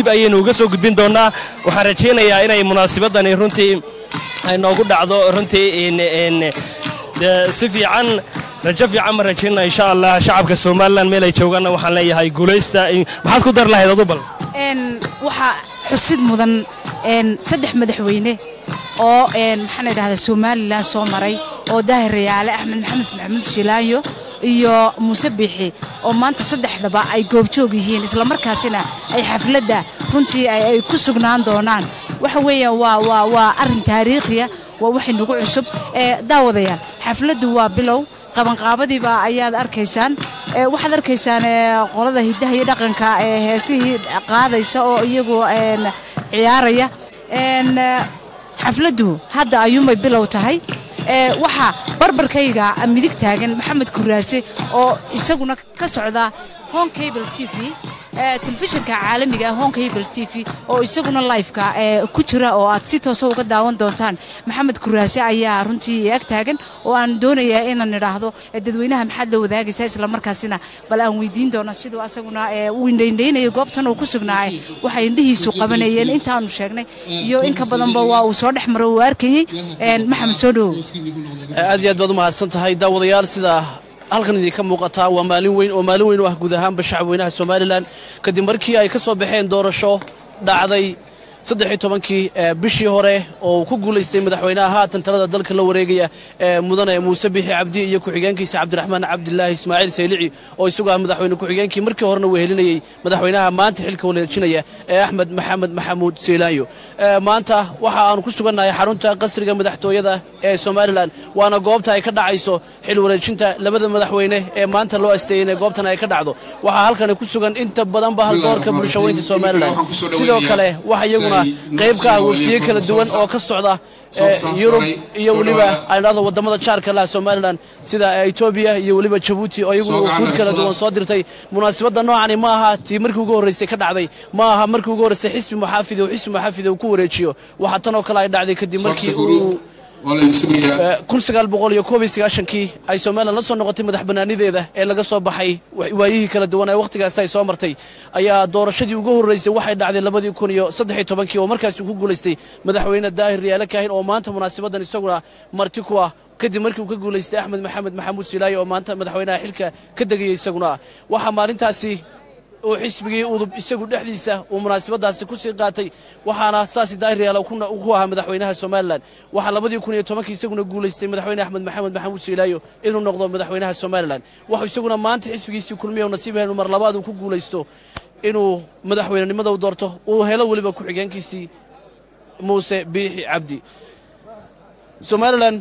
dib ayaynu uga soo gudbin doonnaa waxaan rajaynayaa inay munaasabadani runtii ay noogu dhacdo runtii si fiican rajo fiican ma rajaynaa insha allah shacabka somalilan meel ay joogaanna waxaan leeyahay guulaysta maxaad ku dar lahayd adu bal waxaa xusid mudan saddex madaxweyne oo maxaan idhahdaa somalilan soo maray oo daahir rayaale axmed maxamed maxamuud shilaayo iyo muuse biixi oo maanta saddexdaba ay goobjoog yihiin islamarkaasina ay xafladda runtii ay ku sugnaan doonaan waxa weeyaan waa waa waa arrin taariikhiya waa waxay nagu cusub daawadayaal xafladdu waa bilow qabanqaabadiiba ayaad arkaysaan waxaad arkaysaan qolada hiddaha iyo dhaqanka ee heesihii qaadaysa oo iyagu ciyaaraya xafladdu hadda ayuunbay bilow tahay waxaa barbarkayga midig taagan maxamed kuraase oo isaguna ka socda hon cable t v telefishinka caalamiga hon cable t v oo isaguna lifeka ku jira oo aad si toosa uga daawan doontaan maxamed kuraase ayaa runtii ag taagan oo aan doonayaa inaan idhaahdo dadweynaha maxaad la wadaagaysaa islamarkaasina bal aan weydiin doona siduu asaguna uu indhaindhaynayo goobtan uu ku sugnaaye waxay indhihiisu qabanayeen intaanu sheegnay iyo in ka badanba waa uu soo dhex maro uu arkayey maxamed soo dhowow aad iyo aad baad u mahadsan tahay daawadayaal sida halkan idinka muuqataa waa maalin weyn oo maalin weyn u ah guud ahaanba shacabweynaha somalilan kadib markii ay ka soo baxeen doorasho dhacday saddexiy tobankii bishii hore oo uu ku guulaystay madaxweynaha haatan talada dalka la wareegaya ee mudane muuse bixi cabdi iyo ku-xigeenkiisa cabdiraxmaan cabdilaahi ismaaciil saylici oo isagu ah madaxweyne ku-xigeenkii markii horena wehelinayey madaxweynaha maanta xilka waleejinaya ee axmed maxamed maxamuud seylaanyo maanta waxa aanu ku sugannahay xarunta qasriga madaxtooyada ee somalilan waana goobta ay ka dhacayso xil wareejinta labada madaxweyne ee maanta loo asteeyey inay goobtan ay ka dhacdo waxaa halkani ku sugan inta badanba haldoorka bulshaweynta somalilan sidoo kale waxa iyaguna qayb ka ah waftiye kala duwan oo ka socda yurub iyo weliba aydhahdo wadamada jaarka laha somalilan sida etoobiya iyo weliba jabuuti oo iyaguna wufuud kala duwan soo dirtay munaasabadda noocani ma aha tii markii ugu horraysay ka dhacday ma aha markii ugu horraysay xisbi muxaafid oo xisbi muxaafid uu ku wareejiyo waxaa tan oo kale ay dhacday kadib markii uu kun sagaal boqol iyo koob iyo sagaashankii ay somalilan la soo noqotay madax bannaanideeda ee laga soo baxay waayihii kala duwan ee wakhtigaasi ay soo martay ayaa doorashadii ugu horraysay waxay dhacday labadii kun iyo saddexiy tobankii oo markaasi ku guulaystay madaxweyne daahir riyaale kaahin oo maanta munaasabaddan isaguna marti ku ah kadib markii uu ka guulaystay axmed maxamed maxamuud silaayo oo maanta madaxweynaha xilka ka degayay isaguna ah waxaa maalintaasi uu xisbigii udub isagu dhexdiisa uu munaasabadaasi ku sii qaatay waxaana saasi daahiryaal ku ahaa madaxweynaha somalilan waxaa labadii kun iyo tobankii isaguna guulaystay madaxweyne axmed maxamed maxamuud siilaayo inuu noqdo madaxweynaha somalilan waxuu isaguna maanta xisbigiisii kulmiya nasiib helu mar labaad uu ku guulaysto inuu madaxweynenimada u doorto uu helo weliba ku-xigeenkiisii muuse biixi cabdi somalilan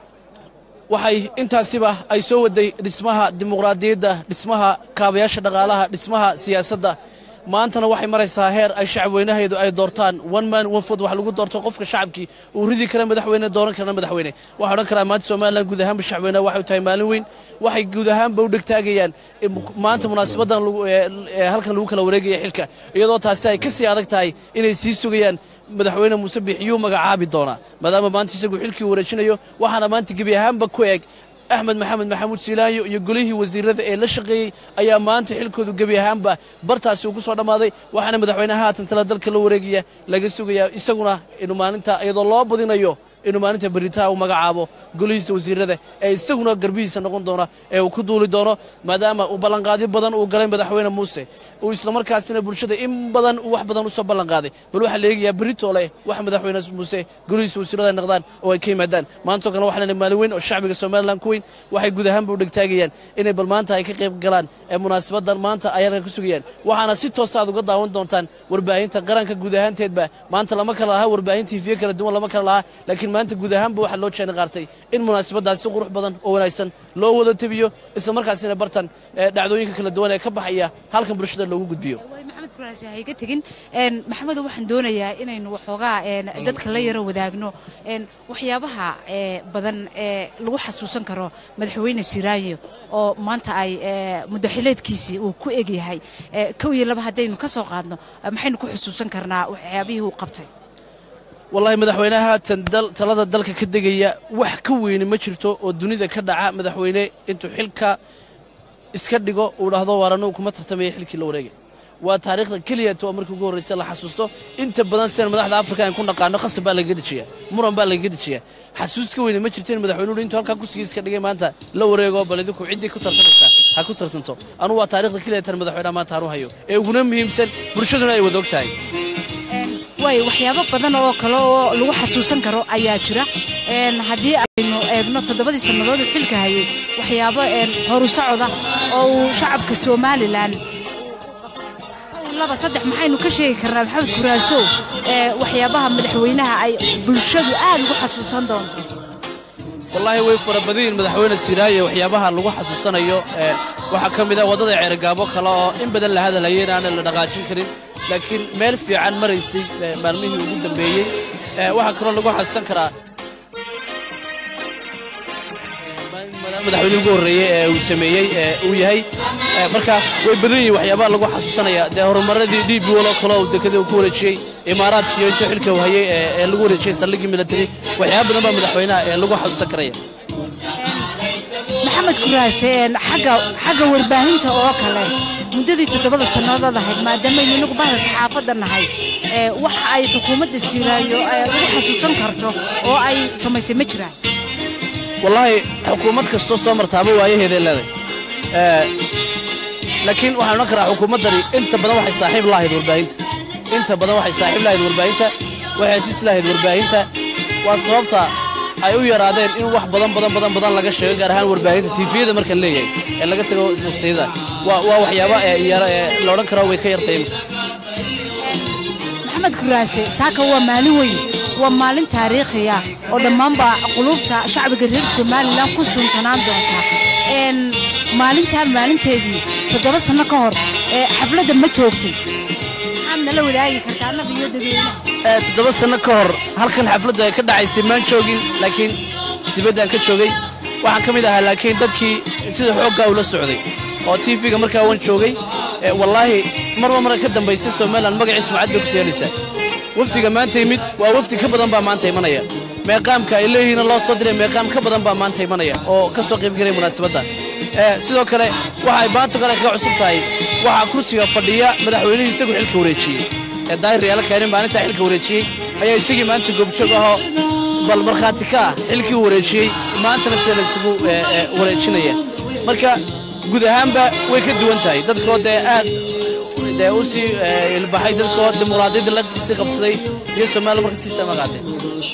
waxay intaasiba ay soo waday dhismaha dimuqraadiyadda dhismaha kaabayaasha dhaqaalaha dhismaha siyaasadda maantana waxay maraysaa heer ay shacabweynaheedu ay doortaan one man one food wax lagu doorto qofka shacabkii uu ridi kara madaxweyne dooran karana madaxweyne waxaa odhan karaa maanta somalilan guud ahaanba shacabweynaha waxay tahay maalin weyn waxay guud ahaanba u dhegtaagayaan maanta munaasabaddan halkan lagu kala wareegaya xilka iyadoo taasi ay ka sii adag tahay inay sii sugayaan madaxweyne muuse biix yuu magacaabi doonaa maadaama maanta isagu xilkii wareejinayo waxaana maanta gebi ahaanba ku eg axmed maxamed maxamuud siilaayo iyo golihii wasiirada ee la shaqeeyey ayaa maanta xilkoodu gebi ahaanba bartaasi uu ku soo dhammaaday waxaana madaxweynaha haatan tala dalka la wareegaya laga sugayaa isaguna inuu maalinta iyadoo loo badinayo inuu maalinta beritaa uu magacaabo golihiisa wasiirada ee isaguna garbihiisa noqon doona ee uu ku duuli doono maadaama uu ballanqaadyo badan uu galay madaxweyne muuse uu islamarkaasina bulshada in badan uu wax badan u soo ballanqaaday bal waxaa la eegayaa berito leh wax madaxweyne muuse golihiisa wasiirada ay noqdaan oo ay ka yimaadaan maantoo kale waxaa lena maalin weyn oo shacbiga somalilan ku weyn waxay guud ahaanba u dhegtaagayaan inay bal maanta ay ka qayb galaan ee munaasabadan maanta ay halkan ku sugayaan waxaana si toosa aad uga daawan doontaan warbaahinta qaranka guud ahaanteedba maanta lama kala lahaa warbaahin tiifiye kala duwan lama kala lahaa laakiin maanta guud ahaanba waxaa loo jeena qaartay in munaasabadaas si qurux badan oo wanaagsan loo wada tebiyo isla markaasina bartan dhacdooyinka kala duwan ee ka baxaya halkan bulshada loogu gudbiyo maxamed kuraasi ha iga tegin maxamedo waxaan doonayaa inaynu waxoogaa dadka la yaro wadaagno waxyaabaha badan ee lagu xasuusan karo madaxweyne siraayo oo maanta ay mudaxileedkiisii uu ku egyahay kow iyo laba haddaynu ka soo qaadno maxaynu ku xusuusan karnaa waxyaabihii uu qabtay wallahi madaxweynaha haatan talada dalka ka degaya wax ka weyni ma jirto oo dunida ka dhaca madaxweyne intuu xilka iska dhigo uu dhahdo waar anugu kuma tartamaya xilkii la wareegay waa taariikhda keliyata oo markii ugu horraysa la xasuusto inta badan sidan madaxda afrika aan ku naqaano khasab baa lagaga dejiyaa muran baa lagaga dejiyaa xasuus ka weyne ma jirto in madaxweynuhu intuu halkaa kursigiisa ka dhigay maanta la wareego bal idinku ciddii ku tartamaysa ha ku tartanto anugu waa taariikhda keliyatan madaxweynaha maanta aanu hayo ee uguna muhiimsan bulshaduna ay wada og tahay waay waxyaabo badan oo kale oo lagu xasuusan karo ayaa jira haddii aynu eegno toddobadii sannadood uu xilka hayay waxyaabo horu socoda oo uu shacabka somalilan laba saddex maxaynu ka sheegi karnaa maxamed kuraasow waxyaabaha madaxweynaha ay bulshadu aad ugu xasuusan doonto wallaahi way fara badan yihin madaxweyne siiraaye waxyaabaha lagu xasuusanayo waxaa ka mid ah waddada ceerigaabo kale oo in badan la hadalaya inaana la dhaqaajin karin laakiin meel fiican maraysay maalmihii ugu dambeeyey waxaa kaloo lagu xasuusan karaa madaxweynihii ugu horreeyey ee uu sameeyey uu yahay marka way badan yihin waxyaabaha lagu xasuusanaya dee horumaradii d b wal oo kale uu dekadii uu ku wareejiyey imaaraadka iyo intuu xilka uu hayey ee lagu wareejiyey saldhiggii milatari waxyaaba badan baa madaxweynaha ee lagu xasuusan karaya maxamed kuraase xagga xagga warbaahinta oo kale muddadii toddobada sannadood ahayd maadaamaaynu inagu bahda saxaafadda nahay waxa ay xukuumadda siiraayo lagu xasuusan karto oo ay samaysay ma jiraan wallaahi xukuumad kastoo soo martaaba waayaheeday leeday laakiin waxaan odhan karaa xukuumaddani inta badan waxay saaxiib lahayd warbaahinta inta badan waxay saaxiib lahayd warbaahinta waxay heshiis lahayd warbaahinta waa sababta ay u yaraadeen in wax badan badan badan badan laga sheego gaar ahaan warbaahinta tiifiyada marka leeyahay ee laga tago ismagsayada waa waa waxyaaba la odhan karo way ka yartay maxamed kuraase saaka waa maalin weyn waa maalin taariikhiya oo dhammaanba qulubta shacbiga reer somalilan ku suntanaan doonta maalintaan maalinteedii toddoba sanno ka hor xafladda ma joogtay maxaad nala wadaagi kartaa annaga iyo dadweynaha toddoba sanno ka hor halkan xafladdu ay ka dhacaysay maan joogin laakiin dibaddaan ka joogay waxaan ka mid ahaa laakiin dadkii sida xooggaa ula socday oo tiifiga markaa waan joogay wallaahi marba marka ka dambaysay somalilan magacii sumcad bay ku seenaysaa wafdiga maanta yimid waa wafdi ka badan baa maanta imanaya meeqaamka ay leeyihiin loo soo diray meeqaam ka badan baa maanta imanaya oo ka soo qaybgelaya munaasabadda sidoo kale waxa ay maanta kale kaga cusub tahay waxaa kursiga fadhiya madaxweynihii isagu xilka wareejiyey ee daahir yaala keenin maalintaa xilka wareejiyey ayaa isagii maanta goobjoog ahoo bal markhaati ka ah xilkii wareejiyey maantana sida laysugu wareejinaya marka guud ahaanba way ka duwan tahay dadkoo dee aad dee u sii ilbaxay dadkoo dimuqraadiyadda la sii qabsaday iyo soomaaliya marka sii tamaqaadeen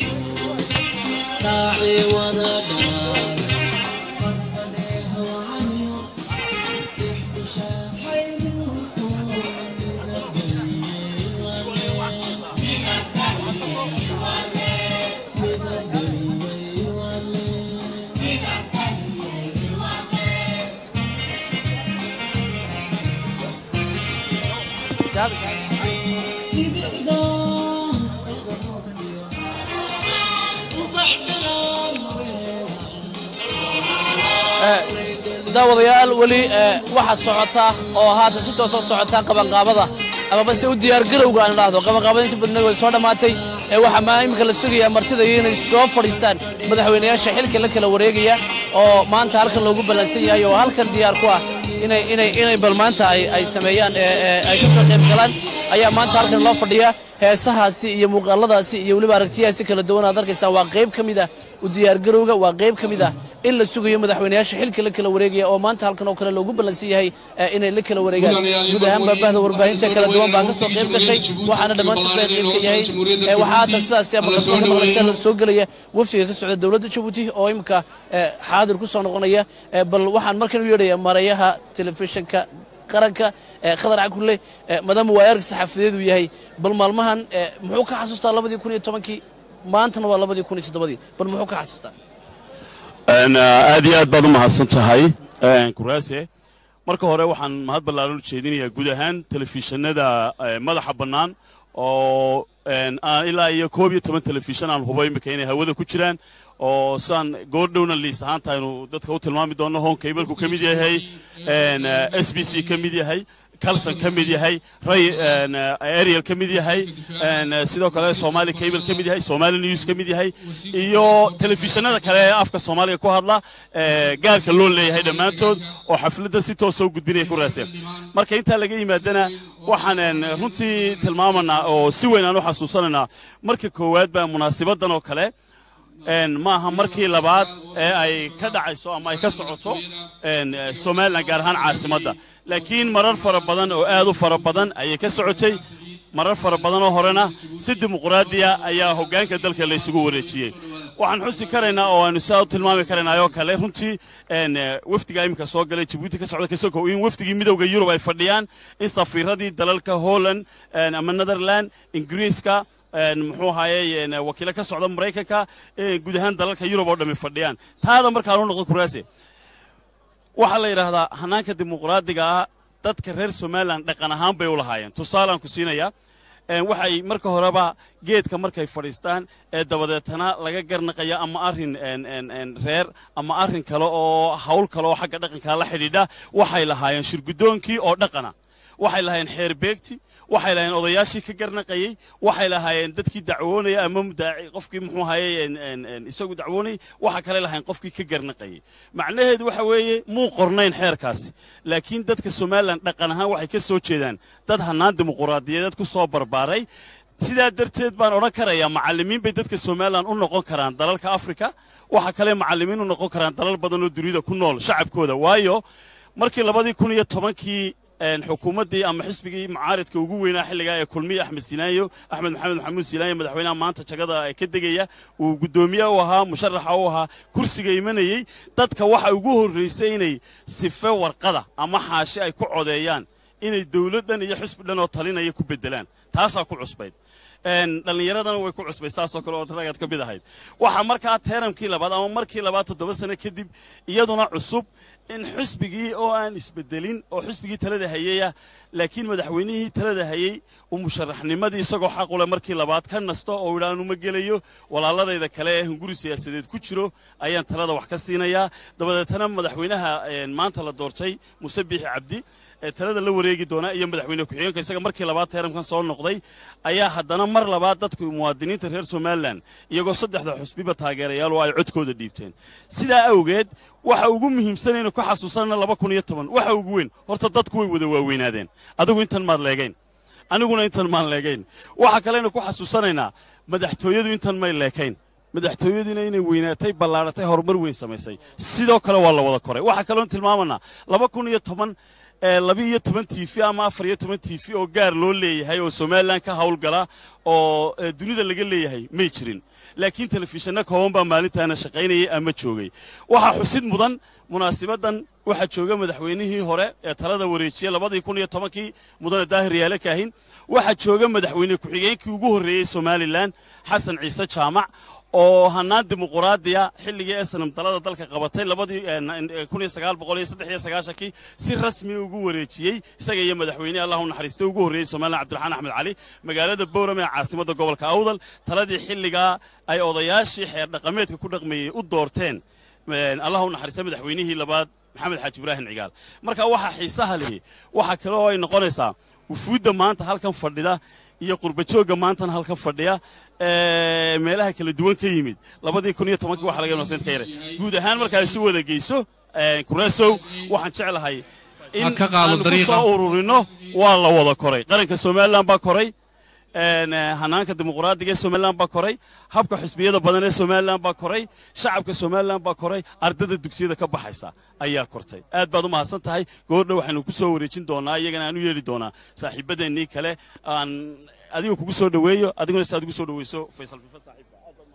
daawadayaal weli waxaa socota oo haatan si toosoo socotaa qabanqaabada amaba se u diyaargarowga aan idhaahdo qabanqaabada inta badna way soo dhammaatay waxaa maa iminka la sugayaa martida iyo inay soo fadhiistaan madaxweynayaasha xilka la kala wareegaya oo maanta halkan loogu ballansan yahay oo halkan diyaar ku ah inay inay inay bal maanta ay ay sameeyaan ay ka soo qayb galaan ayaa maanta halkan loo fadhiyaa heesahaasi iyo muuqaaladaasi iyo weliba aragtiyahaasi kala duwan aad arkaysaa waa qayb ka mid ah u diyaargarowga waa qayb ka mid ah in la sugayo madaxweynayaasha xilka la kala wareegaya oo maanta halkan oo kale loogu ballansan yahay inay la kala wareegaan guud ahaan baabahda warbaahinta kala duwan baa ka soo qayb gashay waxaana dhammaantood bay qayb ka yahay waxaa haatan sidaasi maqalsoon maqlaysa soo gelaya wafdiga ka socda dowladda jabuuti oo imika xaadir ku soo noqonaya bal waxaan markan u yeedhaya marayaha telefishinka qaranka khadar cakulle maadaama waa erg saxaafadeed uu yahay bal maalmahan muxuu ka xasuustaa labadii kun iyo tobankii maantana waa labadii kun iyo toddobadii bal muxuu ka xasuustaa aad iyo aad baad u mahadsan tahay kuraase marka hore waxaan mahad ballaaran u jeedinayaa guud ahaan telefishinada madaxa bannaan oo aan ilaa iyo koob iyo toban telefishan aan hubo imika inay hawada ku jiraan oo saan goordhowna liis ahaanta aynu dadka u tilmaami doonno hon kaybalku ka mid yahay s b c ka mid yahay calson ka mid yahay ray ariel ka mid yahay sidoo kale somali cable ka mid yahay somali news ka mid yahay iyo telefishinada kale ee afka soomaaliga ku hadla gaarka loo leeyahay dhammaantood oo xafladda si toosa u gudbinaya ku raaseen marka intaa laga yimaadana waxaan runtii tilmaamanaa oo si weyn aan u xasuusanaynaa marka koowaad baa munaasibadan oo kale maaha markii labaad ee ay ka dhacayso ama ay ka socoto somalilan gaar ahaan caasimadda laakiin marar fara badan oo aad u fara badan ayay ka socotay marar fara badanoo horena si dimuqraadiya ayaa hoggaanka dalka laysugu wareejiyey waxaan xusi karaynaa oo aanu sidaa u tilmaami karaynaa oo kale runtii wafdigaa iminka soo galay jabuuti ka socda kasokow in wafdigii midowda yurub ay fadhiyaan in safiiradii dalalka holland ama netherland ingiriiska muxuu ahaaye wakiilo ka socda maraykanka guud ahaan dalalka yurub oo dhammi fadhiyaan taada markaan u noqdo kuraase waxaa la yidhaahdaa hanaanka dimuqraadiga ah dadka reer somalilan dhaqan ahaan bay u lahaayeen tusaalaan ku siinayaa waxay marka horeba geedka markay fadhiistaan ee dabadeetana laga garnaqaya ama arrin reer ama arrin kale oo hawl kale oo xagga dhaqankaa la xidhiidha waxay lahaayeen shirgudoonkii oo dhaqana waxay lahaayeen xeer beegti waxay lahaayeen odayaashii ka garnaqayey waxay lahaayeen dadkii dacwoonaya ama mudaaci qofkii muxuu ahaye isagu dacwoonayay waxa kale lahaayeen qofkii ka garnaqayey macnaheedu waxa weeye muu qornayn xeerkaasi laakiin dadka somalilan dhaqan ahaan waxay ka soo jeedaan dad hannaan dimuquraadiyadeed ku soo barbaaray sidaa darteed baan odhan karayaa macallimiin bay dadka somalilan u noqon karaan dalalka afrika waxa kale macallimiin u noqon karaan dalal badan oo dunida ku nool shacabkooda waayo markii labadii kun iyo tobankii xukuumaddii ama xisbigii mucaaridka ugu weynaa xilligaa ee kulmiye axmed sinaayo axmed maxamed maxamuud sinaayo madaxweynaha maanta jagada ka degaya uu guddoomiye u ahaa musharaxa u ahaa kursiga imanayey dadka waxa ugu horraysay inay sife warqada ama xaashi ay ku codeeyaan inay dawladdan iyo xisbi dhan oo talinaya ku beddelaan taasaa ku cusbayd dhallinyaradana way ku cusbay saasoo kale oo ragaad ka mid ahayd waxaa markaa teeramkii labaad ama markii labaad toddoba sano kadib iyaduna cusub in xisbigii oo aan isbeddelin oo xisbigii talada hayaya laakiin madaxweynihii talada hayey uu musharaxnimadii isagoo xaqule markii labaad ka nasto oo idha anuma gelayo walaaladayda kale ee hunguri siyaasadeed ku jiro ayaan talada wax ka siinayaa dabadeetana madaxweynaha maanta la doortay muuse biixi cabdi ee talada la wareegi doona iyo madaxweyne ku-xigeenka isaga markii labaad teeramkan soo noqday ayaa haddana mar labaad dadku muwaadiniinta reer somalilan iyagoo saddexda xusbiba taageerayaal oo ay codkooda dhiibteen sidaa awgeed waxa ugu muhiimsanaynu ku xasuusanana laba kun iyo toban waxa ugu weyn horta dadku way wada waaweynaadeen adigu intan maad leegayn aniguna intan maan leegayn waxa kaleynu ku xasuusanaynaa madaxtooyadu intan may leekayn madaxtooyaduna inay weynaatay ballaadhatay horumar weyn samaysay sidoo kale waa la wada koray waxaa kaloon tilmaamanaa laba kun iyo toban laba iyo toban tv ama afar iyo toban tv oo gaar loo leeyahay oo somalilan ka hawlgala oo dunida laga leeyahay may jirin laakiin telefishinno kooban baa maalintaana shaqaynayay ama joogay waxaa xusid mudan munaasibadan waxaa jooga madaxweynihii hore ee talada wareejiyey labadii kun iyo tobankii mudane daahir yaale kaahin waxaa jooga madaxweyne ku-xigeenkii ugu horreeyey somalilan xasan ciise jaamac oo hannaan dimuquraadiya xilligii esanam dalada dalka qabatay labadii kun iyo sagaal boqol iyo saddex iyo sagaashankii si rasmi ugu wareejiyey isaga iyo madaxweynehi allah u naxariistay ugu horreeyey somalilan cabdiraxmaan axmed cali magaalada bowram ee caasimadda gobolka awdal taladii xilligaa ay odayaashii xeer dhaqameedka ku dhaqmeeyey u doorteen allah u naxariistay madaxweynihii labaad maxamed xaaji ibraahim cigaal marka waxaa xiisaha lihi waxaa kale oo ay noqonaysaa wufuudda maanta halkan fadhida iyo qurbajoogga maantana halkan fadhiya meelaha kala duwan ka yimid labadii kun iyo tobankii waxa laga nasiid ka yaray guud ahaan markaa isu wada geyso kureesow waxaan jeclahay in aanu ku soo ururino waa la wada koray qaranka somalilan baa koray hanaanka dimuquraadiga ee somalilan baa koray habka xusbiyada badan ee somalilan baa koray shacabka somalilan baa koray ardada dugsiyada ka baxaysa ayaa kortay aad baad u mahadsan tahay goordhow waxaynu ku soo wareejin doonaa iyagana aan u yeedhi doonaa saaxiibadeennii kale aan adiga kugu soo dhoweeyo adiguna si aad ugu soo dhoweyso faysal fifa saaxiibka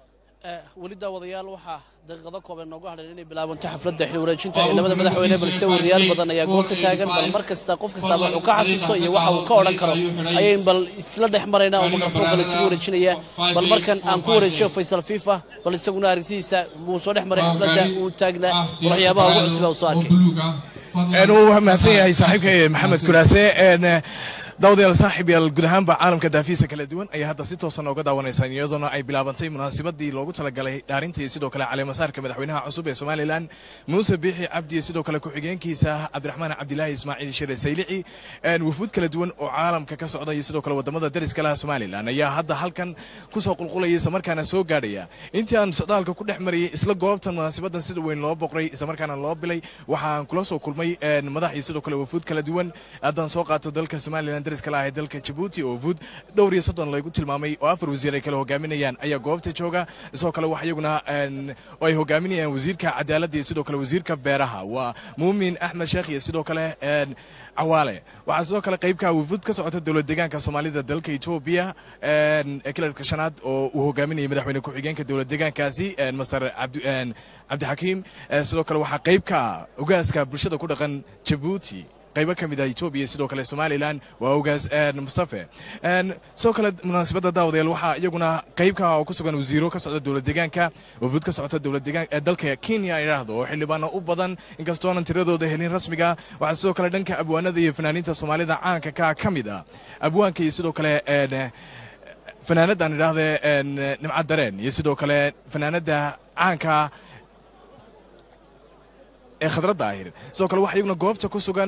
weli daawadayaal waxaa daqiiqado kooban noogu hadhan inay bilaabanto xafladda xil wareejinta ee labada madaxweyne balse wariyaal badan ayaa goobta taagan bal mar kasta qof kastaaba wuxuu ka xasuusto iyo waxa uu ka odhan karo ayayn bal isla dhex maraynaa oo mikrafoonka laysugu wareejinaya bal markan aan ku wareejiyo faysal fifa bal isaguna aragtidiisa wuu soo dhex maray xafladda uu taagnaa bal waxyaabaha ugu cusubaa uu soo arkay wuu mahadsan yahay saaxiibka maxamed kuraase daawadayaal saaxiib yaal guud ahaanba caalamka daafiisa kala duwan ayaa hadda si toosan ooga daawanaysaan iyadoona ay bilaabantay munaasabadii loogu talagalay dhaarintii sidoo kale caleemasaarka madaxweynaha cusub ee somalilan muuse biixi cabdi iyo sidoo kale ku-xigeenkiisa cabdiraxmaan cabdilaahi ismaaciil shire saylici wufuud kala duwan oo caalamka ka socda iyo sidoo kale wadamada dariska laha somalilan ayaa hadda halkan kusoo qulqulaya islamarkaana soo gaadhaya intii aan socdaalka ku dhex marayay isla goobtan munaasabadan sida weyn loo boqray islamarkaana loo bilay waxaan kula soo kulmay madax iyo sidoo kale wufuud kala duwan haddaan soo qaato dalka somalilan dariska laha ee dalka jabuuti oo wufuud dhowr iyo soddon lagu tilmaamay oo afar wasiir ay kala hogaaminayaan ayaa goobta jooga sidoo kale wax iyaguna oo ay hogaaminayaan wasiirka cadaaladda iyo sidoo kale wasiirka beeraha waa muumin axmed sheekh iyo sidoo kale cawaale waxaa sidoo kale qaybka wufuud ka socota dowlad deegaanka soomaalida dalka etoobiya ee kilarka shanaad oo uu hogaaminayay madaxweyne ku-xigeenka dowlad deegaankaasi master cabdixakiim sidoo kale waxaa qaybka ogaaska bulshada ku dhaqan jabuuti qaybo ka mid ah etoobiya sidoo kale somalilan waa ogaas mustafe sidoo kale munaasabadda daawadayaal waxaa iyaguna qaybka oo ku sugan wasiiro ka socda dowlad deegaanka wafuud ka socota dowlad deegaan ee dalka kenya idhaahdo oo xildhibaano u badan inkastoonan tiradooda helin rasmiga waxaa sidoo kale dhanka abwaanada iyo fanaaniinta soomaalida caanka ka ka mid ah abwaanka iyo sidoo kale fanaanaddan idhaahde nimcad dareen iyo sidoo kale fanaanadda caanka ee khadradda ahir sidoo kale waxaa iyaguna goobta ku sugan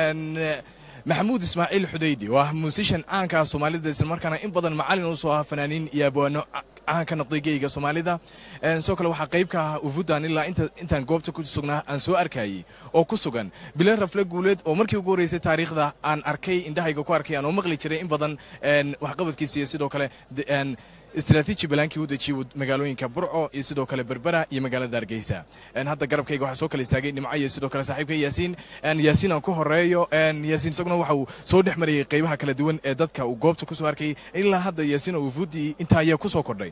maxamuud ismaaciil xudaydi oo ah muusishan caankaa soomaalida islamarkaana in badan macalin u soo ah fanaaniin iyo abwaano caan ka noqday geyga soomaalida sidoo kale waxaa qayb ka ah ufudan ilaa intaan goobta ku sugnaa aan soo arkayey oo ku sugan bilan rafle guuleed oo markii ugu horreysay taariikhda aan arkay indhahayga ku arkay aan oo maqli jiray in badan waxqabadkiisa iyo sidoo kale istaraatiiji balaankii u dejiyey magaalooyinka burco iyo sidoo kale berbera iyo magaalada hargeysa hadda garabkayga waxaa soo kala istaagay nimco iyo sidoo kale saaxiibka yaasiin yaasiin aan ku horeeyo yaasiin isaguna waxa uu soo dhex marayay qaybaha kala duwan ee dadka uu goobta ku soo arkayay ilaa hadda yaasiin oo wufuuddii intaa ayaa ku soo kordhay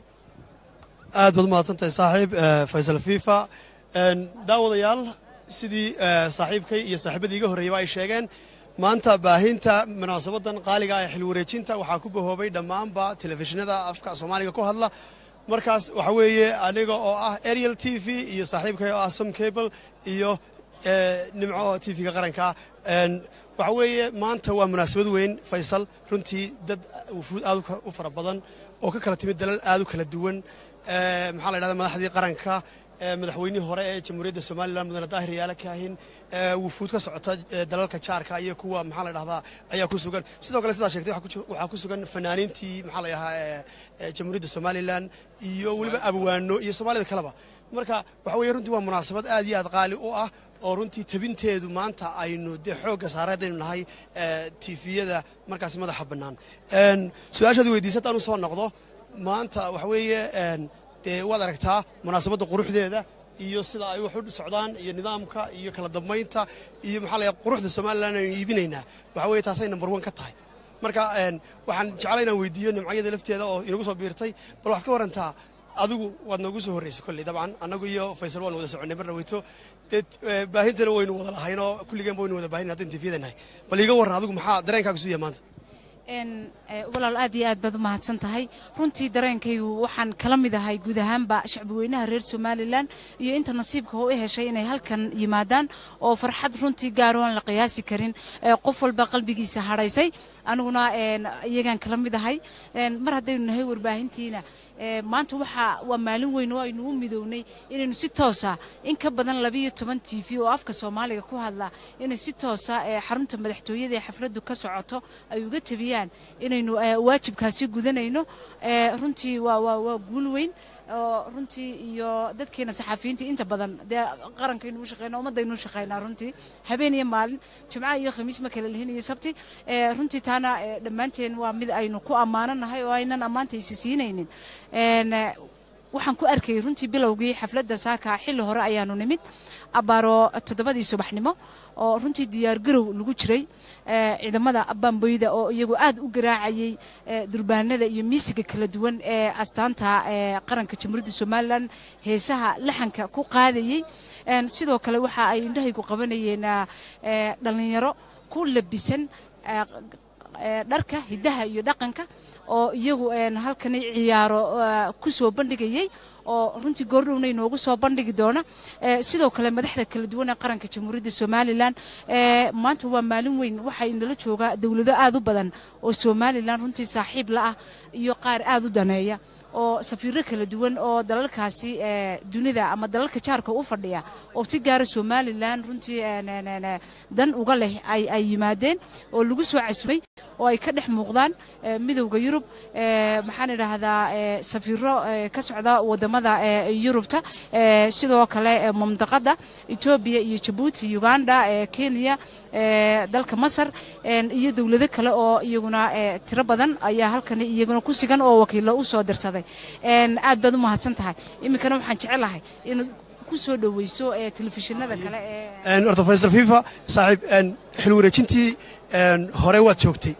aad baad umahadsantahay saaxiib faysal fifa daawadayaal sidii saaxiibkay iyo saaxiibadii iga horreeyaba ay sheegeen maanta baahinta munaasabadan qaaliga ee xil wareejinta waxaa ku bahoobay dhammaanba telefishinada afka soomaaliga ku hadla markaas waxa weeye aniga oo ah ariel t v iyo saaxiibkay oo ah som cable iyo nimco t v-ga qaranka waxa weeye maanta waa munaasabad weyn faysal runtii dad wufuud aad u fara badan oo ka kala timid dalal aad u kala duwan maxaa la ydhahda madaxdii qaranka madaxweynihii hore ee jamhuuriyadda somalilan mudane daahir yaala kaahin wufuud ka socota dalalka jaarka iyo kuwa maxaa la dhahdaa ayaa ku sugan sidoo kale sidaa sheegtay waxaa ku sugan fanaaniintii maxaa la dhahaa jamhuuriyadda somalilan iyo weliba abwaano iyo soomaalida kaleba marka waxa weeye runtii waa munaasabad aad iyo aad qaali u ah oo runtii tabinteedu maanta aynu dee xoogga saareedaynu nahay tifiyada markaasi madaxa bannaan su-aashaad weydiisa haddaan u soo noqdo maanta waxa weeye dee waad aragtaa munaasabadda quruxdeeda iyo sida ay wax u socdaan iyo nidaamka iyo kala dambaynta iyo maxaa la quruxda somalilan aynu iibinaynaa waxa weye taasay number one ka tahay marka waxaan jeclay inaan weydiiyo nimcayada lafteeda oo inagu soo biirtay bal waxaad ka warantaa adigu waad noogu soo horraysay kolley dabcan annagu iyo faysal waan wada soconnay marna weyto dee baahintana waynu wada lahayn oo kulligeenba waynu wada baahin haddaynu tifiyada nahay bal iiga warran adigu maxaa dareenkaaga suu yahay maanta walaal aad iyo aad baad u mahadsan tahay runtii dareenkaygu waxaan kala mid ahay guud ahaanba shacbi weynaha reer somalilan iyo inta nasiibka u heshay inay halkan yimaadaan oo farxad runtii gaar aan la qiyaasi karin qof walba qalbigiisa hadhaysay aniguna iyagaan kala mid ahay mar haddaynu nahay warbaahintiina maanta waxaa waa maalin weyn oo aynu u midownay inaynu si toosa in ka badan labiyo toban t v oo afka soomaaliga ku hadla inay si toosa xarunta madaxtooyada ee xafladdu ka socoto ay uga tabiyaan inaynu waajibkaasi gudanayno runtii waa waa waa guul weyn oo runtii iyo dadkeena saxaafiyiintii inta badan dee qarankaynu u shaqeynaa ummaddaynu u shaqeynaa runtii habeen iyo maalin jimca iyo khamiis ma kala lihin iyo sabti runtii taana dhammaanteen waa mid aynu ku ammaananahay oo aynan ammaanta isi siinaynin waxaan ku arkayay runtii bilowgii xafladda saaka xilli hore ayaanu nimid abbaaro toddobadii subaxnimo oo runtii diyaargarow lagu jiray ciidamada bamboyda oo iyagu aad u garaacayey durbaanada iyo miisiga kala duwan ee astaanta qaranka jamhuuriyadda somalilan heesaha laxanka ku qaadayey sidoo kale waxa ay indhahaygu qabanayeen dhallinyaro ku labisan dharka hiddaha iyo dhaqanka oo iyagu een, halkani ciyaaro eh, ku soo bandhigayey oo runtii goordhowna inoogu soo bandhigi doona Eh, sidoo kale madaxda kala duwan ee qaranka jamhuuriyadda somalilan eh, maanta waa maalin weyn waxaa inala joogaa dowlado aad u badan oo somalilan runtii saaxiib la ah iyo qaar aad u daneeya oo safiiro kala duwan oo dalalkaasi eh, dunida ama dalalka jaarka u fadhiya oo si gaara somalilan runtii een, een, een, eh, dan uga leh ay ay yimaadeen oo lagu soo casumay oo ay ka dhex muuqdaan eh, midowda yurub eh, maxaan idhaahdaa eh, safiiro eh, ka socda wadamada eh, yurubta eh, sidoo kale eh, mamdaqada etoobiya iyo jabuuti uganda eh, kenya eh, dalka masar een, iyo dowlado kale oo iyaguna eh, tiro badan ayaa halkani iyaguna ku sigan oo wakiilo u soo dirsaday Een, aad baad u mahadsan tahay iminkana waxaan jecelahay inaad ku soo dhoweyso eh, telefishinada kale ee Een, horta faysal fifa saaxiib een, xil wareejintii een, hore waad joogtay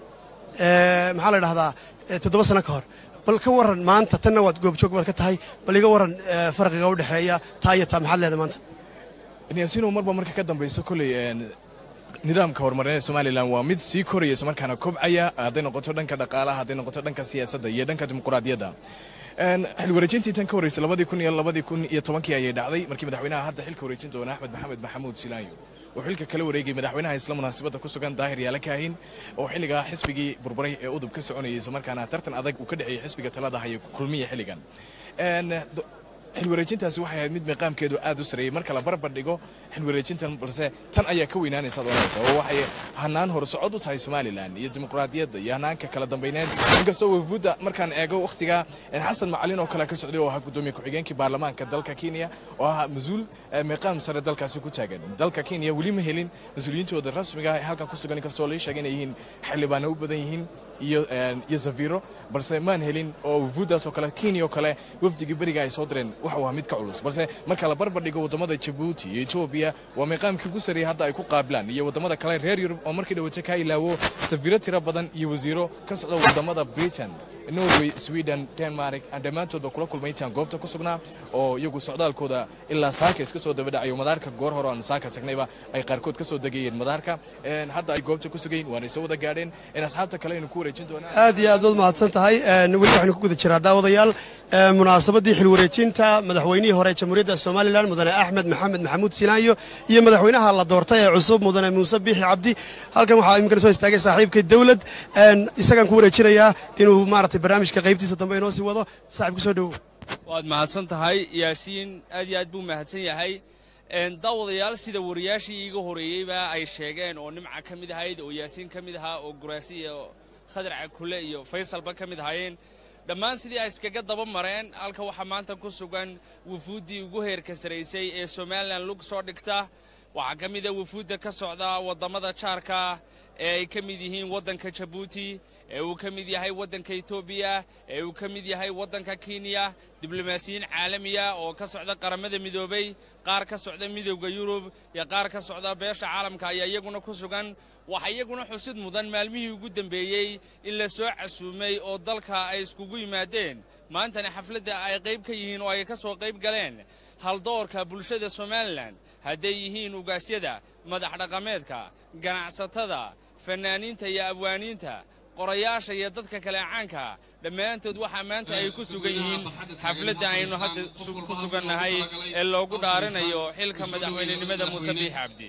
Ee, maxaa la dhahdaa ee, toddoba sano ka hor bal ka waran maanta tanna waad goobjoog baad ka tahay bal iga waran ee, farqiga u dhexeeya taa iyo taa maxaad leedahay maanta yaasiino marba marka ka dambayso kolley een, nidaamka horumarineed somalilan waa mid sii koraya islamarkaana kobcaya hadday noqoto dhanka dhaqaalaha hadday noqoto dhanka siyaasadda iyo dhanka dimuquraadiyadda Een, xil wareejintii tan ka horreysay labadii kun iyo labadii kun iyo tobankii ayay dhacday markii madaxweynaha hadda xilka wareejin doona axmed maxamed maxamuud silaanyo oo xilka kala wareegay madaxweynaha isla munaasabadda ku sugan daahir yaala kaahin oo xilligaa xisbigii burburay ee udub ka soconayay islamarkaana tartan adag uu ka dhexeeyey xisbiga talada haya kulmiya xilligan Een, do- xil wareejintaasi waxay ahayd mid miiqaamkeedu aad u sareeyey marka la barbar dhigo xil wareejintan balse tan ayaa ka weynaanaysa ad oranaysa oo waxay hanaan horsocod u tahay somalilan iyo dimuqraadiyadda iyo hanaanka kala dambayneed inkastoo wafuudda markaan eego wakhtiga xasan macalin oo kale ka socday oo ahaa gudoomiye ku-xigeenkii baarlamaanka dalka kenya oo ahaa mas-uul eh, miiqaam sare dalkaasi ku taagan dalka kenya weli ma helin mas-uuliyiintooda rasmiga ah ee halkan ku sugan inkastoo la sheegay inay yihiin xildhibaano u badan yihiin iyo eh, iyo safiro balse maan helin oo wafuuddaas oo kale kenya oo kale wafdigii beriga ay soo direen waxa uu ahaa mid ka culus balse marka la barbar dhigo wadamada jabuuti iyo etoobiya waa miiqaamkii ugu sarreeyay hadda ay ku qaabilaan iyo wadamada kale reer yurub oo markii dhawata ka ilaawo safiro tiro badan iyo wasiiro ka socda wadamada britain norway sweden denmark aan dhammaantoodba kula kulmay intaan goobta ku sugnaa oo iyagu socdaalkooda ilaa saaka iska soo dabadhacayo madaarka goor hore aan saaka tagnayba ay qaarkood ka soo degayeen madaarka Een, hadda ay goobta ku sugayn waanay soo wada gaadheen in asxaabta kale aynu ku wareejin doonaa aad iyo aad baad mahadsan tahay Een, weli waxaynu ku guda jiraa daawadayaal ee, munaasabadii xil wareejinta madaxweynihii hore ee jamhuuriyadda somalilan mudane axmed maxamed maxamuud sinaayo iyo madaxweynaha la doortay ee cusub mudane muuse biixi cabdi halkan waxaa iminkana soo istaagay saaxiibkay dowlad Een, isagaan ku wareejinayaa inuu maaragtay barnaamijka qaybtiisa dambe inoo sii wado saaxiib kusoo dhowow waad mahadsan tahay yaasiin aad iyo aad buu mahadsan yahay Een, daawadayaal sida wariyaashii iiga horeeyeyba ay sheegeen oo nimca ka mid ahayd oo yaasiin ka mid ahaa oo guraasi iyo khadar cakule iyo faysalba ka mid ahaayeen dhammaan sidii ay iskaga daba mareen halka waxaa maanta ku sugan wufuuddii ugu heerka saraysay ee somalilan lug soo dhigta waxaa ka mid a wufuudda ka socda waddamada jaarka ee ay ka mid yihiin waddanka jabuuti ee uu ka mid yahay waddanka etoobiya ee uu ka mid yahay waddanka kenya diblomaasiyiin caalamiya oo ka socda qaramada midoobay qaar ka socda midowda yurub iyo qaar ka socda beesha caalamka ayaa iyaguna ku sugan waxaa iyaguna xusid mudan maalmihii ugu dambeeyey in la soo casuumay oo dalka ay iskugu yimaadeen maantana xafladda ay qayb ka yihiin oo ay ka soo qayb galeen haldoorka bulshada somalilan hadday yihiin ugaasyada madax dhaqameedka ganacsatada fannaaniinta iyo abwaaniinta qorayaasha iyo dadka kale caanka dhammaantood waxaa maanta ay ku sugan yihiin xafladda aynu hadda su- ku sugannahay ee loogu dhaarinayo xilka madaxweynenimada muuse biix cabdi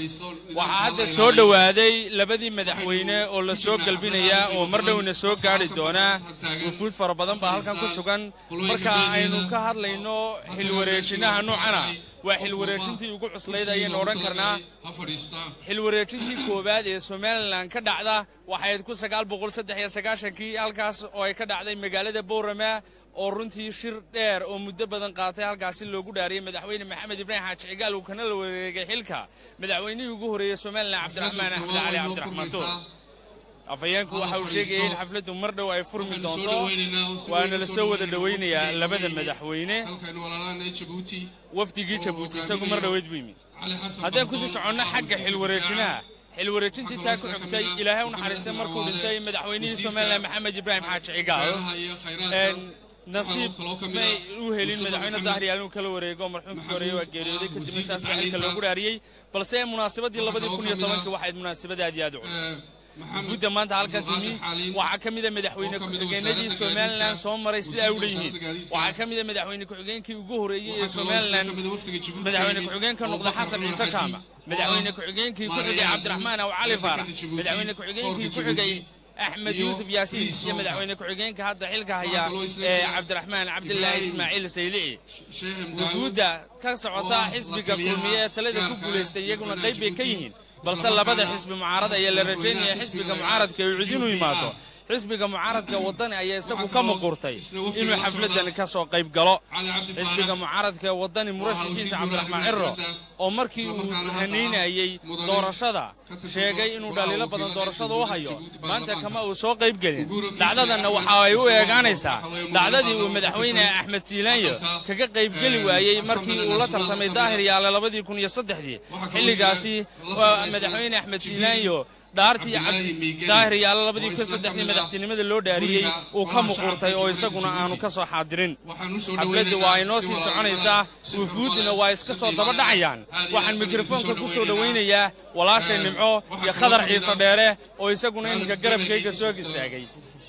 waxaa hadda soo dhowaaday labadii madaxweyne oo la soo galbinaya oo mar dhowna soo gaari doonaa wufuud fara badan baa halkan ku sugan marka aynu ka hadlayno xilwareejinaha noocana waa xilwareejintii ugu cuslayd ayaynu odhan karnaa xilwareejintii koowaad ee somalilan ka dhacda waxayd ku sagaal boqol saddex iyo sagaashankii halkaas oo ay ka dhacday magaalada boorama oo runtii shir dheer oo muddo badan qaatay halkaasi loogu dhaariyey madaxweyne maxamed ibraahim xaaji cigaal uu kana la wareegay xilka madaxweynihii ugu horreeyey somalilan cabdiraxmaan axmed cali cabdiraxmaan tuur afhayeenku waxa uu sheegayay in xafladdu mar dhow ay furmi doonto waana la soo wada dhowaynayaa labada madaxweyne wafdigii jabuuti isagu mar dhoweed buu yimi haddaan kusii soconno xagga xilwareejinaha xilwareejintii taa ku xigtay ilaahay u naxariistay markuu dhintay madaxweynihii somalilan maxamed ibraahim xaaji cigaal Een, nasiib may u helin madaxweyne dahriyaal inuu kala wareego marxuumkii horeeye waa geeriyooday kadibna saas baa xilka loogu dhaariyey balse munaasabadii labadii kun iyo tobankii waxayd munaasabad aad iyo aad u culus wufuudda maanta halkan timi waxaa ka mida madaxweyne ku-xigeenadii somalilan soo maray sida ay u leeyihiin waxaa ka mida madaxweyne ku-xigeenkii ugu horeeyey ee somalilan madaxweyne ku-xigeenka noqda xasan ciise jaamac madaxweyne ku-xigeenkii ku xigay cabdiraxmaan aw cali faarax madaxweyne ku-xigeenkii ku xigay axmed yuusuf yaasiin iyo madaxweyne ku-xigeenka hadda xilka haya ee cabdiraxmaan cabdilaahi ismaaciil saylici wufuudda ka socota xisbiga kulmiye ee talada ku guulaystay iyaguna qayb bay ka yihiin balse labada xisbi mucaarad ayaa la rajaynaya xisbiga mucaaradka uu cidinu yimaado xisbiga mucaaradka wadani ayaa isagu ka muquurtay inuu xafladani ka soo qayb galo xisbiga mucaaradka ee wadani murashikiisa cabdiraxmaan ciro oo markii uu hanaynayey doorashada sheegay inuu dhaliilo badan doorashada u hayo maanta kama uu soo qayb gelin dhacdadanna waxa ay u eegaanaysaa dhacdadii uu madaxweyne axmed siilaanyo kaga qaybgeli waayey markii uu la tartamay daahir yaale labadii kun iyo saddexdii xilligaasi madaxweyne axmed siilaanyo dhaartii daahir yaale labadii kun saddexdii madaxtinimada loo dhaariyey uu ka muquurtay oo isaguna aanu ka soo xaadirin xafladda waa inoo sii soconaysaa wufuudduna waa iska soo daba dhacayaan waxaan mikrofoonka ku soo dhowaynayaa walaashay nimco iyo khadar ciise dheere oo isaguna iminka garabkayga soo istaagay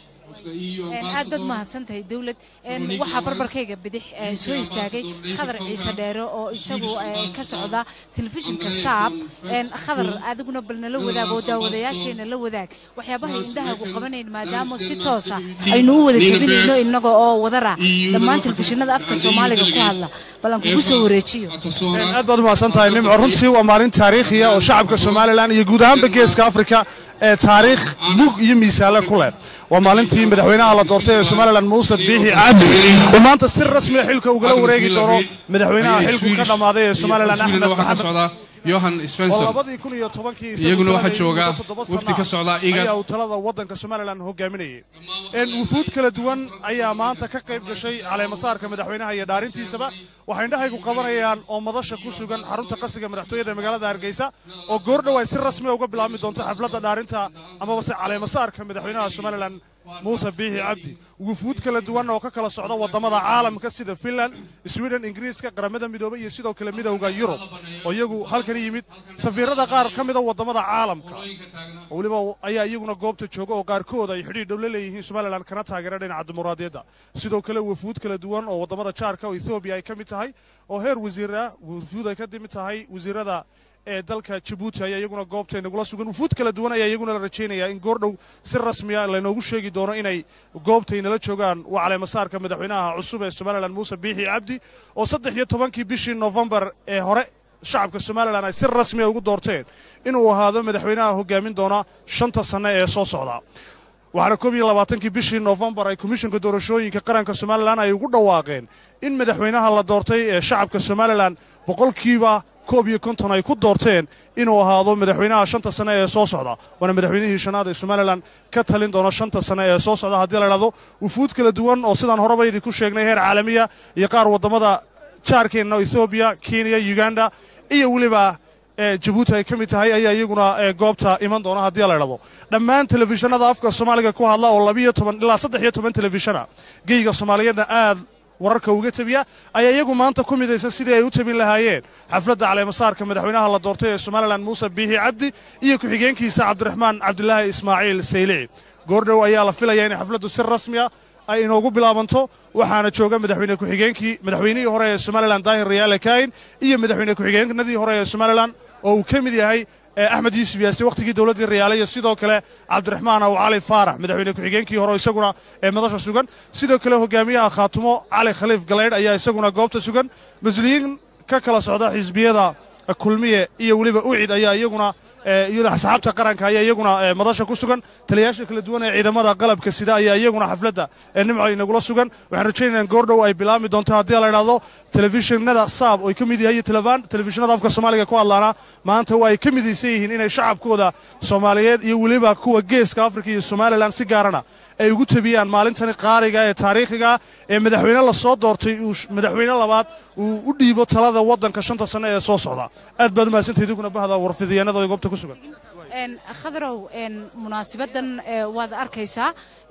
aad baad mahadsantahay dawlad waxaa barbarkayga bidix soo istaagay khadar ciise dheere oo isagu ka socda telefishinka saab khadar adiguna bal nala wadaag oo daawadayaasheena la wadaag waxyaabahay indhahaagu qabanayn maadaama si toosa aynu u wada jebinayno innaga oo wadara dhammaan telefishinada afka soomaaliga ku hadla bal aan kugu soo wareejiyo aad baad u mahadsantahay nimco runtii waa maalin taariikhiya oo shacabka somalilan iyo guud ahaanba geeska afrika ee taariikh mug iyo miisaale ku leh waa maalintii madaxweynaha la doortay ee somalilan muuse biixi cabdi oo maanta si rasmiya xilka ugala wareegi doono madaxweynaha xilku ka dhammaaday ee somalilan axmed maxamed yohan spencer labadii kun iyo tobankii iyaguna waxaa jooga wafdi ka socda igad ayaa uu talada waddanka somalilan hogaaminayay wufuud kala duwan ayaa maanta ka qayb gashay caleemasaarka madaxweynaha iyo dhaarintiisaba waxay indhahaygu qabanayaan oo madasha ku sugan xarunta qasiga madaxtooyada ee magaalada hargeysa oo goordhow ay si rasmiya uga bilaabmi doonto xafladda dhaarinta amabase caleemasaarka madaxweynaha somalilan muuse biixi cabdi wufuud kala duwan oo ka kala socda waddamada caalamka sida finland sweden ingiriiska qaramada midoobay iyo sidoo kale midowda yurub oo iyagu halkan yimid safiirada qaar ka mida waddamada caalamka oo weliba ayaa iyaguna goobta jooga oo qaarkood ay xidhiir dhow la leeyihiin somalilan kana taageera dhinaca dimuqraadiyadda sidoo kale wufuud kala duwan oo waddamada jaarka oo ethoobiya ay ka mid tahay oo heer wasiir ah wufuud ay ka mid tahay wasiirada ee dalka jabuuti ayaa iyaguna goobta inagula sugan wufuud kala duwan ayaa iyaguna la rajaynayaa in goordhow si rasmiya laynoogu sheegi doono inay goobtay nala joogaan waa caleemasaarka madaxweynaha cusub ee somalilan muuse biixi cabdi oo saddex iyo tobankii bishii nofembar ee hore shacabka somalilan ay si rasmiya ugu doorteen inuu ahaado madaxweynaha hogaamin doona shanta sanne ee soo socda waxaana koob iyo labaatankii bishii nofembar ay komishanka doorashooyinka qaranka somalilan ay ugu dhawaaqeen in madaxweynaha la doortay ee shacabka somalilan boqolkiiba koob iyo konton ay ku doorteen inuu ahaado madaxweynaha shanta sane ee soo socda waana madaxweynihii shanaad ee somalilan ka talin doona shanta sane ee soo socda haddii la idhahdo wufuud kala duwan oo sidaan horeba idinku sheegnay heer caalamiya iyo qaar waddamada jaarkeenna ethoobiya kenya uganda iyo weliba jabuuti ay ka mid tahay ayaa iyaguna goobta iman doona haddii la idhahdo dhammaan telefishinada afka soomaaliga ku hadla oo labiyo toban ilaa saddex iyo toban telefishana geyga soomaaliyeedna aad wararka uga tebiya ayaa iyagu maanta ku midaysan sidii ay u tabin lahaayeen xafladda caleemasaarka madaxweynaha la doortay ee somalilan muuse biixi cabdi iyo ku-xigeenkiisa cabdiraxmaan cabdilaahi ismaaciil saylici goordhow ayaa la filaya inay xafladdu si rasmiya ay inoogu bilaabanto waxaana jooga madaxweyne ku-xigeenkii madaxweynihii hore ee somalilan daahir rayaale kaayin iyo madaxweyne ku-xigeenadii hore ee somalilan oo uu ka mid yahay axmed yuusuf yaasi wakhtigii dowladdii rayaale iyo sidoo kale cabdiraxmaan aw cali faarax madaxweyne ku-xigeenkii hore isaguna ee madasha sugan sidoo kale hogaamiyaha khaatumo cali khaliif galaydh ayaa isaguna goobta sugan mas-uuliyiin ka kala socda xisbiyada kulmiye iyo weliba ucid ayaa iyaguna iyada asxaabta qaranka ayaa iyaguna madasha ku sugan taliyayaasha kala duwan ee ciidamada qalabka sida ayaa iyaguna xafladda nimco inagula sugan waxaan rajaynayaan goordhow ay bilaabmi doonto haddii la idhahdo telefishinada saab oo ay ka mid yahay iyo telefishinada afka soomaaliga ku hadlaana maanta waa ay ka midaysan yihiin inay shacabkooda soomaaliyeed iyo weliba kuwa geeska afrika iyo somalilan si gaarana ay ugu tabiyaan maalintani qaariga ee taariikhiga ee madaxweyne la soo doortay uu madaxweyne labaad uu u dhiibo talada waddanka shanta sanne ee soo socda aad baad umahadsantay idinkuna bahda warfidiyeenada oo goobta ku sugan khadarow munaasibadan waad arkaysaa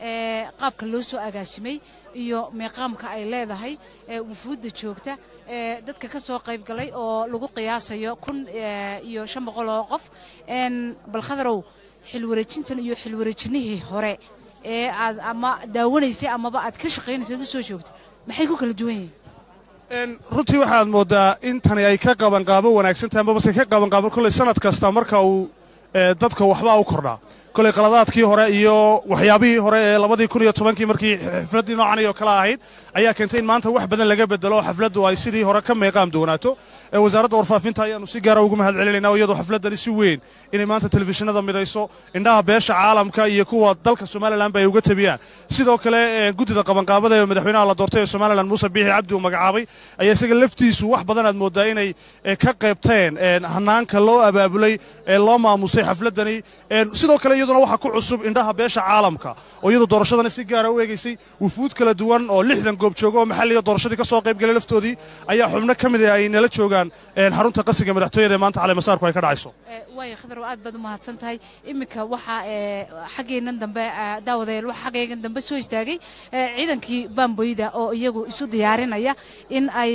qaabka loo soo agaasimay iyo meeqaamka ay leedahay wufuudda joogta dadka ka soo qayb galay oo lagu qiyaasayo kun iyo shan boqol oo qof bal khadarow xilwareejintan iyo xilwareejinihii hore ee aad ama daawanaysay amaba aad ka shaqaynaysay u soo joogtay maxay ku kala duwan yihiin runtii waxaad mooddaa in tani ay ka qabanqaabo wanaagsan tahay amaba se ka qabanqaabo kolley sanad kasta marka uu dadka waxbaa u kordhaa koley qaladaadkii hore iyo waxyaabihii hore ee labadii kun iyo tobankii markii xafladdii noocan oo kale ahayd ayaa keentay in maanta wax badan laga bedelo oo xafladdu ay sidii hore ka meeqaam doonaato wasaaradda warfaafinta ayaannu si gaara ugu mahad celinayna oo iyadoo xafladdani si weyn inay maanta telefishinada midayso indhaha beesha caalamka iyo kuwa dalka somalilanba ay uga tabiyaan sidoo kale guddida qabanqaabada ee madaxweynaha la doortay ee somalilan muuse biixi cabdi uu magacaabay ayaa isaga laftiisu wax badan aad mooddaa inay ka qaybteen hanaanka loo abaabulay ee loo maamusay xafladdani sidoo kale iyaduna waxaa ku cusub indhaha beesha caalamka oo iyadu doorashadani si gaara u eegaysay wufuud kala duwan oo lixdan goob jooga oo maxalliga doorashadii ka soo qayb galay laftoodii ayaa xubno ka mid ah ay nala joogaan xarunta qasiga madaxtooyada ee maanta caleemasaarku ay ka dhacayso waaya khadarow aad baad u mahadsan tahay iminka waxaa xaggeennan dambe daawadayaal waxaa xaggeennan dambe soo istaagay ciidankii baamboyda oo iyagu isu diyaarinaya in ay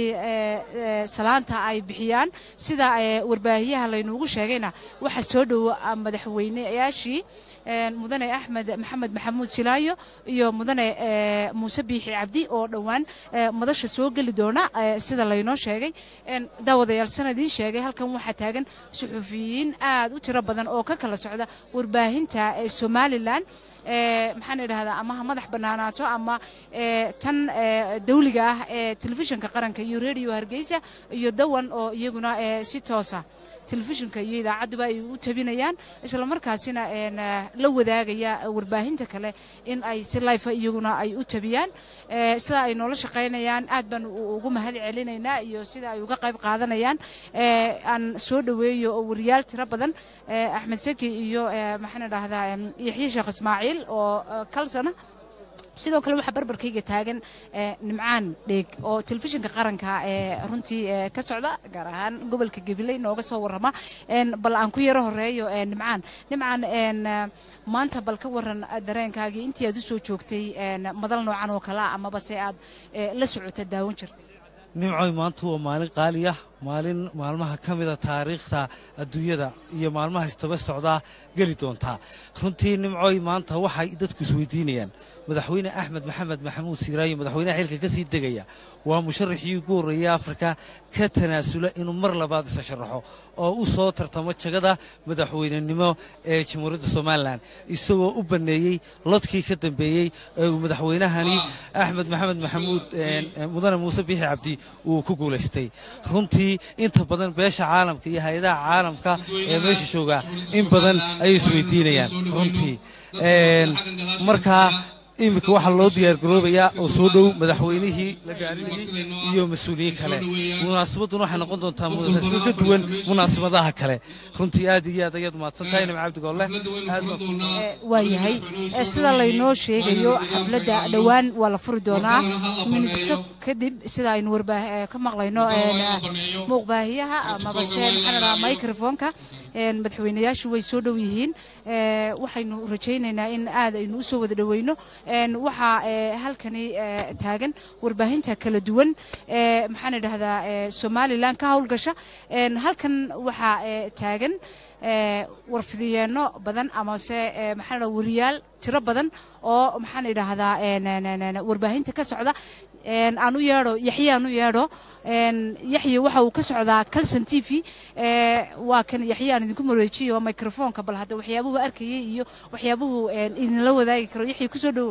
salaanta ay bixiyaan sida warbaahiyaha laynuugu sheegayna waxa soo dhowo madaxweyneyaashii mudane axmed maxamed maxamuud silaayo iyo mudane muuse biixi cabdi oo dhowaan madasha soo geli doona sida laynoo sheegay daawadayaal sanadiin sheegay halkan waxaa taagan suxufiyiin aad u tiro badan oo ka kala socda warbaahinta somalilan maxaan idhahdaa ama ha madax bannaanaato ama tan dawliga ah ee telefishinka qaranka iyo rediyo hargeysa iyo dawan oo iyaguna si toosa telefishinka iyo idaacadduba ay u tabinayaan isla markaasina la wadaagaya warbaahinta kale in ay si life iyaguna ay u tabiyaan sida ay noola shaqaynayaan aad baan ugu mahad celinaynaa iyo sida ay uga qayb qaadanayaan aan soo dhoweeyo oo wariyaal tiro badan axmed seki iyo maxaan idhahdaa yaxye sheekh ismaaciil oo kalsana sidoo kale waxaa barbarkayga taagan nimcaan dheeg oo telefishinka qaranka ee runtii ka socda gaar ahaan gobolka gabiley nooga soo warrama bal aan ku yaro horeeyo nimcaan nimcaan maanta bal ka waran dareenkaagii intii aad u soo joogtay madal noocan oo kalea amaba se aad la socota daawan jirtay nimcoy maanta waa maalin qaaliya maalin maalmaha ka mida taariikhda adduunyada iyo maalmaha istaba socdaa geli doontaa runtii nimcoy maanta waxay dadku isweydiinayaan madaxweyne axmed maxamed maxamuud siiraayo madaxweynaha xilka ka sii degaya waa musharaxii ugu horreeyey afrika ka tanaasula inuu mar labaad isa sharaxo oo u soo tartamo jagada madaxweynenimo ee jamhuuriyadda somalilan isagoo u banneeyey lodkii ka dambeeyey ee uu madaxweynahani axmed maxamed maxamuud mudane muuse biixi cabdi uu ku guulaystay runtii inta badan beesha caalamka iyo hay-adaha caalamka ee meesha jooga in badan ayay isweydiinayaan runtii markaa iminka waxaa loo diyaargaroobayaa oo soo dhow madaxweynihii la gaarinayey iyo mas-uuliyiin kale munaasabadduna waxay noqon doontaa munaasabad ka duwan munaasabadaha kale runtii aad iyo aad ayaad mahadsan tahay nimca cabdigolle waa yahay sida laynoo sheegayo xafladda dhowaan waa la furi doonaa minidso kadib sida aynu ka maqlayno muuqbaahiyaha amaba se maxaan dhahaa microfonka madaxweynayaashu way soo dhow yihiin waxaynu rajaynaynaa in aad aynu u soo wada dhoweyno waxaa halkani taagan warbaahinta kala duwan maxaan idhahdaa somalilan ka howlgasha halkan waxaa taagan warfidiyeenno badan amase maxaan dhaha wariyaal tiro badan oo maxaan idhaahdaa warbaahinta ka socda aan u yeedho yaxye aan u yeedho yaxye waxa uu ka socdaa calson t v waa kan yaxye aan idinku mareejiyo microfonka bal hadda waxyaabuhu arkayay iyo waxyaabuhu idinla wadaagi karo yaxye kusoo dhowow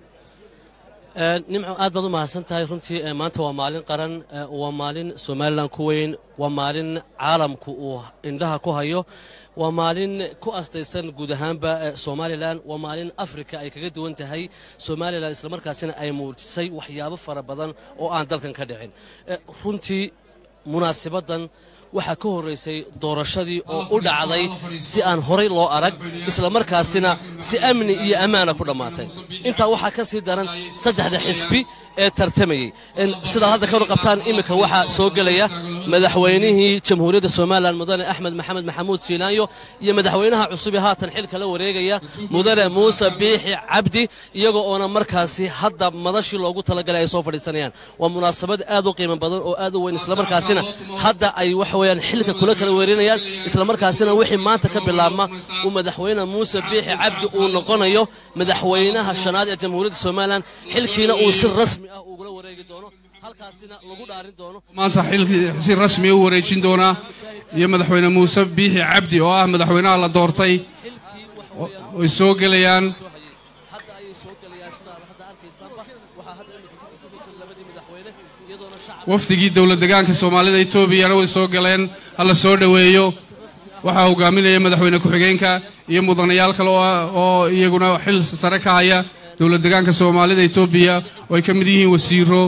nimco aad baad u mahadsan tahay runtii maanta waa maalin qaran waa maalin somalilan ku weyn waa maalin caalamku uu indhaha ku hayo waa maalin ku astaysan guud ahaanba somalilan waa maalin afrika ay kaga duwan tahay somalilan islamarkaasina ay muujisay waxyaabo fara badan oo aan dalkan ka dhicin runtii munaasibaddan waxaa ka horraysay doorashadii oo u dhacday si aan horay loo arag islamarkaasina si amni iyo ammaana ku dhammaatay intaa waxaa ka sii daran saddexda xisbi ee tartamayey sidaad hadda ka warqabtaan iminka waxaa soo gelaya madaxweynihii jamhuuriyadda somalilan mudane axmed maxamed maxamuud siilaanyo iyo madaxweynaha cusub ee haatan xilka la wareegaya mudane muuse biixi cabdi iyagoo oona markaasi hadda madashii loogu talagalay ay soo fadhiisanayaan waa munaasabad aad u qiimo badan oo aad u weyn islamarkaasina hadda ay waxa weeyaan xilka kula kala weerinayaan islamarkaasina wixii maanta ka bilaabma uu madaxweyne muuse biixi cabdi uu noqonayo madaxweynaha shanaad ee jamhuuriyadda somalilan xilkiina uu si rasmi ah ugula wareegi doono halkaasina lagu dhaarin doono maanta xilkii si rasmi u wareejin doonaa iyo madaxweyne muuse biixi cabdi oo ah madaxweynaha la doortay way soo gelayaan wafdigii dowlad degaanka soomaalida etoobiyana way soo galeen ha la soo dhoweeyo waxaa hogaaminaya madaxweyne ku-xigeenka iyo mudanayaal kale oo iyaguna xil sare ka haya dowlad degaanka soomaalida etoobiya oo ay ka mid yihiin wasiiro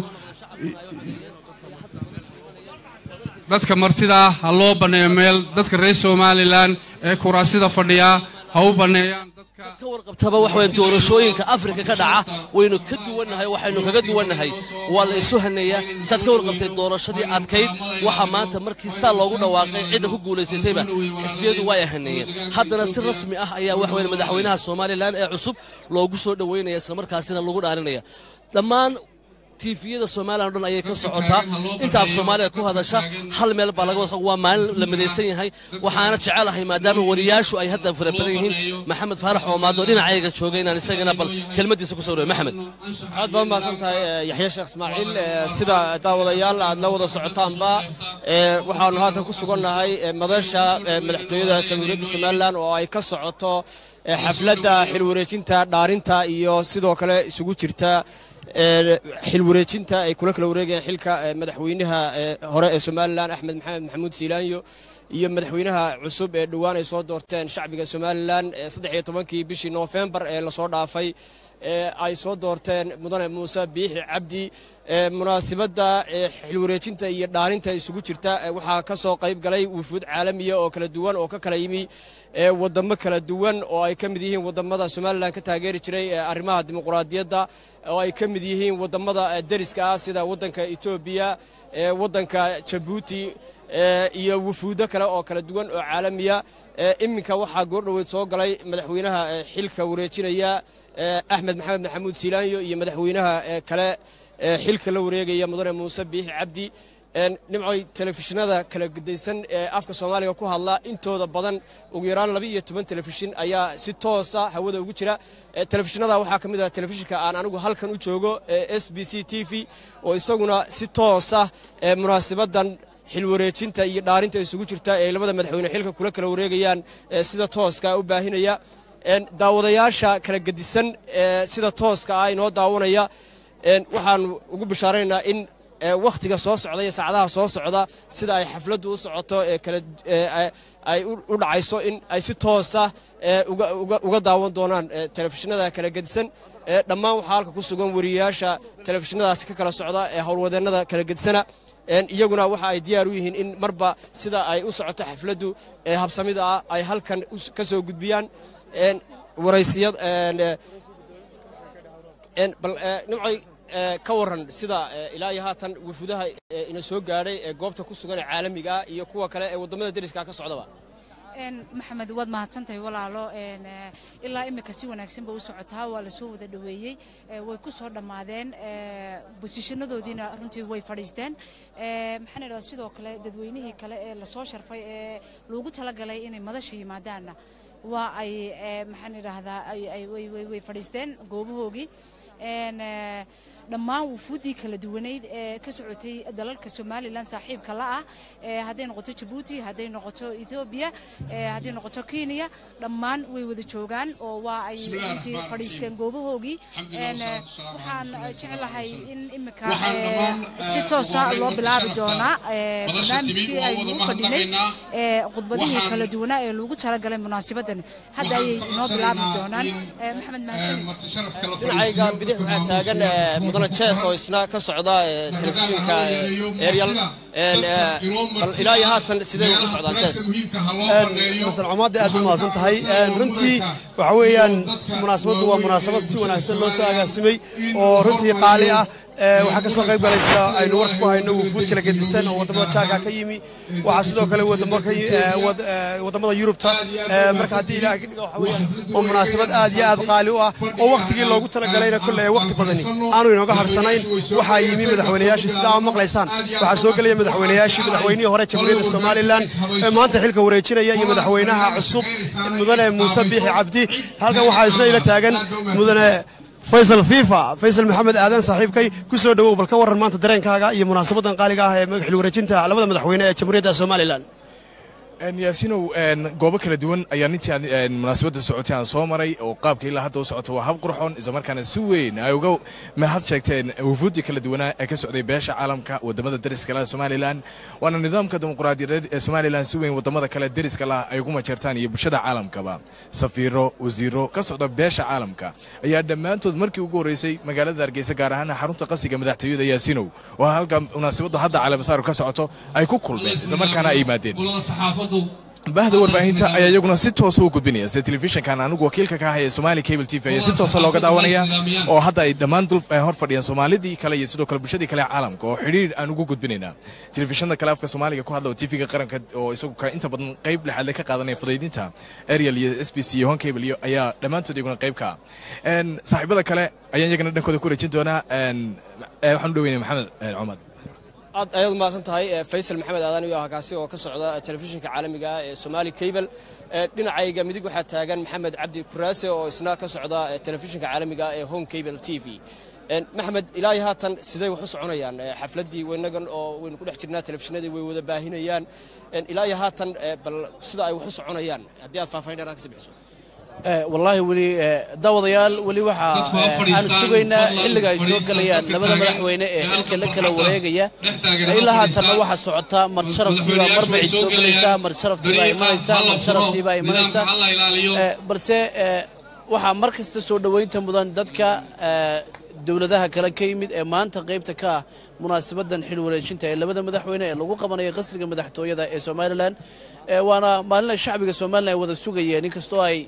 dadka martida ah ha loo banneeyo meel dadka reer somalilan ee kuraasida fadhiya ha u banneeyaan ka warqabtaba wax weyn doorashooyinka afrika ka dhaca waynu ka duwannahay waxaynu kaga duwannahay waa la isu haneeyaa saad ka warqabtay doorashadii adkayd waxaa maanta markii saa loogu dhawaaqay cidda ku guulaysatayba xisbiyadu way haneeyeen haddana si rasmi ah ayaa wax weyn madaxweynaha somalilan ee cusub loogu soo dhoweynaya islamarkaasina lagu dhaarinaya dhammaan tiifiyada somalilan o dhan ayay ka socotaa inta af soomaaliya ku hadasha hal meel baa laga wasa waa maalin la midaysan yahay waxaana jecelahay maadaama wariyaashu ay hadda fara badan yihiin maxamed faarax oomaado dhinacayga jooga inaan isagana bal kelmadiisa ku sawirayo maxamed aad baad mahadsan tahay yaxya sheekh ismaaciil sida daawadayaal aad la wada socotaanba waxaanu haatan ku sugannahay madasha madaxtooyada jamhuuriyadda somalilan oo ay ka socoto xafladda xilwareejinta dhaarinta iyo sidoo kale isugu jirta xil wareejinta ay kula kala wareegayaan xilka madaxweynaha hore ee somalilan axmed maxamed maxamuud siilaanyo iyo madaxweynaha cusub ee dhowaan ay soo doorteen shacbiga somalilan saddex iyo tobankii bishii noofembar ee lasoo dhaafay ay soo doorteen mudane muuse biixi cabdi munaasibadda xilwareejinta iyo dhaarinta isugu jirta waxaa ka soo qayb galay wufuud caalamiya oo kala duwan oo ka kala yimi wadamo kala duwan oo ay ka mid yihiin wadamada somalilan ka taageeri jiray arrimaha dimuquraadiyadda oo ay ka mid yihiin wadamada deriska ah sida waddanka etoobiya waddanka jabuuti iyo wufuudo kale oo kala duwan oo caalamiya iminka waxaa goordhoweyd soo galay madaxweynaha xilka wareejinaya axmed maxamed maxamuud siilaanyo iyo madaxweynaha kale xilka la wareegaya mudane muuse biixi cabdi nimcoy telefishinada kala gudaysan ee afka soomaaliga ku hadla intooda badan ugu yaraan laba iyo toban telefishin ayaa si toosa hawada ugu jira telefishinada waxaa ka mid ah telefishinka aan anigu halkan u joogo s b c t v oo isaguna si toosa munaasibadan xilwareejinta iyo dhaarinta isugu jirta ee labada madaxweyne xilka kula kala wareegayaan sida tooska u baahinaya daawadayaasha kala gedisan sida tooska ah inoo daawanaya waxaanu ugu bishaaranaynaa in wakhtiga soo socda iyo saacadaha soo socda sida ay xafladdu u socoto ay u dhacayso in ay si toosa uga daawan doonaan telefishinada kala gedisan dhammaan waxaa halka ku sugan wariyayaasha telefishinadaasi ka kala socda ee howlwadeennada kala gedisana iyaguna waxa ay diyaar u yihiin in marba sida ay u socoto xafladdu ee habsamida ah ay halkan ka soo gudbiyaan waraysiyad bal nimcoy ka waran sida ilaa iyo haatan wufuudaha ina soo gaadhay ee goobta ku sugan ee caalamiga ah iyo kuwa kale ee waddamada deriska ka socdaba maxamed waad mahadsantahay walaalo ilaa imika si wanaagsanba u socotaa waa lasoo wada dhoweeyey way ku soo dhammaadeen bosishanadoodiina runtii way fadhiisteen maxaan idhahdaa sidoo kale dadweynihii kale ee lasoo sharfay ee loogu talagalay inay madasha yimaadaanna waa ay maxaan idhaahdaa way fadhiisteen goobahoogii dhammaan wufuuddii kala duwaneyd ee ka socotay dalalka somalilan saaxiibka la ah hadday noqoto jabuuti hadday noqoto ethoobiya hadday noqoto kenya dhammaan way wada joogaan oo waa ay runtii fadhiisteen goobahoogii waxaan jeclahay in imika si toosa loo bilaabi doonaa barnaamijkii aynu u fadhinay khudbadihii kala duwanaa ee loogu talagalay munaasabadan hadda ayay inoo bilaabi doonaan maxamed dhinacayga bidix waxaa taagan mudane jees oo isna ka socda telefishinka eryal bal ilaa iyo haatan sidee ugu socdaan jees masal comaadda aad u mahadsan tahay runtii waxa weeyaan munaasabaddu waa munaasabad si wanaagsan loo soo agaasimay oo runtii qaali ah Ee, waxaa ka soo qayb galay sida aynu warka ku hayno wufuud kala gedisan oo waddamada jaarka ka yimi waxaa sidoo kale wadamo ka yi- ee, wad- ee, waddamada yurubta ee, marka haddii ilaahay ka dhiga waxa weeyaan oo munaasabad aad iyo aad qaali u ah oo wakhtigii loogu talagalayna kolle ee wakhti badani aanu inooga harsanayn waxaa yimi madaxweynayaashii sidaa aad maqlaysaan waxaa soo gelaya madaxweynayaashii madaxweynihii hore jamhuuriyadda somalilan ee maanta xilka wareejinaya iyo madaxweynaha cusub mudane muuse biixi cabdi halkan waxaa isna ila taagan mudane faysal fifa faysal maxamed aadan saaxiibkay ku soo dhowow bal ka warran maanta dareenkaaga iyo munaasabadan qaaliga ah ee xil wareejinta labada madaxweyne ee jamhuuriyadda somalilan Een, yaasinow een, goobo kala duwan ayaa intii aan een, munaasabadda socotay aan soo maray oo qaabka ilaa hadda u socoto waa hab qurxoon islamarkaana si weyn ay uga mahad sheegteen wufuuddii kala duwanaa ee ka socday beesha caalamka wadamada deriska laha somalilan waana nidaamka dimuqraadiyadeed ee somalilan si weyn wadamada kale deriska lah ay ugu majeertaan iyo bulshada caalamkaba safiiro wasiiro ka socda beesha caalamka ayaa dhammaantood markii ugu horreysay magaalada hargeysa gaar ahaan xarunta qasiga madaxtooyada yaasinow oo halka munaasabaddu hadda caleemasaar ka socoto ay ku kulmeen islamarkaana ay yimaadeen bahda warbaahinta ayaa iyaguna si toosa u gudbinaya sida telefishinkan anigu wakiilka ka ahaya somali cable t v ayaa si toosa looga daawanaya oo hadda ay dhammaan dul ay hor fadhiyaan soomaalidii kale iyo sidoo kale bulshadii kale ee caalamka oo xidhiir aan ugu gudbinayna telefishinada kale afka soomaaliga ku hadla oo tv-ga qaranka oo isagu ka inta badan qayb lexaadle ka qaadanaya fudaydinta ariel iyo s b c iyo hon cable iyo ayaa dhammaantood iyaguna qayb ka ah Een, saaxiibada kale ayaan iyagana dhankooda ku rajin doonaa een, ee, waxaan u dhoweynaya maxamed een, cumar aad ayaad umahadsan tahay eh, faysal maxamed aadan iyo ah kaasi oo ka socda eh, telefishinka caalamiga ah ee somali cable Eh, dhinacayga midig waxaa taagan maxamed cabdi kuraase oo isna ka socda eh, telefishinka caalamiga ah ee home cable t v Eh, maxamed ilaa iyo haatan sidee wax u soconayaan Eh, xafladdii weynagan oo waynu ku dhex jirnaa telefishinadii way wada baahinayaan Eh, ilaa iyo haatan eh, bal sida ay wax u soconayaan haddii aad faahfaahin dheeraad ka sii bixiso Eh, wallaahi weli eh, daawadayaal weli waxaa Dadku ha eh, aan fadhiistaan, sugaynaa fadlan, xilliga ay soo fadhiista gelayaan dadka labada taagan, madaxweyne ee ee xilka la halkan kala fadhiista, wareegaya dhex taagan, ha ilaa fadhiistaan. haatanna waxaa socota mar sharaftiibaa marba cid soo gelaysaa mar sharaftiibaa imanaysaa mar sharaftiibaa imanaysaa Eh, balse eh, waxaa mar kasta soo dhoweynta mudan dadka eh, dowladaha kale ka yimid ee maanta qaybta ka ah munaasabadan xil wareejinta ee labada madaxweyne ee lagu qabanayo qasriga madaxtooyada ee somalilan Eh, waana maalin ay shacbiga somalilan ay wada sugayeen inkastoo ay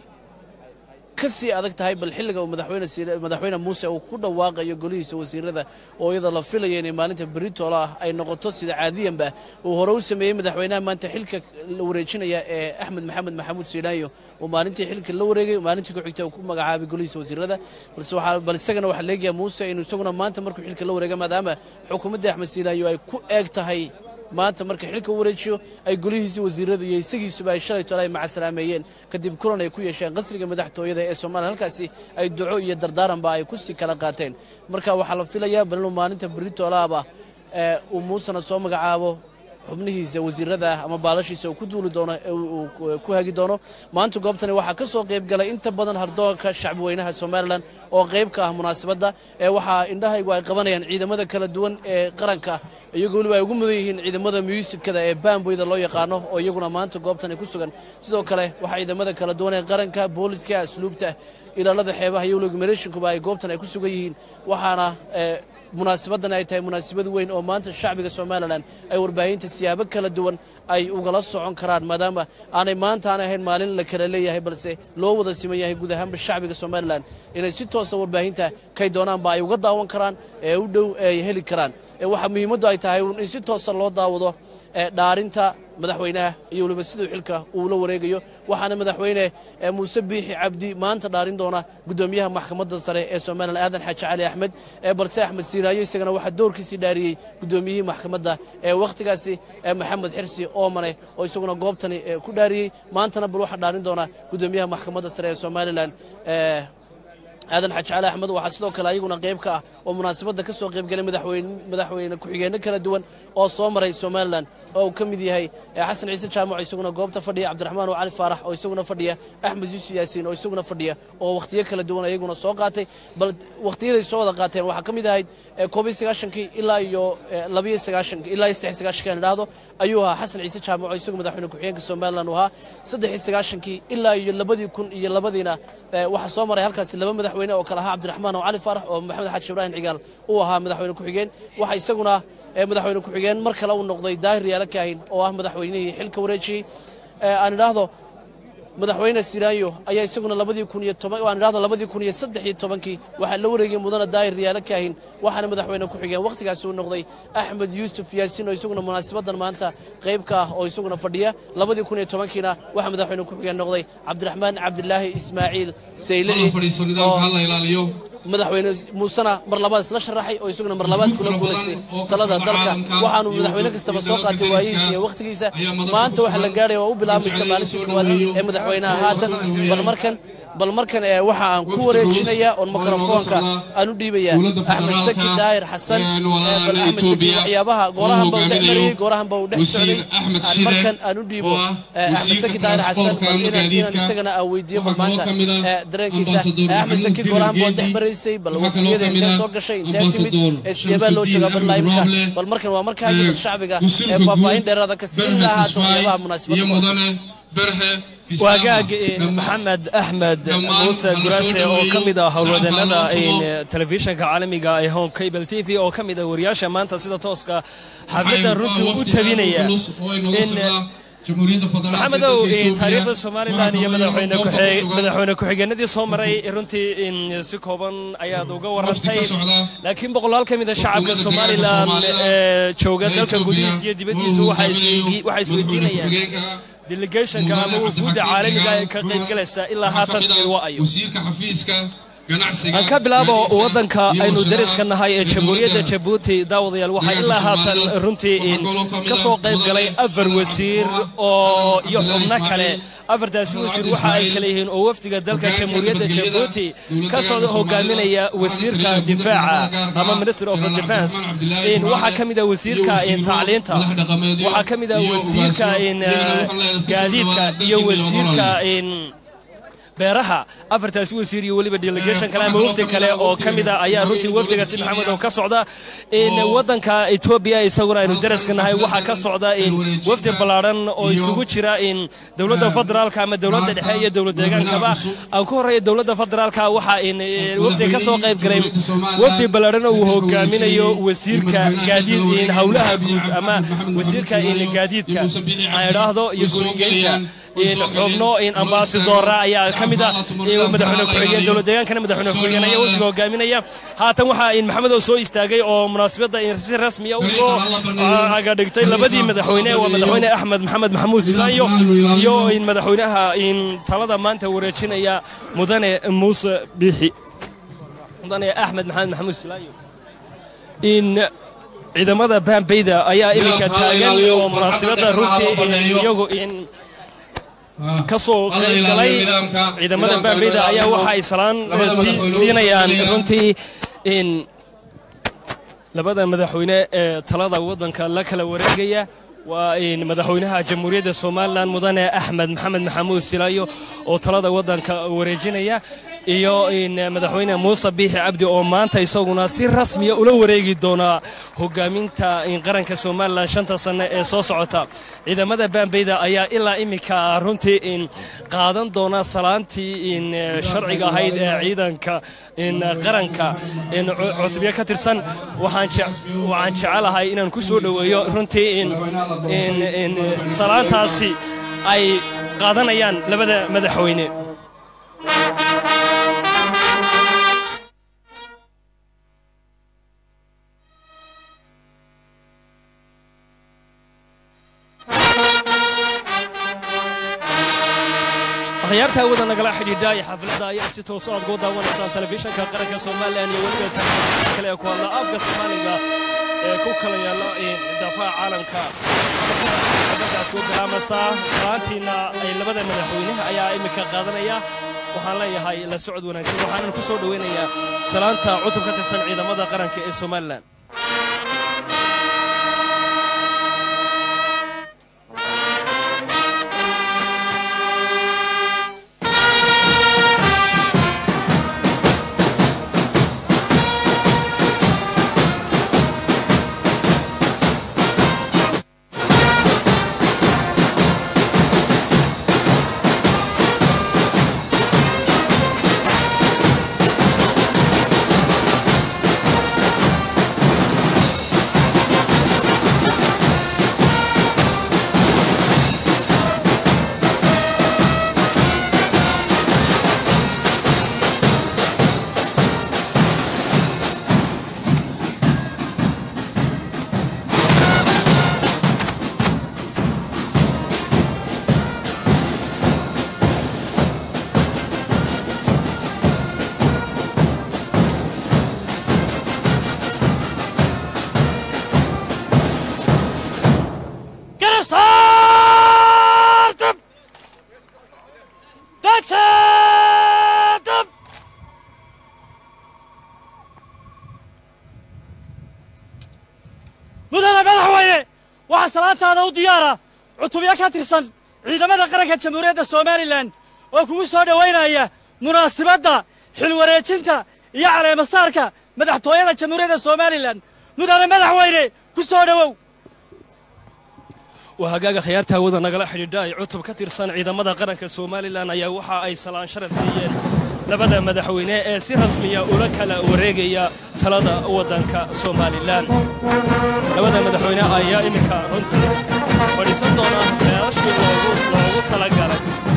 ka sii adag tahay bal xilliga uu madaxweyne Siile- madaxweyne muuse uu ku dhawaaqayo golihiisa wasiirada oo iyada la filaya inay maalinta beritola ah ay noqoto sida caadiyanba uu hore u sameeyey madaxweynaha maanta xilka la wareejinaya ee axmed maxamed maxamuud siilaayo uu maalintii xilka la wareegay maalintii ku xigta uu ku magacaabay golihiisa wasiirada balse waxaa bal isagana waxaa leegayaa muuse inuu isaguna maanta markuu xilka la wareega maadaama xukuumadda axmed siilaayo ay ku eeg tahay maanta marka xilka u wareejiyo ay golihiisii wasiirada iyo isagiisuba ay shalay tole ay macasalaameeyeen kadib kulan ay ku yeesheen qasriga madaxtooyada ee soomaaliya halkaasi ay duco iyo dardaaranba ay kusi kala qaateen marka waxaa la filayaa bal inuu maalinta beritoolaaba ee uu muusena soo magacaabo xubnihiisa wasiirada ah ama baalashiisa uu ku duuli doono ee uu uu ku hagi doono maanta goobtani waxaa ka soo qayb galay inta badan hardoonka shacbi weynaha somalilan oo qayb ka ah munaasabadda ee waxaa indhahaygu ay qabanayaan ciidamada kala duwan ee qaranka iyagoo weliba ay ugu mudan yihiin ciidamada muusikada ee baamboyda loo yaqaano oo iyaguna maanta goobtani ku sugan sidoo kale waxaa ciidamada kala duwan ee qaranka booliska asluubta ilaalada xeebaha iyo weliba milishinkuba ay goobtan ay ku sugan yihiin waxaana ee, munaasabadan ay tahay munaasabad weyn oo maanta shacbiga somalilan ay warbaahinta siyaabo kala duwan ay ugala socon karaan maadaama aanay maanta aanay ahayn maalin la kala leeyahay balse loo wada siman yahay guud ahaanba shacbiga somalilan inay si toosa warbaahinta kay doonaanba ay uga daawan karaan ee u dhow ay heli karaan ee waxaa muhiimaddu ay tahay in si toosa loo daawado ee dhaarinta madaxweynaha iyo weliba siduu xilka uu la wareegayo waxaana madaxweyne ee muuse biixi cabdi maanta dhaarin doona gudoomiyaha maxkamadda sare ee somalilan aadan xaaji cali axmed ee balse axmed siinaayo isagana waxaa doorkiisii dhaariyey gudoomiyihii maxkamadda ee wakhtigaasi ee maxamed xirsi oomane oo isaguna goobtani ee ku dhaariyey maantana bal waxaa dhaarin doona gudoomiyaha maxkamadda sare ee somalilan ee aadan xaaji cali axmed waxaa sidoo kale ayaguna qayb ka ah oo munaasabadda ka soo qayb galay madaxweyne madaxweyne ku-xigeenno kala duwan oo soo maray somalilan oo uu ka mid yahay eh, xasan ciise jaamac oo isaguna goobta fadhiya cabdiraxmaan oo cali faarax oo isaguna fadhiya axmed yuusuf yaasiin oo isaguna fadhiya oo wakhtiyo kala duwan ayaguna soo qaatay bal wakhtiyaday soo wada qaateen waxaa ka mid ahayd eh, koob iyo sagaashankii ilaa iyo eh, labiyo sagaashankii ilaa iyo saddex iyo sagaashankii aan idhaahdo ayuu ahaa xasan ciise jaamac oo isagu madaxweyne ku-xigeenka somalilan uu ahaa saddex iyo sagaashankii ilaa iyo labadii kun iyo labadiina eh, waxaa soo maray halkaasi laba madaxweyne oo kale ahaa cabdiraxmaan oo cali faarax oo maxamed xaaji ibraahim cigaal uu ahaa madaxweyne ku-xigeen waxaa isaguna eh, madaxweyne ku-xigeen mar kale uu noqday daahir yaala kaahin oo ah madaxweynihii xilka wareejiyey Eh, aan idhaahdo madaxweyne siraayo ayaa isaguna labadii kun iyo toban waan idhahdo labadii kun iyo saddex iyo tobankii waxaa la wareegay mudana daahir riyaalo kaahin waxaana madaxweyne ku xigeen wakhtigaasi uu noqday axmed yuusuf yaasiin oo isaguna munaasibadan maanta qayb ka ah oo isaguna fadhiya labadii kun iyo tobankiina waxaa madaxweyne ku xigeen noqday cabdiraxmaan cabdilaahi ismaaciil saylici oo madaxweyne muusena mar labaad isla sharaxay oo isaguna mar labaad kula guulaystay talada dalka waxaanu madaxweyne kastaba soo qaatay waayihiisa iyo wakhtigiisa maanta waxaa la gaadhaya waa u bilaabaysa maalintii koowaad ee madaxweynaha haatan bal markan bal markan ee waxa aan ku wareejinayaa oon mikrofoonka aan u dhiibayaa axmed saki daahir xasan bal axmed saki waxyaabaha goorahanba uu dhex marayey goorahanba uu dhex socday aan markan aan u dhiibo axmed saki daahir xasan bal inaan inaan isagana aan weydiiyo bal maanta dareenkiisa axmed saki goorahanba waa dhex maraysay bal wafdiyada intee soo gashay intee timid ee sideebaa loo joogaa bal laayimka bal markan waa markaagii bal shacbiga ee faahfaahin dheeraada ka siin lahaa waxyaabaha munaasibadda waagaag maxamed axmed muuse guraase oo ka mid ah howlwadeennada telefishinka caalamiga ee home cable t v oo ka mid ah wariyaasha maanta sida tooska xafladdan runtii u tabinaya maxamedow taariikhda somalilan iyo madaxweyne ku-xigeenadii soo maray runtii si kooban ayaad uga warantay laakiin boqolaal ka mida shacabka somalilan ee jooga dalka gudihiisa iyo dibaddiisa waxay isweydiinayaan delegationka ama wufuudda caalamiga ee ka qayb galaysa ilaa haatan timid waa ayo aan ka bilaabo waddanka aynu dariska nahay ee jamhuuriyadda jabuuti daawadayaal waxaa ilaa haatan runtii ka soo qayb galay afar wasiir oo iyo xubno kale afartaasi wasiir waxa ay kale yihiin oo wafdiga dalka jamhuuriyadda jabuuti ka soo hogaaminaya wasiirka difaaca ama minister of defense waxaa ka mid ah wasiirka tacliinta waxaa ka mid ah wasiirka gaadiidka iyo wasiirka beeraha afartaasi wasiir iyo weliba delegation kale ama wafdi kale oo ka mid a ayaa runtii wafdigaasi maxamed oo ka socda waddanka etoobiya isaguna aynu daraska nahay waxaa ka socda wafdi ballaadhan oo isugu jira dowladda federaalka ama dowladda dhexe iyo dowlad deegaankaba aan ku horreeya dowladda federaalka waxaa wafdi ka soo qayb galay wafdi ballaadhan oo uu hogaaminayo wasiirka gaadiid howlaha guud ama wasiirka gaadiidka aan idhaahdo iyo gurigeynta xubno ambasadora ayaa ka mid ah madaxweyne ku-xigeen dowlad deegaankana madaxweyne ku-xigeen ayaa wafdiga hogaaminaya haatan waxaa maxamed oo soo istaagay oo munaasabadda si rasmiya u soo agadhigtay labadii madaxweyne waa madaxweyne axmed maxamed maxamuud silaanyo iyo madaxweynaha talada maanta wareejinaya mudane muuse biixi mudane axmed maxamed maxamuud silaanyo in ciidamada baambeyda ayaa iminka taagan oo munaasabadda runtii iyagu in ka soo qaybgalay ciidamada baambeyda ayaa waxa ay salaan siinayaan runtii in labada madaxweyne ee talada waddanka la kala wareegaya waa madaxweynaha jamhuuriyadda somalilan mudane axmed maxamed maxamuud silaayo oo talada waddanka wareejinaya iyo madaxweyne muuse biixi cabdi oo maanta isaguna si rasmiya ula wareegi doonaa hogaaminta qaranka somalilan shanta sanne ee soo socota ciidamada baambeyda ayaa ilaa iminka runtii qaadan doona salaantii sharciga ahayd ee ciidanka qaranka cutubyo ka tirsan waxaan jecelahay inaan ku soo dhoweeyo runtii salaantaasi ay qaadanayaan labada madaxweyne akhyaarta wada nagala xidhiidha iyo xafladda ayaa si tooso aad ugu daawanaysaan telefishinka qaranka somalilan iyo weliba telefishinka kale ee ku hadla afka soomaaliga ee ku kala yaalla daafaha caalamka xafladdaas soo galaamaysaa salaantiina ay labada madaxweyne ayaa iminka qaadanaya waxaan leeyahay la socod wanaagsan waxaanan ku soo dhoweynayaa salaanta cutub ka tirsan ciidamada qaranka ee somalilan waxaa salaantaada u diyaara cutubyo ka tirsan ciidamada qaranka jamhuuriyadda somalilan oo kugu soo dhowaynaya munaasibadda xilwareejinta iyo caleemasaarka madaxtooyada jamhuuriyadda somalilan mudane madaxweyne ku soo dhowow waa hagaaga khiyaarta hawada nagala xidhiidha ay cutub ka tirsan ciidamada qaranka somalilan ayaa waxa ay salaan sharaf siiyeen labada madaxweyne ee si rasmiya ula kala wareegaya talada waddanka somalilan labada madaxweyne ayaa iminka runtii fadhiisan doona meelashii loogu talagalay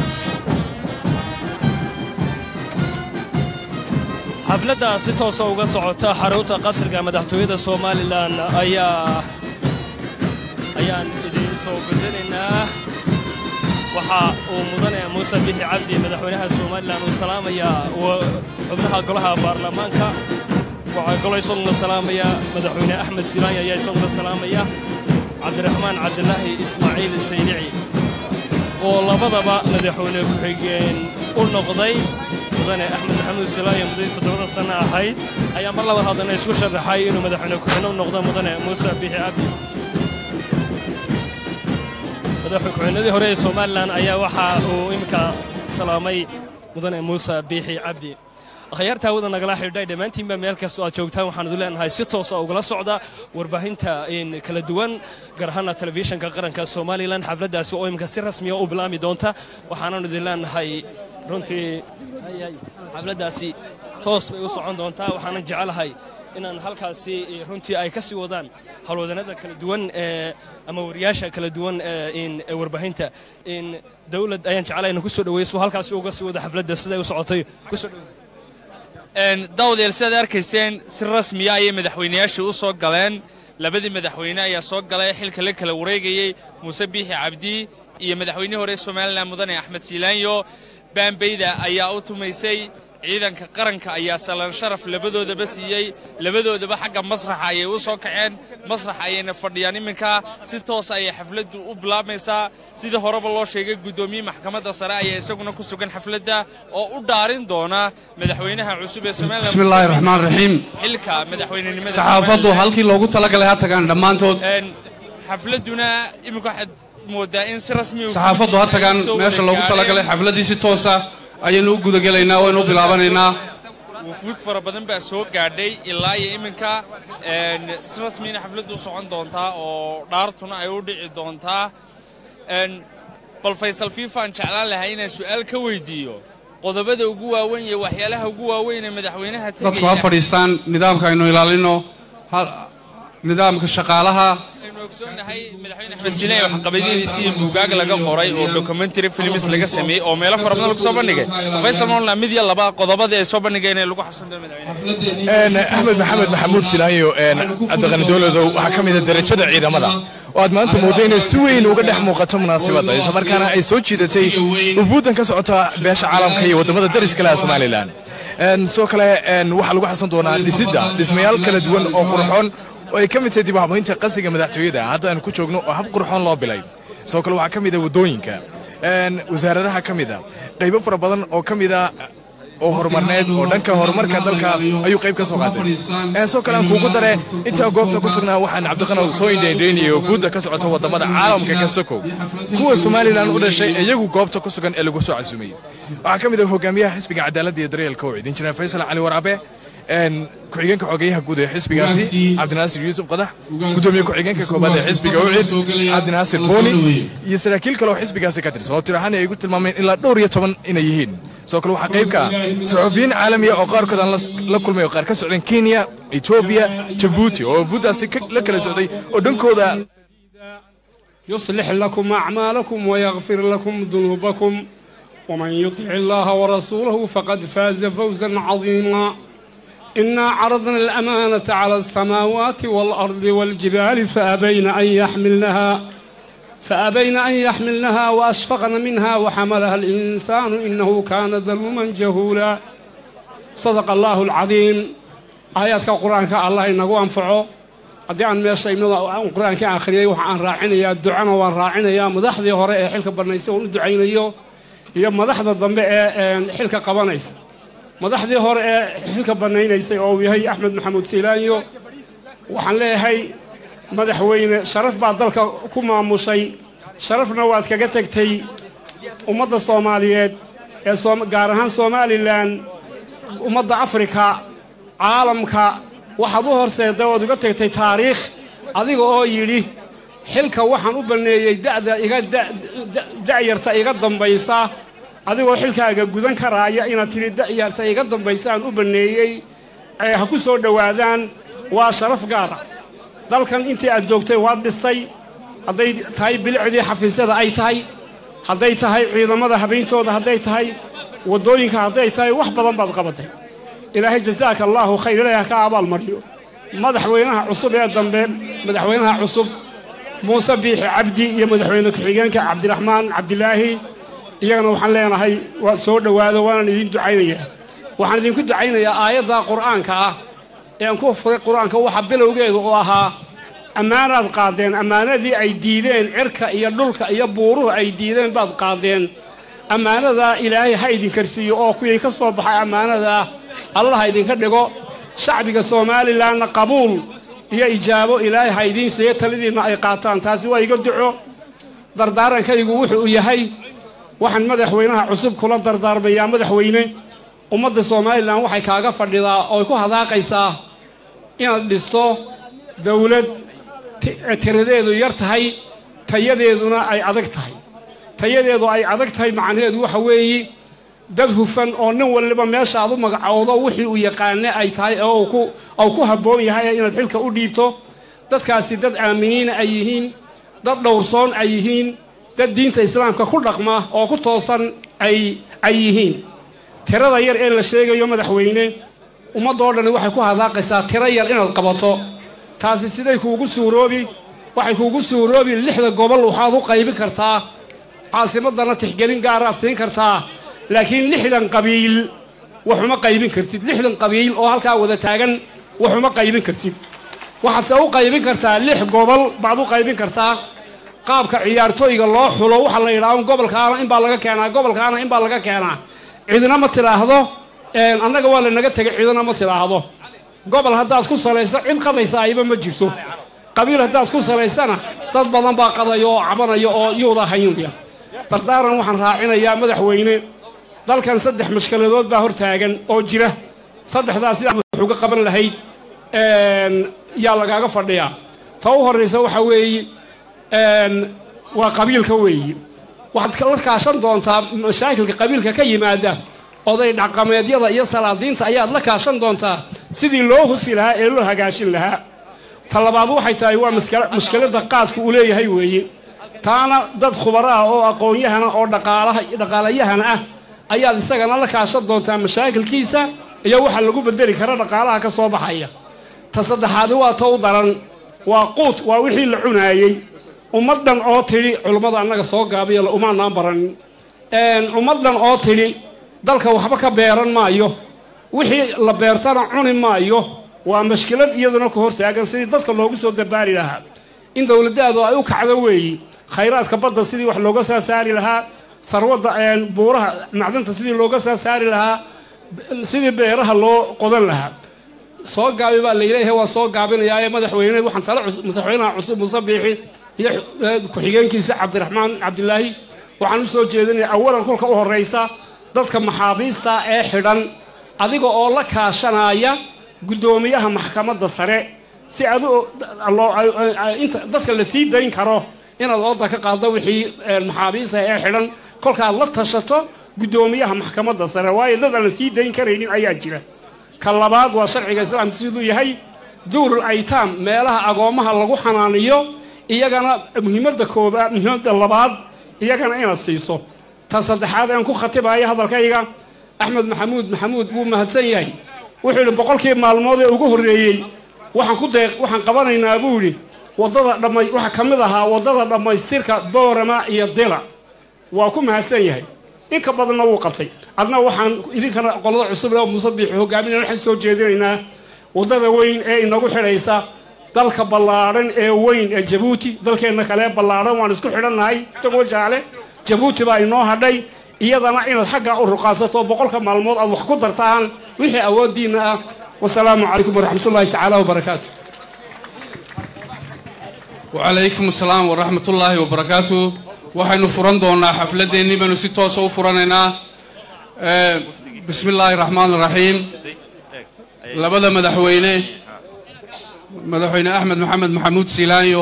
xafladda si toosa uga socota xarunta qasriga madaxtooyada somalilan ayaa ayaan idiin soo gudanaynaa waxa uu mudane muuse bixi cabdi madaxweynaha somalilan uu salaamayaa xubnaha golaha baarlamaanka waxaa kaloo isaguna salaamaya madaxweyne axmed silaanya ayaa isaguna salaamaya cabdiraxmaan cabdilaahi ismaaciil saydici oo labadaba madaxweyne ku-xigeen u noqday mudane axmed maxamuud silaanya muddadii toddobada sanno ahayd ayaa mar labaad haddana isku sharaxay inuu madaxweyne ku-xigeen u noqdo mudane muuse bixi cabdi madaxku-xigeenadii hore ee somalilan ayaa waxa uu iminka salaamay mudane muuse biixi cabdi akhyaarta hawada nagala xidhiidhay dhammaantiinba meel kastoo aad joogtaan waxaan idin leenahay si toosa ugala socda warbaahinta kala duwan gaar ahaana telefishinka qaranka somalilan xafladdaasi oo iminka si rasmiya u bilaami doonta waxaanan idin leenahay runtii xafladdaasi toos bay u socon doontaa waxaanan jecelahay inaan halkaasi runtii ay ka sii wadaan howlwadanada kala duwan ee ama wariyaasha kala duwan ee warbaahinta in dawlad ayaan jeclaa inaan ku soo dhaweyso halkaasi uga sii wada xafladda siday u socotay ku soo dhaweey daawadayaal sidaad arkayseen si rasmiya ayay madaxweynayaashii u soo galeen labadii madaxweyne ayaa soo galay xilka la kala wareegayey muuse biixi cabdi iyo madaxweynihii hore somalilan mudane axmed siilaanyo baambayda ayaa u tumaysay ciidanka qaranka ayaa salaan sharaf labadoodaba siiyey labadoodaba xagga masraxa ayay u soo kaceen masrax ayayna fadhiyaan iminka si toos ayay xafladdu u bilaabmaysaa sidii horeba loo sheegay guddoomiye maxkamadda sare ayaa isaguna ku sugan xafladda oo u dhaarin doona madaxweynaha cusub ee somalilan bismillaahi raxmaan raxiim xilka madaxweynenimada saxaafaddu halkii loogu talagalay ha tagaan dhammaantood xafladduna iminka waxaad moodaa in si rasmi saxaafaddu ha tagaan meesha loogu talagalay xafladdii si toosa ayaynu u gudagelaynaa waynu u bilaabanaynaa wufuud fara badan baa soo gaadhay ilaa iyo iminka si rasmiyana xafladdu socon doontaa oo dhaartuna ay u dhici doontaa bal faysal fiifaan jeclaan lahaa inaan su'aal ka weydiiyo qodobada ugu waaweyn iyo waxyaalaha ugu waaweyn ee madaxweynaha dadku ha fadhiistaan nidaamka aynu ilaalino nidaamka shaqaalaha aynu ogsoonnahay madaxweyne axmed siilay waxqabadyadiisii buugaag laga qoray oo documentary films laga sameeyey oo meelo fara badan lagu soo bandhigay faysal moolna mid iyo laba qodobadii ay soo bandhigeen ee lagu xasuusto madaxweyne axmed maxamed maxamuud silaanyo cabdiqani dowladow waxaa ka mid a darajada ciidamada oo aad maanta moodo inay si weyn uga dhex muuqato munaasabadda islamarkaana ay soo jiidatay ufuuddan ka socota beesha caalamka iyo waddamada dariska leh somalilan sidoo kale waxaa lagu xasan doonaa dhisidda dhismayaal kala duwan oo qurxoon oo ay ka mid tahay dib u habaynta qasriga madaxtooyada hadda aynu ku joogno oo hab qurxoon loo bilay sidoo kale waxaa ka mid a waddooyinka wasaaradaha ka mid a qaybo fara badan oo ka mid a oo horumarneed oo dhanka horumarka dalka ayuu qayb ka soo qaatay sidoo kale aan kuugu dare intaa goobta ku sugnaa waxaan cabdiqanow soo indhaindhaynayay oo fuudda ka socota waddamada caalamka ka sokow kuwa somalilan u dhashay iyagu goobta ku sugan ee lagu soo casuumay waxaa ka mid ah hogaamiyaha xisbiga cadaaladda iyo daryeelka oo idin jira faysal cali waraabe ku-xigeenka xogeyaha guud ee xisbigaasi cabdinaasir yuusuf qadax gudoomiye ku-xigeenka koobaad ee xisbiga ucid cabdinaasir booni iyo saraakiil kale oo xisbigaasi ka tirsan oo tir ahaan ay igu tilmaameen ilaa dhowr iyo toban inay yihiin sidoo kale waxaa qayb ka ah saxuufiyiin caalamiya oo qaarkood aan la kulmay oo qaar ka socdeen kenya etoobiya jabuuti oo buuddaasi la kala socday oo dhankooda يصلح لكم أعمالكم ويغفر لكم ذنوبكم ومن يطع الله ورسوله فقد فاز فوزا عظيما إنا عرضنا الأمانة على السماوات والأرض والجبال فأبين أن يحملنها فأبين أن يحملنها وأشفقن منها وحملها الإنسان إنه كان ظلوما جهولا صدق الله العظيم آياتك القرآن الله إنه أنفعه haddii aan meesha imada aan qur-aanka akhriyey waxa aan raacinayaa ducana waan raacinayaa madaxdii hore ee xilka bannaysay oon u ducaynayo iyo madaxda dambe ee xilka qabanaysa madaxdii hore ee xilka bannaynaysay oo uu yahay axmed maxamuud siilaanyo waxaan leeyahay madaxweyne sharaf baad dalka ku maamushay sharafna waad kaga tegtay ummadda soomaaliyeed ee soom- gaar ahaan somalilan ummadda afrika caalamka waxaad u horseedday ood uga tegtay taariikh adiga oo yidhi xilka waxaan u banneeyey da'da iga da- da- da'yarta iga dambaysa adigoo xilkaaga gudan karaaya inaad tidhi da'yarta iga dambaysaan u banneeyey ee ha ku soo dhowaadaan waa sharaf gaara dalkan intii aad joogtay waad dhistay hadday tahay bilicdii xafiisyada ay tahay hadday tahay ciidamada habeyntooda hadday tahay waddooyinka hadday tahay wax badan baad qabatay ilaahay jasaaka allaahu khayr ilaahi ha ka abaalmariyo madaxweynaha cusub ee dambe madaxweynaha cusub muuse biixi cabdi iyo madaxweyne ku-xigeenka cabdiraxmaan cabdilaahi iyagana waxaan leenahay waa soo dhowaado waanaan idin ducaynayaa waxaan idinku ducaynayaa aayadda qur'aanka ah ee aan ku furay qur'aanka waxa bilowgeedu oo ahaa ammaanaad qaadeen ammaanadii ay diideen cirka iyo dhulka iyo buuruhu ay diideen baad qaadeen ammaanadaa ilaahay ha idinkarsiiyo oo kuwii ka soo baxay ammaanadaa allah ha idinka dhigo shacbiga somalilanna qabuul iyo ijaabo ilaahay ha idiin siiyo talidiinna ay qaataan taasi waa iga duco dardaarankaygu wuxuu yahay waxaan madaxweynaha cusub kula dardaarmayaa madaxweyne ummadda somalilan waxay kaaga fadhidaa oo ku hadaaqaysaa inaad dhisto dawlad ti- tiradeedu yar tahay tayadeeduna ay adag tahay tayadeedu ay adag tahay macnaheedu waxa weeye dad hufan oo nin waliba meeshaad u magacowdo wixii uu yaqaane ay tahay oo uu ku uu ku habboon yahay inaad xilka u dhiibto dadkaasi dad aaminiina ay yihiin dad dhowrsoon ay yihiin dad diinta islaamka ku dhaqma oo ku toosan ay ay yihiin tirada yar ee la sheegayo madaxweyne ummaddoo dhan waxay ku hadaaqaysaa tiro yar inaad qabato taasi siday kuugu suuroobi waxay kuugu suuroobi lixda gobol waxaad u qaybin kartaa caasimaddana tixgelin gaaraad siin kartaa laakiin lixdan qabiil waxuma qaybin kartid lixdan qabiil oo halkaa wada taagan waxuma qaybin kartid waxaadse u qaybin kartaa lix gobol baad u qaybin kartaa qaabka ciyaartooyga loo xulo waxaa la yidhaha gobolkaana inbaa laga keenaa gobolkaana inbaa laga keenaa cidina ma tidhaahdo een, annaga waa lanaga tegay cidina ma tidhaahdo gobol haddaad ku salayso cid qadaysa ayba ma jirto qabiil haddaad ku salaysana dad badan baa qadaya oo cabanaya oo yuuda haynaya dardaaran waxaan raacinayaa madaxweyne dalkan saddex mashkaladood baa hor taagan oo jira saddexdaas sidaad wax uga qaban lahayd een, yaa lagaaga fadhiyaa ta u horraysa waxaa weeye een, waa qabiilka weeye waxaad la kaashan doontaa mashaakilka qabiilka ka yimaada oday dhaqameedyada iyo salaadiinta ayaad la kaashan doontaa sidii loo hufi lahaa ee loo hagaashin lahaa ta labaad waxay tahay waa maskala- mushkiladda qaadku uu leeyahay weeye taana dad khubaro ah oo aqoon-yahana oo dhaqaalaha dhaqaalayahana ah ayaad isagana la kaashan doontaa mashaakilkiisa iyo waxa lagu bedeli kara dhaqaalaha ka soo baxaya ta saddexaadi waa tow daran waa quut waa wixii la cunaayey ummaddan oo tidhi culummada annaga soo gaabiya umaanaan baranin ummaddan oo tidhi dalka waxba ka beeran maayo wixii la beertana cuni maayo waa mashkilad iyaduna ku hortaagan sidii dadka loogu soo dabaari lahaa in dowladdaadu ay u kacdo weeyi khayraadka badda sidii wax looga soo saari lahaa sarwadda buuraha macdanta sidii looga soo saari lahaa sidii beeraha loo qodan lahaa soo gaabi baa layleeyahay waa soo gaabinayaa ee madaxweyne waxaan tala cus- madaxweynaha cusub muuse biixi iyo eh, ku-xigeenkiisa cabdiraxmaan cabdilaahi waxaan u soo jeedinayaa awalan kolka u horraysa dadka maxaabiista ee xidhan adiga oo la kaashanaya guddoomiyaha maxkamadda sare si adu loo- ay- ay- ay- inta dadka la sii dayn karo inaad ooda ka qaaddo wixii eh, maxaabiista ee xidhan kolkaad la tashato guddoomiyaha maxkamadda sare waayo dad aan la sii dayn karaynin ayaa jira ka labaad waa sharciga islaamka siduu yahay duurul aytaam meelaha agoommaha lagu xanaaniyo iyagana muhiimadda koobaad muhiimadda labaad iyagana inaad siiso ta saddexaad aan ku khatibayo hadalkayga axmed maxamuud maxamuud wuu mahadsan yahay wuxuu yidhi boqolkii maalmood ee ugu horreeyey waxaan ku deeq waxaan qabanaynaa buu yidhi waddada dhammay waxaa ka mid ahaa waddada dhammaystirka boorama iyo dila waa ku mahadsan yahay in ka badanna wuu qabtay adna waxaan idinkana qolada cusub ee muuse biixi hogaaminaya waxaan soo jeedinaynaa waddada weyn ee inagu xidhaysa dalka ballaadhan ee weyn ee jabuuti dalkeenna kale ballaadhan waan isku xidhannahay isagoo jaale jabuuti baa inoo hadhay iyadana inaad xaggaa u ruqaasato boqolka maalmood aad wax ku dartaan wixii awooddiinna ah wasalaamu calaykum waraxmatullaahi tacaala wabarakaatu wacalaykum asalaam waraxmatullaahi wabarakaatu waxaynu furan doonaa xafladeennii baynu si toosa u furanaynaa Eh, bismi illaahi raxmaan raxiim labada madaxweyne madaxweyne axmed maxamed maxamuud siilaanyo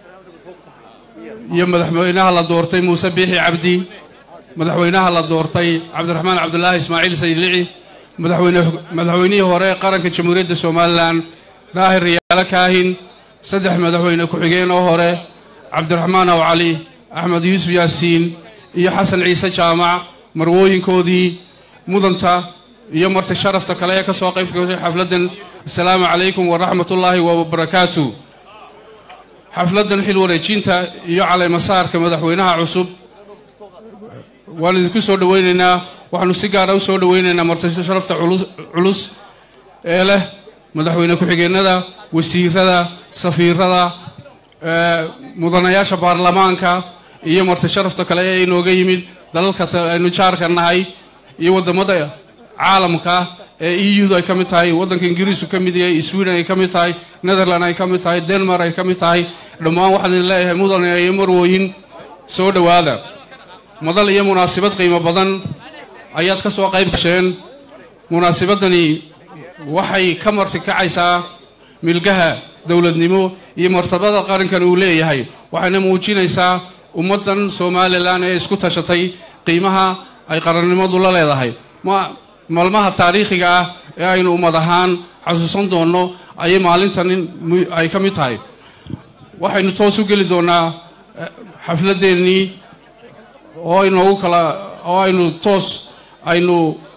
iyo madaxweynaha la doortay muuse biixi cabdi madaxweynaha la doortay cabdiraxmaan cabdulaahi ismaaciil sayidlici madaxweyne madaxweynihii hore ee qaranka jamhuuriyadda somalilan daahir riyaalo kaahin saddex madaxweyne ku-xigeen oo hore cabdiraxmaan aw cali axmed yuusuf yaasiin iyo xasan ciise jaamac marwooyinkoodii mudanta iyo marti sharafta kale ee ka soo qayb gashay xafladdan assalaamu calaykum waraxmatullaahi wabarakaatu xafladdan xil wareejinta iyo calaymasaarka madaxweynaha cusub waan idinku soo dhowaynaynaa waxaanu si gaara u soo dhowaynaynaa marti sharafta culus- culus ee leh madaxweyne ku-xigeenada wasiirada safiirada ee, mudanayaasha baarlamaanka iyo marti sharafta kale ee inooga yimid dalalka ta- aynu jaarka nahay iyo wadamada caalamka ee eu ay ka mid tahay waddanka ingiriisku ka mid yahay sweden ay ka mid tahay netherland ay ka mid tahay denmark ay ka mid tahay dhammaan waxaan idin leeyahay mudane iyo marwooyin soo dhowaada madal iyo munaasabad qiimo badan ayaad ka soo qayb gasheen munaasabadani waxay ka marti kacaysaa milgaha dowladnimo iyo martabada qarankan uu leeyahay waxayna muujinaysaa ummaddan somalilan ee isku tashatay qiimaha ay qarannimadu la leedahay ma maalmaha taariikhiga ah ee aynu ummad ahaan xasuusan doonno ayay maalintan mu- ay ka mid tahay waxaynu toos u geli doonaa eh, xafladeennii oo aynoogu kala oo aynu toos aynu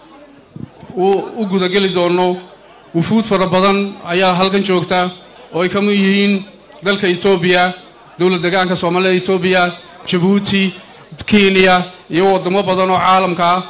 u u gudageli doonno wufuud fara badan ayaa halkan joogta oo ay ka mid yihiin dalka etoobiya dowlad degaanka soomaalida etoobiya jabuuti kenya iyo waddamo badan oo caalamka ah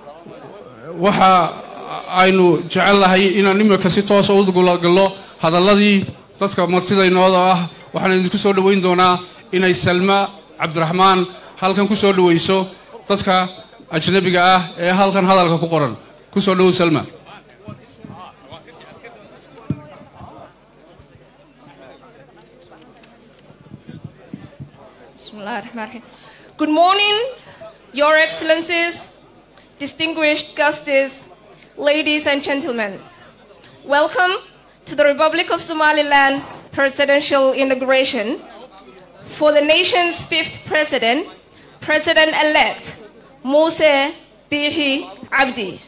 waxa aynu jecel lahay inaan imika si toosa u gulagallo hadalladii dadka martidaynooda ah waxaan idinku soo dhoweyn doonaa inay salma cabdiraxmaan halkan ku soo dhoweyso dadka ajnabiga ah ee halkan hadalka ku qoran ku soo dhowow salma Bismillahirrahmanirrahim. Good morning, Your Excellencies, distinguished guests, ladies and gentlemen. Welcome to the Republic of Somaliland presidential inauguration for the nation's fifth president, President-elect Mose Bihi Abdi.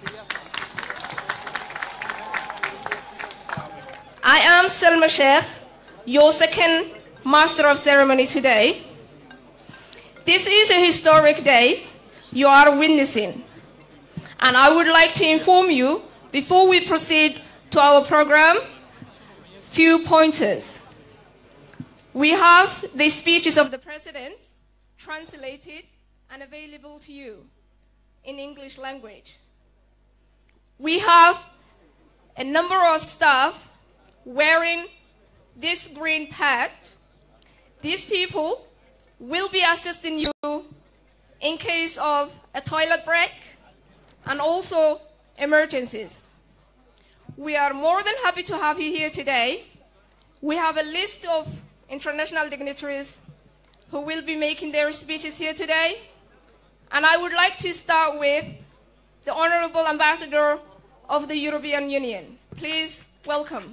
I am Selma Sheikh, your second Master of Ceremony today. This is a historic day you are witnessing. And I would like to inform you, before we proceed to our program, few pointers. We have the speeches of the presidents translated and available to you in English language. We have a number of staff wearing this green pad. These people will be assisting you in case of a toilet break and also emergencies. We are more than happy to have you here today. We have a list of international dignitaries who will be making their speeches here today. And I would like to start with the Honorable Ambassador of the European Union. Please welcome.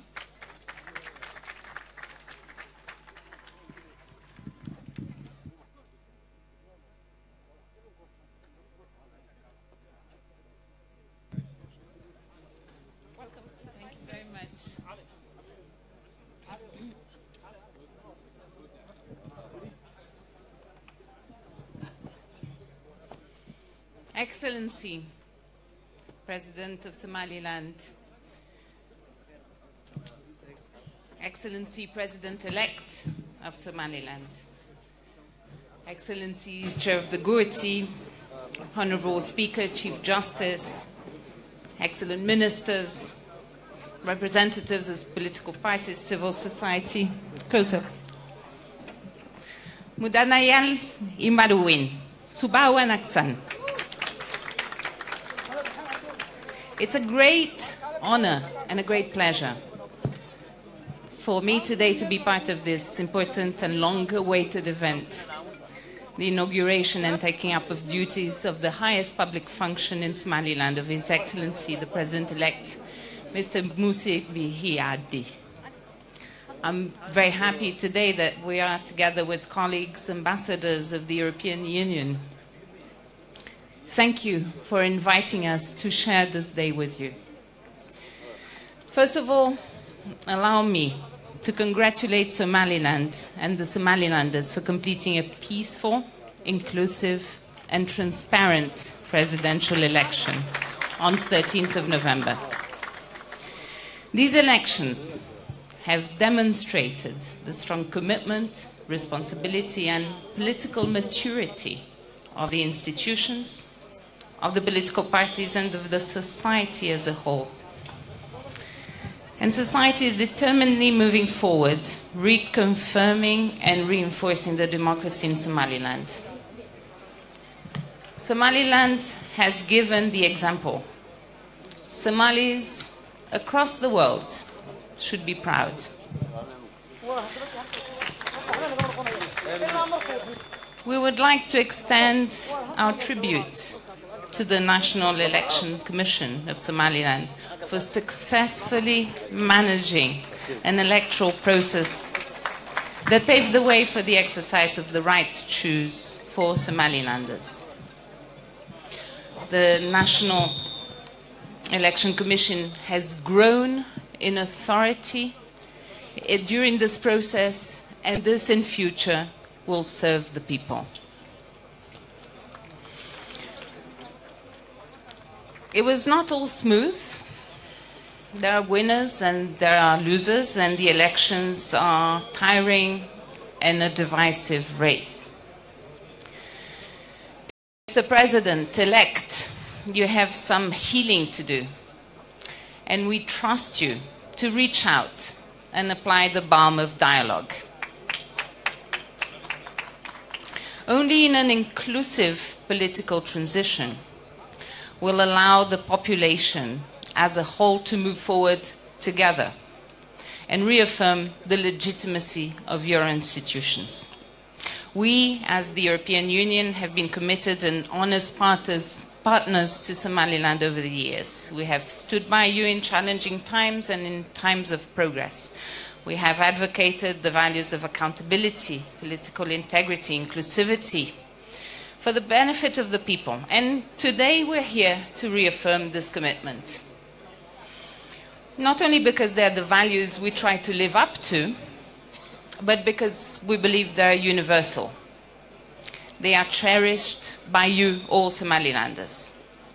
Thank you very much. Excellency, President of Somaliland, Excellency President-elect of Somaliland, Excellencies Chair of the Gurti, Honorable Speaker, Chief Justice, excellent ministers, representatives of political parties, civil society, closer. Mudanayal Imaruwin, Subawan Aksan. It's a great honor and a great pleasure for me today to be part of this important and long awaited event the inauguration and taking up of duties of the highest public function in Somaliland of His Excellency the President elect, Mr. Musi Bihi Abdi. I'm very happy today that we are together with colleagues, ambassadors of the European Union. Thank you for inviting us to share this day with you. First of all, allow me to congratulate Somaliland and the Somalilanders for completing a peaceful, inclusive, and transparent presidential election on 13th of November. These elections have demonstrated the strong commitment, responsibility, and political maturity of the institutions, of the political parties, and of the society as a whole. And society is determinedly moving forward, reconfirming and reinforcing the democracy in Somaliland. Somaliland has given the example. Somalis across the world should be proud. We would like to extend our tribute to the National Election Commission of Somaliland for successfully managing an electoral process that paved the way for the exercise of the right to choose for Somalilanders. The National Election Commission has grown in authority eh, during this process, and this in future will serve the people. It was not all smooth. There are winners and there are losers, and the elections are tiring and a divisive race. Mr. President elect, you have some healing to do, and we trust you to reach out and apply the balm of dialogue. Only in an inclusive political transition will allow the population as a whole to move forward together and reaffirm the legitimacy of your institutions. We, as the European Union, have been committed and honest partners, partners to Somaliland over the years. We have stood by you in challenging times and in times of progress. We have advocated the values of accountability, political integrity, inclusivity, for the benefit of the people. And today we're here to reaffirm this commitment. Not only because they're the values we try to live up to, but because we believe they're universal. They are cherished by you, all Somalilanders.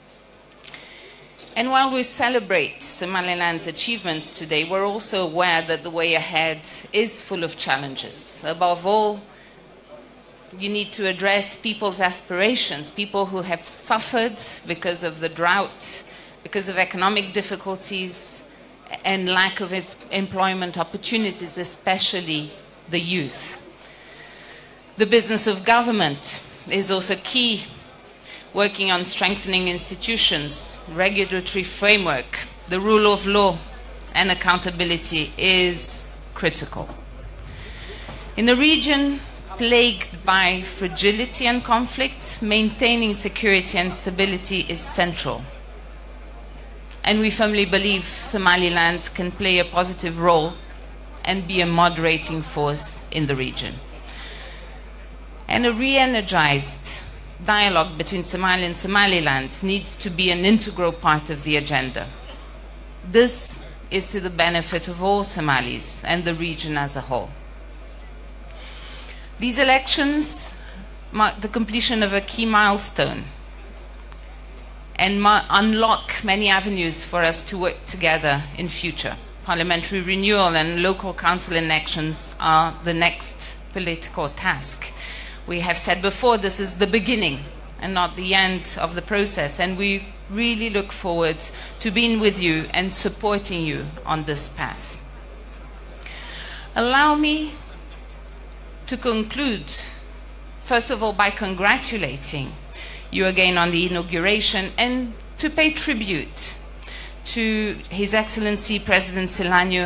And while we celebrate Somaliland's achievements today, we're also aware that the way ahead is full of challenges. Above all, you need to address people's aspirations, people who have suffered because of the drought, because of economic difficulties, and lack of its employment opportunities, especially the youth. The business of government is also key, working on strengthening institutions, regulatory framework, the rule of law, and accountability is critical. In a region plagued by fragility and conflict, maintaining security and stability is central. And we firmly believe Somaliland can play a positive role and be a moderating force in the region. And a re energized dialogue between Somalia and Somaliland needs to be an integral part of the agenda. This is to the benefit of all Somalis and the region as a whole. These elections mark the completion of a key milestone and ma- unlock many avenues for us to work together in future. Parliamentary renewal and local council elections are the next political task. We have said before this is the beginning and not the end of the process, and we really look forward to being with you and supporting you on this path. Allow me to conclude, first of all, by congratulating you again on the inauguration and to pay tribute to His Excellency President Silano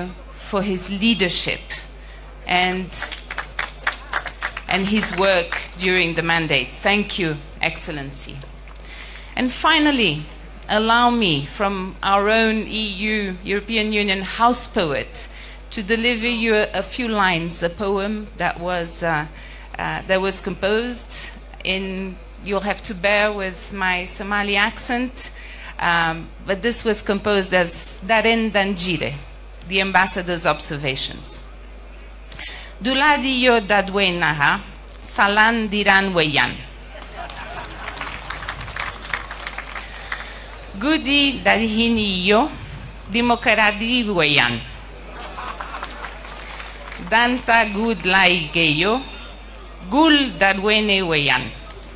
for his leadership and, and his work during the mandate. Thank you, Excellency. And finally, allow me, from our own EU, European Union house poet, to deliver you a, a few lines, a poem that was, uh, uh, that was composed in, you'll have to bear with my Somali accent, um, but this was composed as Daren Danjire, the ambassador's observations. Duladiyo dadwenaha, salan diran weyan. Gudi dadhiniyo, demokradi weyan. Danta gud laigeyo, gul dadwene weyan.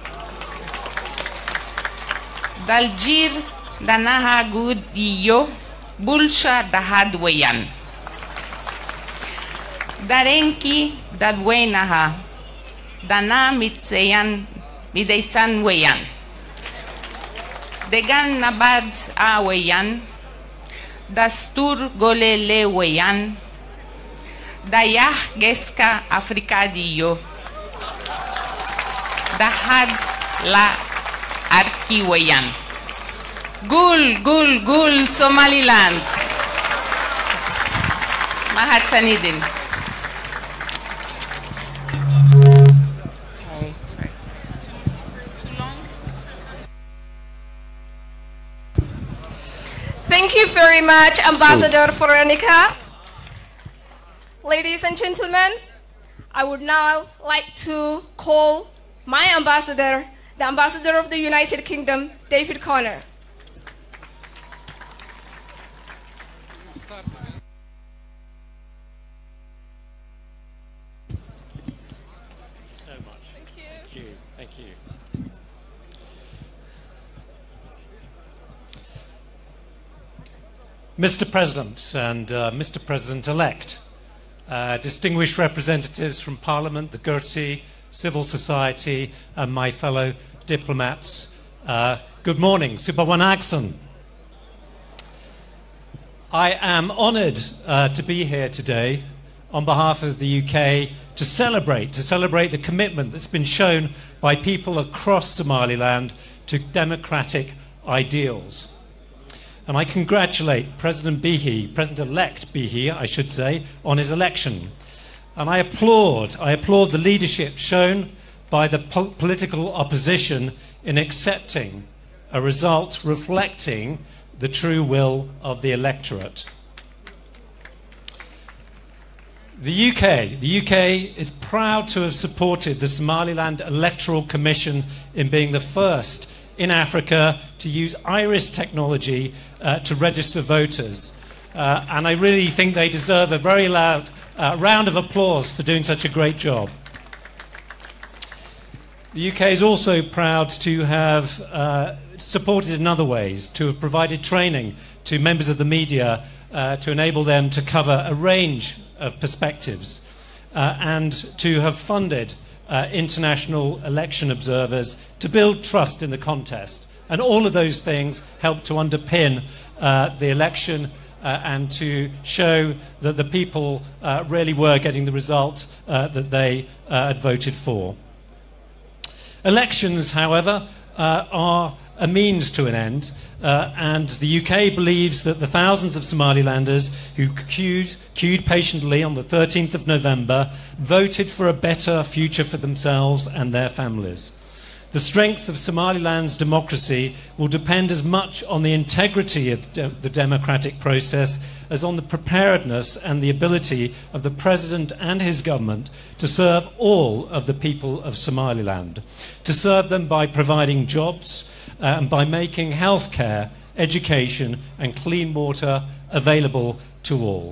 Daljir danaha gud iyo, bulsha dahad weyan. Darenki dadwenaha, dana mitseyan mideisan weyan. Degan nabad a weyan, dastur golele weyan, dayah geska afrikadiyo, dahad la arki weyan. Gul, gul, gul, Somaliland. Mahat Sanidin. Sorry, sorry. Thank you very much, Ambassador Veronica. Ladies and gentlemen, I would now like to call my ambassador, the ambassador of the United Kingdom, David Connor. so much. Thank you. Thank you. Thank you. Mr. President and uh, Mr. President elect, uh, distinguished representatives from Parliament, the Gertie, civil society, and my fellow diplomats, uh, good morning. Superwanagsan. I am honoured uh, to be here today on behalf of the UK to celebrate, to celebrate the commitment that's been shown by people across Somaliland to democratic ideals. And I congratulate President Bihi, President-elect Bihi, I should say, on his election. And I applaud, I applaud the leadership shown by the po- political opposition in accepting a result reflecting the true will of the electorate. The UK, the UK is proud to have supported the Somaliland Electoral Commission in being the first in Africa to use iris technology uh, to register voters. Uh, and I really think they deserve a very loud uh, round of applause for doing such a great job. The UK is also proud to have uh, supported in other ways, to have provided training to members of the media uh, to enable them to cover a range of perspectives, uh, and to have funded uh, international election observers to build trust in the contest. And all of those things help to underpin uh, the election uh, and to show that the people uh, really were getting the result uh, that they uh, had voted for. Elections, however, uh, are a means to an end, uh, and the UK believes that the thousands of Somalilanders who queued, queued patiently on the 13th of November voted for a better future for themselves and their families. The strength of Somaliland's democracy will depend as much on the integrity of de- the democratic process as on the preparedness and the ability of the President and his government to serve all of the people of Somaliland, to serve them by providing jobs uh, and by making healthcare, education, and clean water available to all.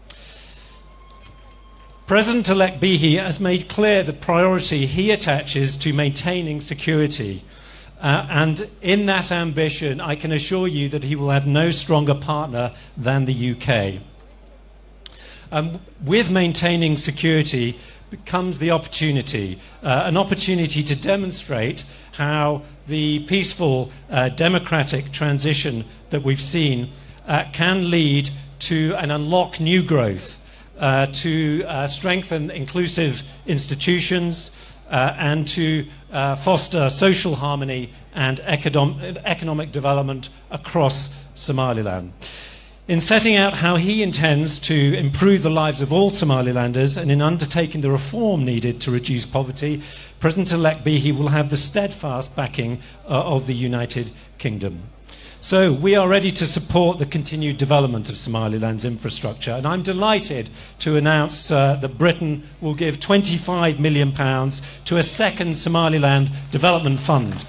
President elect Bihi has made clear the priority he attaches to maintaining security. Uh, and in that ambition, I can assure you that he will have no stronger partner than the UK. Um, with maintaining security becomes the opportunity, uh, an opportunity to demonstrate how the peaceful uh, democratic transition that we've seen uh, can lead to and unlock new growth, uh, to uh, strengthen inclusive institutions, uh, and to uh, foster social harmony and econom- economic development across Somaliland. In setting out how he intends to improve the lives of all Somalilanders and in undertaking the reform needed to reduce poverty, President elect Bihi will have the steadfast backing uh, of the United Kingdom. So, we are ready to support the continued development of Somaliland's infrastructure, and I'm delighted to announce uh, that Britain will give £25 million to a second Somaliland Development Fund.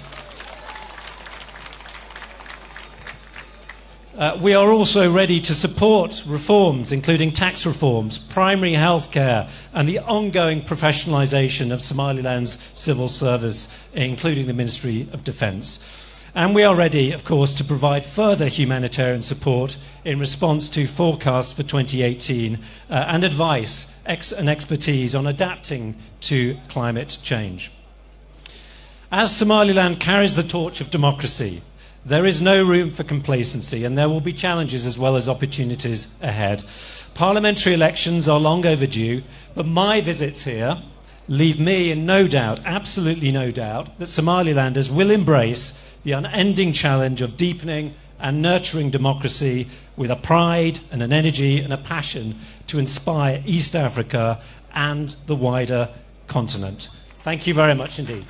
Uh, we are also ready to support reforms, including tax reforms, primary health care, and the ongoing professionalisation of Somaliland's civil service, including the Ministry of Defence. And we are ready, of course, to provide further humanitarian support in response to forecasts for 2018 uh, and advice ex- and expertise on adapting to climate change. As Somaliland carries the torch of democracy, there is no room for complacency, and there will be challenges as well as opportunities ahead. Parliamentary elections are long overdue, but my visits here leave me in no doubt, absolutely no doubt, that Somalilanders will embrace the unending challenge of deepening and nurturing democracy with a pride and an energy and a passion to inspire East Africa and the wider continent. Thank you very much indeed.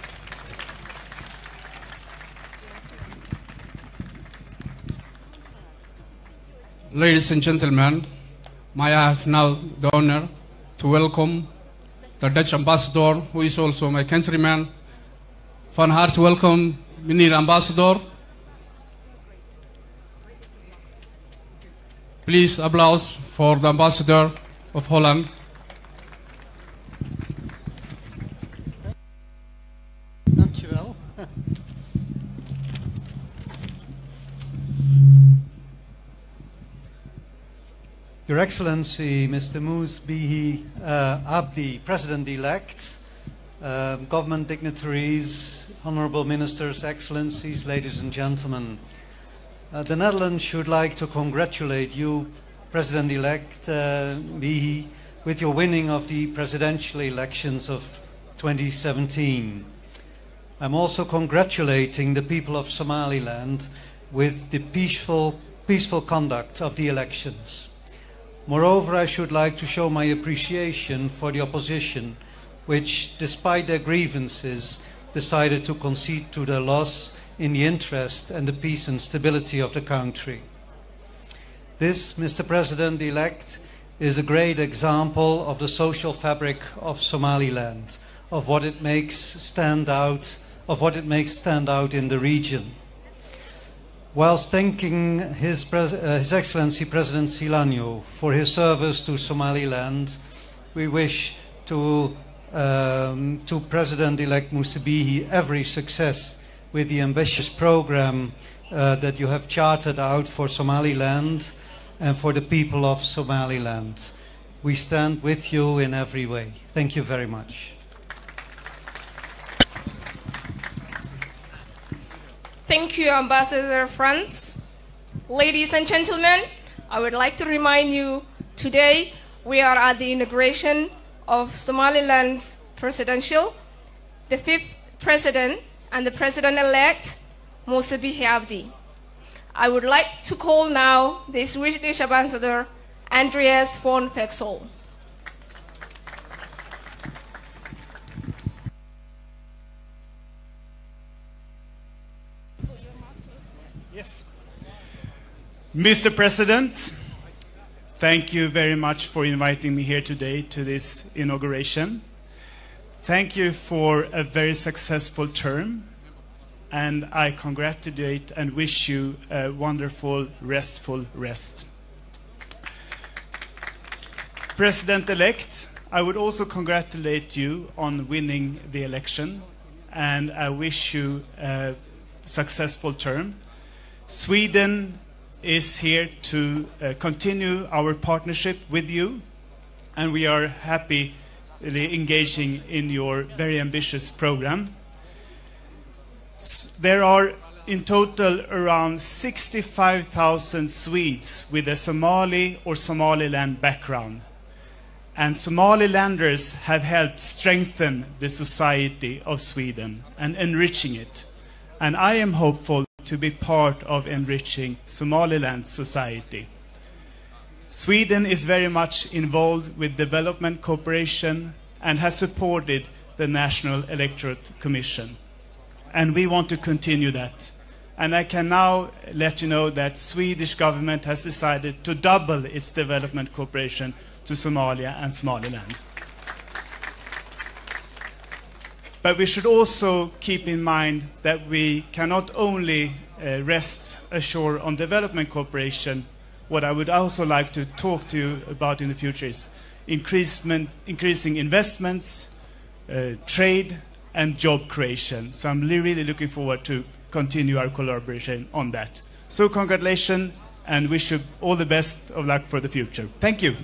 Ladies and gentlemen, may I have now the honor to welcome the Dutch ambassador, who is also my countryman. Van harte welkom, meneer ambassador. Please applause for the ambassador of Holland. Dankjewel. Your Excellency, Mr. Moose Bihi uh, Abdi, President-elect, uh, government dignitaries, honorable ministers, excellencies, ladies and gentlemen. Uh, the Netherlands should like to congratulate you, President-elect uh, Bihi, with your winning of the presidential elections of 2017. I'm also congratulating the people of Somaliland with the peaceful, peaceful conduct of the elections. Moreover, I should like to show my appreciation for the opposition, which, despite their grievances, decided to concede to their loss in the interest and the peace and stability of the country. This, Mr. President elect, is a great example of the social fabric of Somaliland, of what it makes stand out, of what it makes stand out in the region. Whilst thanking His, Pres- uh, His Excellency President Silanyo for his service to Somaliland, we wish to, um, to President-elect Musabihi every success with the ambitious program uh, that you have charted out for Somaliland and for the people of Somaliland. We stand with you in every way. Thank you very much. Thank you, Ambassador Franz. Ladies and gentlemen, I would like to remind you today we are at the inauguration of Somaliland's presidential, the fifth president and the president-elect, Musa Bihi Abdi. I would like to call now the Swedish ambassador, Andreas von Fexel. Mr. President, thank you very much for inviting me here today to this inauguration. Thank you for a very successful term, and I congratulate and wish you a wonderful, restful rest. President elect, I would also congratulate you on winning the election, and I wish you a successful term. Sweden is here to uh, continue our partnership with you, and we are happy really engaging in your very ambitious program. S- there are in total around 65,000 Swedes with a Somali or Somaliland background. And Somalilanders have helped strengthen the society of Sweden and enriching it. And I am hopeful to be part of enriching Somaliland society. Sweden is very much involved with development cooperation and has supported the National Electorate Commission. And we want to continue that. And I can now let you know that Swedish government has decided to double its development cooperation to Somalia and Somaliland. But we should also keep in mind that we cannot only uh, rest ashore on development cooperation. What I would also like to talk to you about in the future is increasement, increasing investments, uh, trade, and job creation. So I'm li- really looking forward to continue our collaboration on that. So congratulations and wish you all the best of luck for the future. Thank you.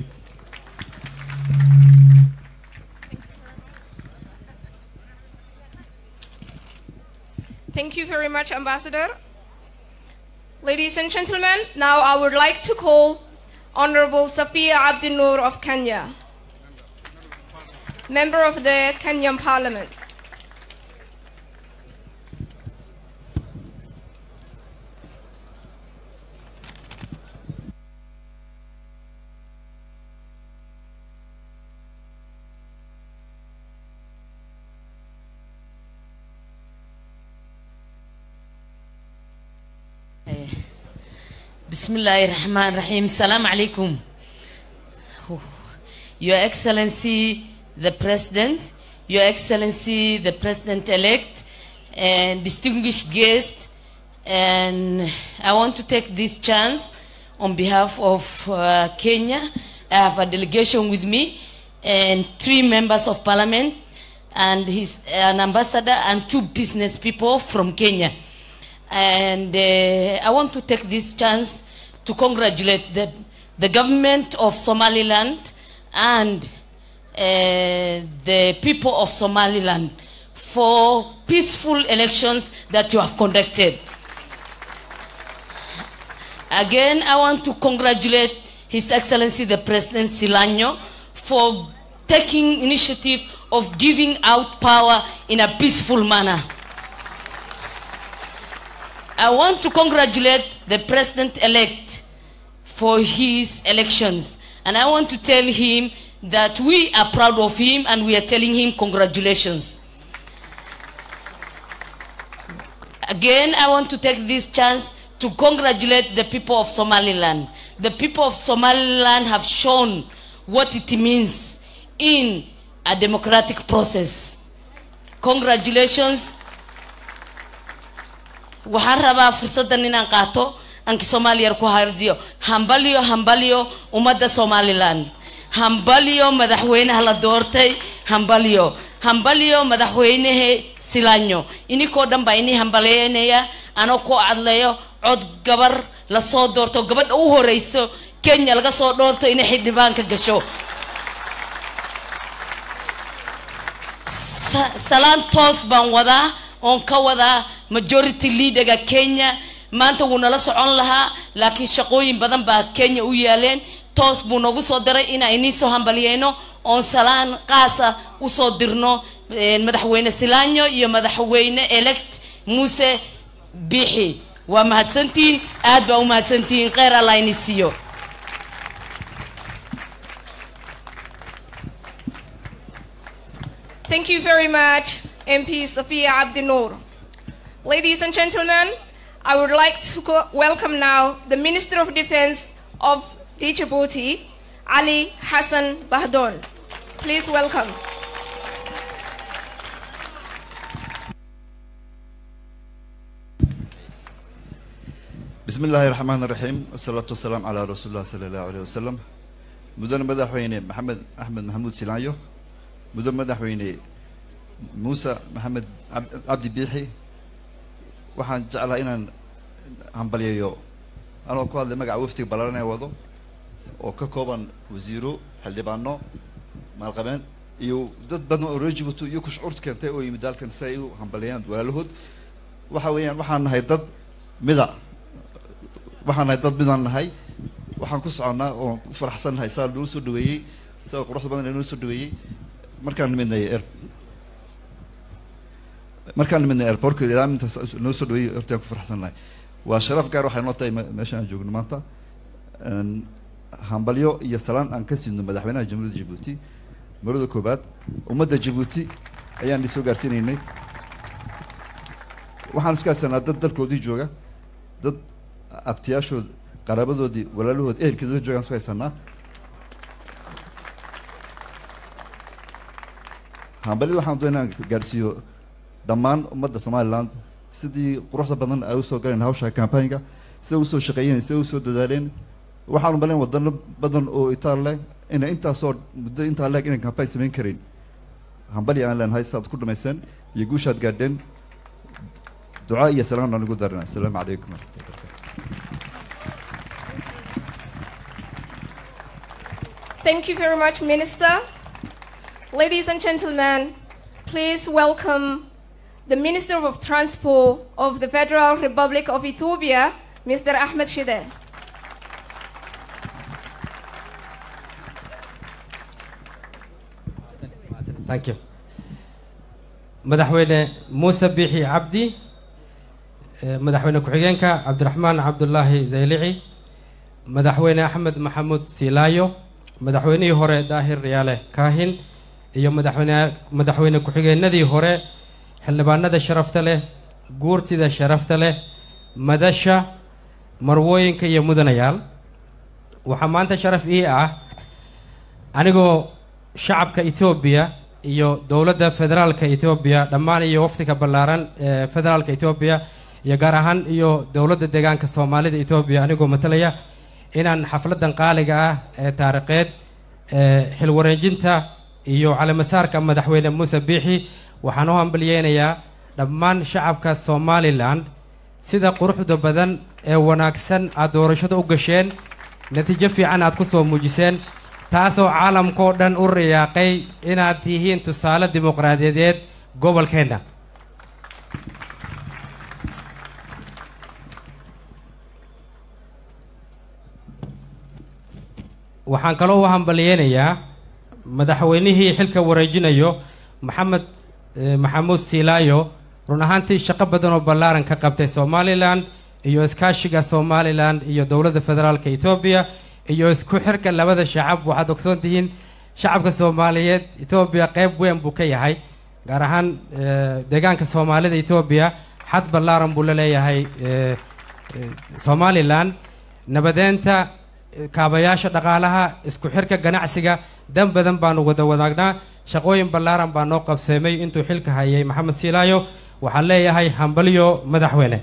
Thank you very much, Ambassador. Ladies and gentlemen, now I would like to call Honorable Safia Abdinur of Kenya, member of the Kenyan Parliament. بسم الله الرحمن الرحيم السلام عليكم Your Excellency the President, Your Excellency the President-elect, and distinguished guests, and I want to take this chance on behalf of uh, Kenya. I have a delegation with me and three members of parliament and his, an ambassador and two business people from Kenya. And uh, I want to take this chance to congratulate the, the government of Somaliland and uh, the people of Somaliland for peaceful elections that you have conducted. Again, I want to congratulate His Excellency the President Silano for taking initiative of giving out power in a peaceful manner. I want to congratulate the president-elect for his elections. And I want to tell him that we are proud of him and we are telling him congratulations. Again, I want to take this chance to congratulate the people of Somaliland. The people of Somaliland have shown what it means in a democratic process. Congratulations waxaan rabaa fursaddan inaan qaato anki soomaaliyar ku hardiyo hambalyo hambalyo ummadda somaliland hambalyo madaxweynaha la doortay hambalyo hambalyo madaxweynahe silanyo inikoo dhan baa inii hambaleynaya anoo ku cadleeyo cod gabar lasoo doorto gabadha u horeyso kenya laga soo dhoorto inay xildhibaanka gasho Sa- salaan toos baan wadaa oon ka wadaa majority leaderga kenya maanta wuu nala socon lahaa laakiin shaqooyin badan baa kenya u yaaleen toos buu noogu soo diray inaan inii soo hambaliyeyno oon salaan qaasa usoo dirno eh, madaxweyne silanyo iyo madaxweyne elect muuse biixi waa mahadsantihiin aad baa u mahadsantihiin kheyr allah ini siiyo Thank you very much, MP Safia Abdinur. Ladies and gentlemen, I would like to co- welcome now the Minister of Defense of Djibouti, Ali Hassan Bahdon. Please welcome. بسم الله الرحمن الرحيم والصلاة والسلام على رسول الله صلى الله عليه وسلم مدن مدحويني محمد أحمد محمود سيلانيو مدن مدحويني موسى محمد عب- عبد بيحي waxaan jeclahay inaan hambaliyayo anoo ku hadlay magaca waftiga ballaaran ee wado oo ka kooban wasiiro xildhibaano maalqabeen iyo dad badan oo reer Djibouti iyo ku shucuurta keentay oo yimid dalkan si ay u hambaliyaan walaalahood waxa weeyaan waxaan nahay dad mida waxaan nahay dad midaan nahay waxaan ku soconnaa oon ku faraxsan nahay saa noo soo dhaweeyey saa quruxda badan noo soo dhaweeyey markaan nimidnay air markaan nimidnay airportka ilaa intaas noo soo dhaweeyey hortaan ku faraxsan nahay waa sharaf gaar waxay noo tahay me- meesha aan joogno maanta Een, hambalyo iyo salaan aan ka siidno madaxweynaha jamhuuriyadda jabuuti marada koobaad ummadda jabuuti ayaan isoo gaarsiinaynay waxaan isku haysanaa dad dalkoodii jooga dad abtiyaashood qaraabadoodii walaalahood ehelkeedooda joogaan isku haysanaa hambalyada waxaan doonaa inaan gaarsiiyo dhammaan ummadda somaliland sidii quruxda badan ay usoo galeen hawsha campaignka sida usoo shaqeeyeen sida usoo dadaaleen waxaan umaleyn wadano badan oo itaal leh inay intaasoo muddo intaa leeg inay campaign samayn karin hambalya aan leenahay sidaad ku dhamaysteen iyo guushaad gaadheen ducaa iyo salaan aan ugu darina asalaamu calaykum waraxmatullahi Thank you very much, Minister. Ladies and gentlemen, please welcome the Minister of Transport of the Federal Republic of Ethiopia, Mr. Ahmed Shide. thank you madaxweyne muuse biixi cabdi eh, madaxweyne ku-xigeenka cabdiraxmaan cabdulaahi zaylici madaxweyne axmed maxamuud silaayo madaxweynihii hore daahir riyaale kaahin iyo madaxweyne madaxweyne ku-xigeenadii hore xildhibaanada sharafta leh guurtida sharafta leh madasha marwooyinka iyo mudanayaal waxaa maanta sharaf ii ah anigoo shacabka etoobiya iyo dowladda federaalka etoobiya dhammaan iyo waftiga ballaaran ee federaalka etoobiya iyo gaar ahaan iyo dowladda deegaanka soomaalida etoobiya anigoo matalaya inaan xafladdan qaaliga ah ee taariikheed ee xilwareejinta iyo caleemasaarka madaxweyne muuse biixi waxaan u hambalyeynayaa dhammaan shacabka somalilan sida quruxda badan ee wanaagsan aad doorashada u gasheen natiijo fiican aad ku soo muujiseen taasoo caalamkao dhan u riyaaqay inaad tihiin tusaale dimuqraadiyadeed gobolkeenna waxaan kaloo u hambalyeynayaa madaxweynihii xilka wareejinayo maxamed eh, maxamuud silaayo run ahaantii shaqo badan oo ballaaran ka qabtay somalilan iyo iskaashiga somalilan iyo dowladda federaalka etoobiya iyo isku xirka labada shacab waxaad ogsoon tihiin shacabka soomaaliyeed etoobiya qayb weyn buu ka yahay gaar ahaan eh, deegaanka soomaalida etoobiya xad ballaaran buu la leeyahay eh, eh, somalilan nabadeenta eh, kaabayaasha dhaqaalaha isku xirka ganacsiga dan badan baanu wada wadaagnaa shaqooyin ballaaran baa noo qabseemay intuu xilka hayay maxamed silaayo waxaan leeyahay hambalyo madaxweyne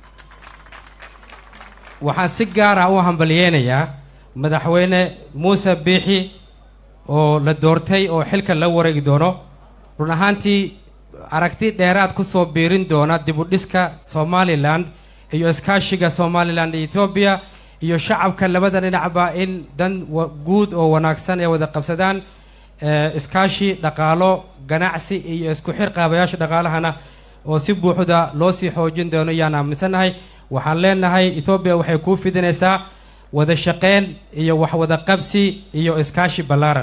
waxaan si gaara u hambalyeynayaa madaxweyne muuse biixi oo la doortay oo xilka la wareegi doono run ahaantii aragti dheeraad ku soo biirin doona dib u dhiska somalilan iyo iskaashiga somalilan iyo etoobiya iyo shacabka labada dhinacba in dan wa- guud oo wanaagsan ay wada qabsadaan eh, iskaashi dhaqaalo ganacsi iyo isku xir qaabayaasha dhaqaalahana oo si buuxda loo sii xoojin doono yaan aaminsannahay waxaan leenahay etoobiya waxay kuu fidinaysaa wada shaqeyn iyo wax wada qabsi iyo iskaashi ballaaran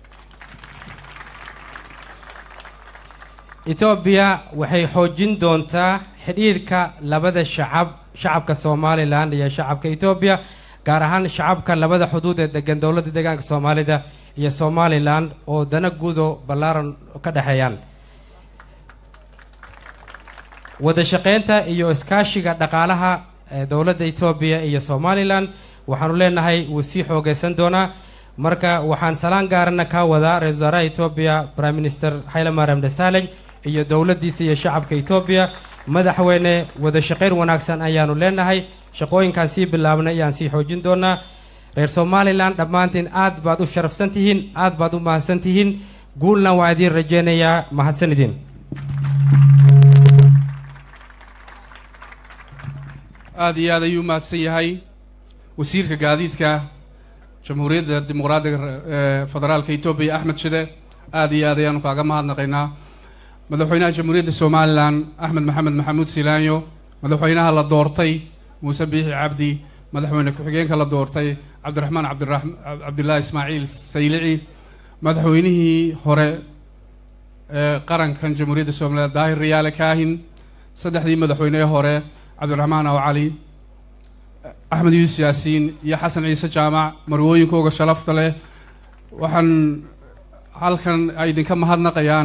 etoobiya waxay xoojin doontaa xidhiirka labada shacab shacabka somalilan iyo shacabka etoobiya gaar ahaan shacabka labada xuduud ee degan dowladda deegaanka soomaalida iyo somalilan oo dana guudo ballaaran ka dhexeeyaan wada shaqeynta iyo iskaashiga dhaqaalaha ee dowladda etoobiya iyo somalilan waxaanu leenahay wuu sii xoogeysan doonaa marka waxaan salaan gaarana kaa wadaa ra-isul wasaaraha etoobiya prime minister xayle mariam desaley iyo dowladdiisa iyo shacabka etoobiya madaxweyne wada shaqayn wanaagsan ayaanu leenahay shaqooyinkaan sii bilaabnay ayaan sii xoojin doonaa reer somalilan dhammaantiin aad baad u sharafsan tihiin aad baad u mahadsan tihiin guulna waa idiin rajaynayaa mahadsan idin aad iyo aad ayuu mahadsan yahay wasiirka gaadiidka jamhuuriyadda dimuqraadiga ee federaalka etoobiya axmed shide aad iyo aad ayaanu kaaga mahadnaqaynaa madaxweynaha jamhuuriyadda somalilan axmed maxamed maxamuud silaanyo madaxweynaha la doortay muuse biixi cabdi madaxweyne ku-xigeenka la doortay cabdiraxmaan cabdirax- cabdilaahi ismaaciil saylici madaxweynihii hore ee qarankan jamhuuriyadda somalilan daahir riyaale kaahin saddexdii madaxweynee hore cabdiraxmaan aw cali axmed yuusuf yaasiin iyo xasan ciise jaamac marwooyinkooga sharafta leh waxaan halkan ay idinka mahadnaqayaan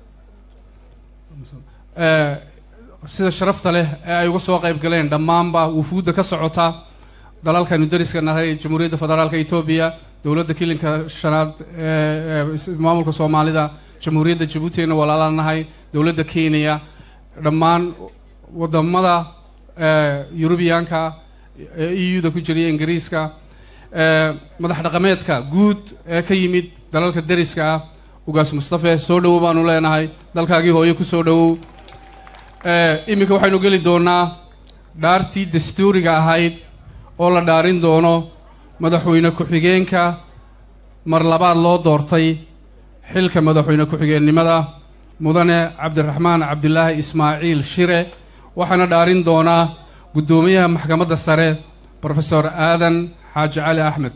ee, sida sharafta leh ee ay uga soo qayb galeen dhammaanba wufuudda ka socota dalalkaynu dariska nahay jamhuuriyadda federaalka etoobiya dowladda kilinka shanaad ee ee is- maamulka soomaalida jamhuuriyadda jabuutina walaala nahay dowladda kenya dhammaan wadamada ee, yurubiyaanka ee eu-da ku jiriya ingiriiska ee, madax dhaqameedka guud ee ka yimid dalalka deriska ah ugaas mustafe soo dhowow baanu leenahay dalkaagii hooye ku soo dhowow ee, iminka waxaynu geli doonaa dhaartii dastuuriga ahayd oo la dhaarin doono madaxweyne ku-xigeenka mar labaad loo doortay xilka madaxweyne ku-xigeennimada mudane cabdiraxmaan cabdilaahi ismaaciil shire waxaana dhaarin doonaa guddoomiyaha maxkamadda sare profesor aadan xaaji cali axmed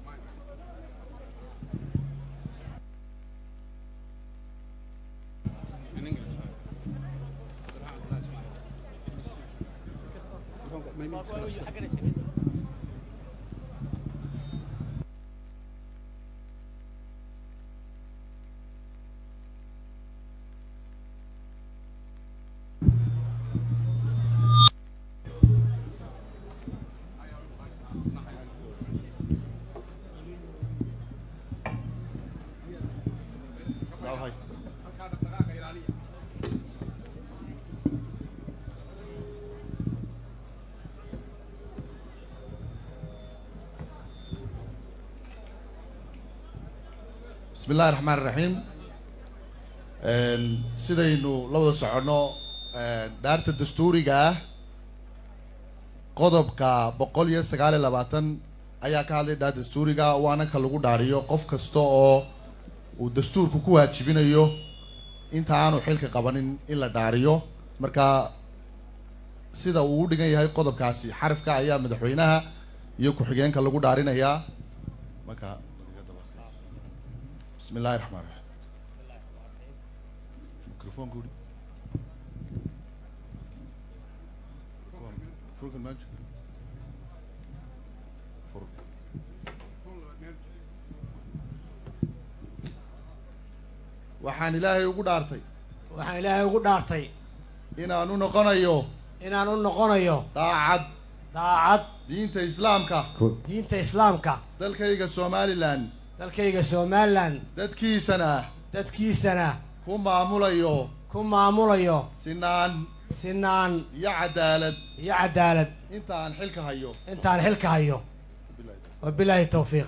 bismi illahi raxmaan iraxiim sidaynu la wada soconno dhaarta dastuuriga ah qodobka boqol iyo sagaal iyo labaatan ayaa ka hadlay dhaar dastuuriga waana ka lagu dhaariyo qof kasta oo uu dastuurku ku waajibinayo inta aanu xilka qabanin in la dhaariyo marka sida uu u dhigan yahay qodobkaasi xarafka ayaa madaxweynaha iyo ku-xigeenka lagu dhaarinayaa marka bismi illahi raxmaan raxiim mikrofoonka udhi Furkan meesha. Fur. waxaan ilaahay ugu dhaartay waxaan ilaahay ugu dhaartay inaan u noqonayo inaan u noqonayo daacad daacad diinta islaamka diinta islaamka dalkayga somalilan dalkayga somalilan dadkiisana dadkiisana ku maamulayo ku maamulayo sinaan sinaan iyo cadaalad iyo cadaalad inta aan xilka hayo intaan xilka hayo wabilaahi towfiiq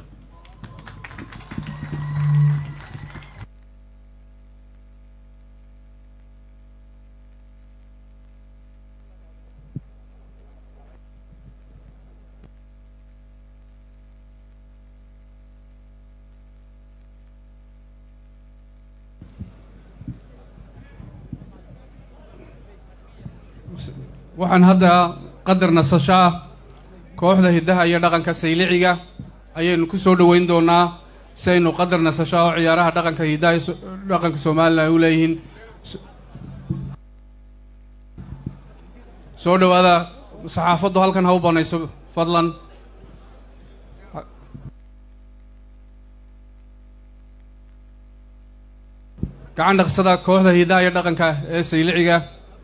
waxaan hadda qadar nasasho ah kooxda hiddaha iyo dhaqanka sayliciga ayaynu ku soo dhoweyn doonaa si aynu qadar nasasho ah oo ciyaaraha dhaqanka hiddaha iyo so- dhaqanka somalilan u leeyihiin S- soo dhowaada saxaafaddu halkan ha u banayso fadlan gacan dhaqsada kooxda hiddaha iyo dhaqanka ee sayliciga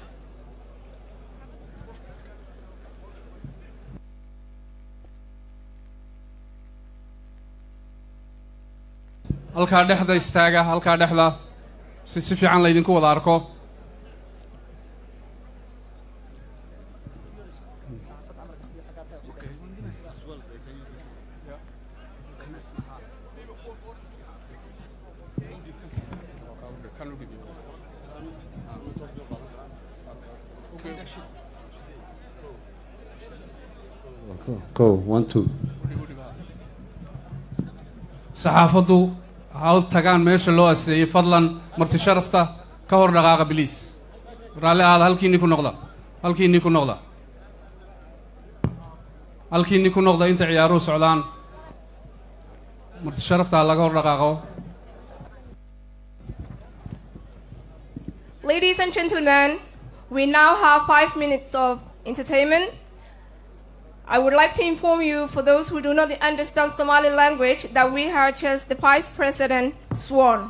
halkaa dhexda istaaga halkaa dhexda si si fiican laydinku wada arko Go, one, two. saxaafaddu ha u tagaan meesha loo aseeyey fadlan marti sharafta ka hor dhaqaaqa biliis raalli ahaada halkiinni ku noqda halkiinni ku noqda halkiinni ku noqda inta ciyaaruhu socdaan marti sharaftaa laga hor dhaqaaqo Ladies and gentlemen, we now have five minutes of entertainment. I would like to inform you, for those who do not understand Somali language, that we have just the Vice President sworn.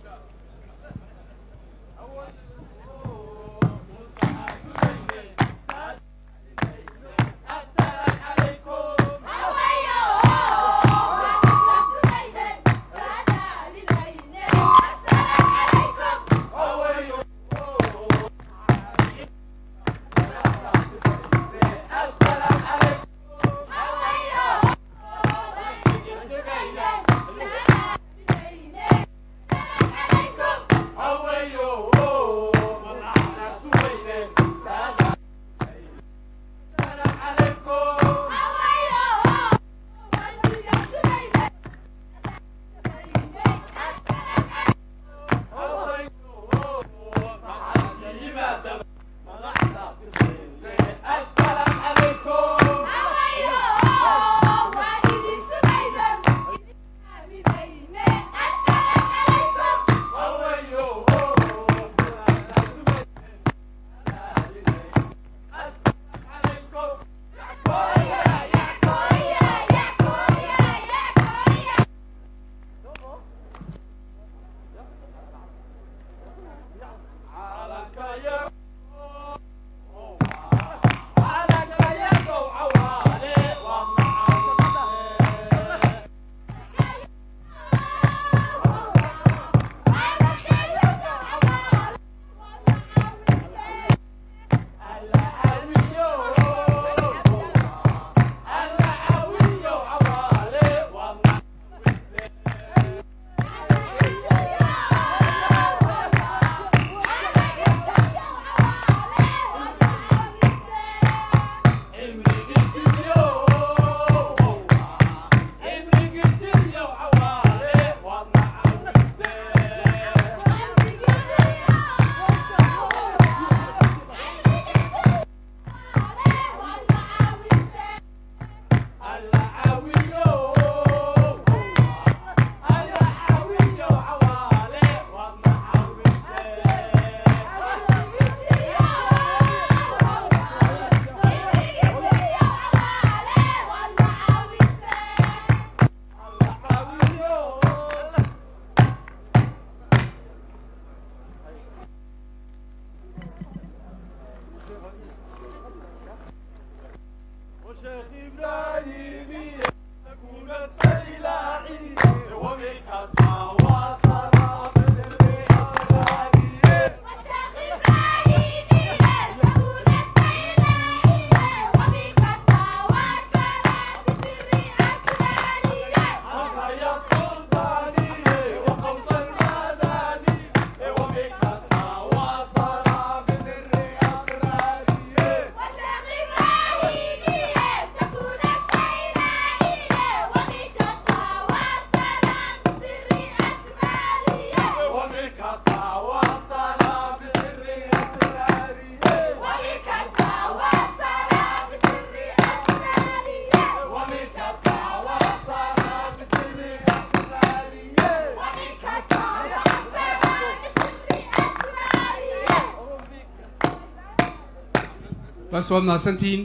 bas waad mahadsantihiin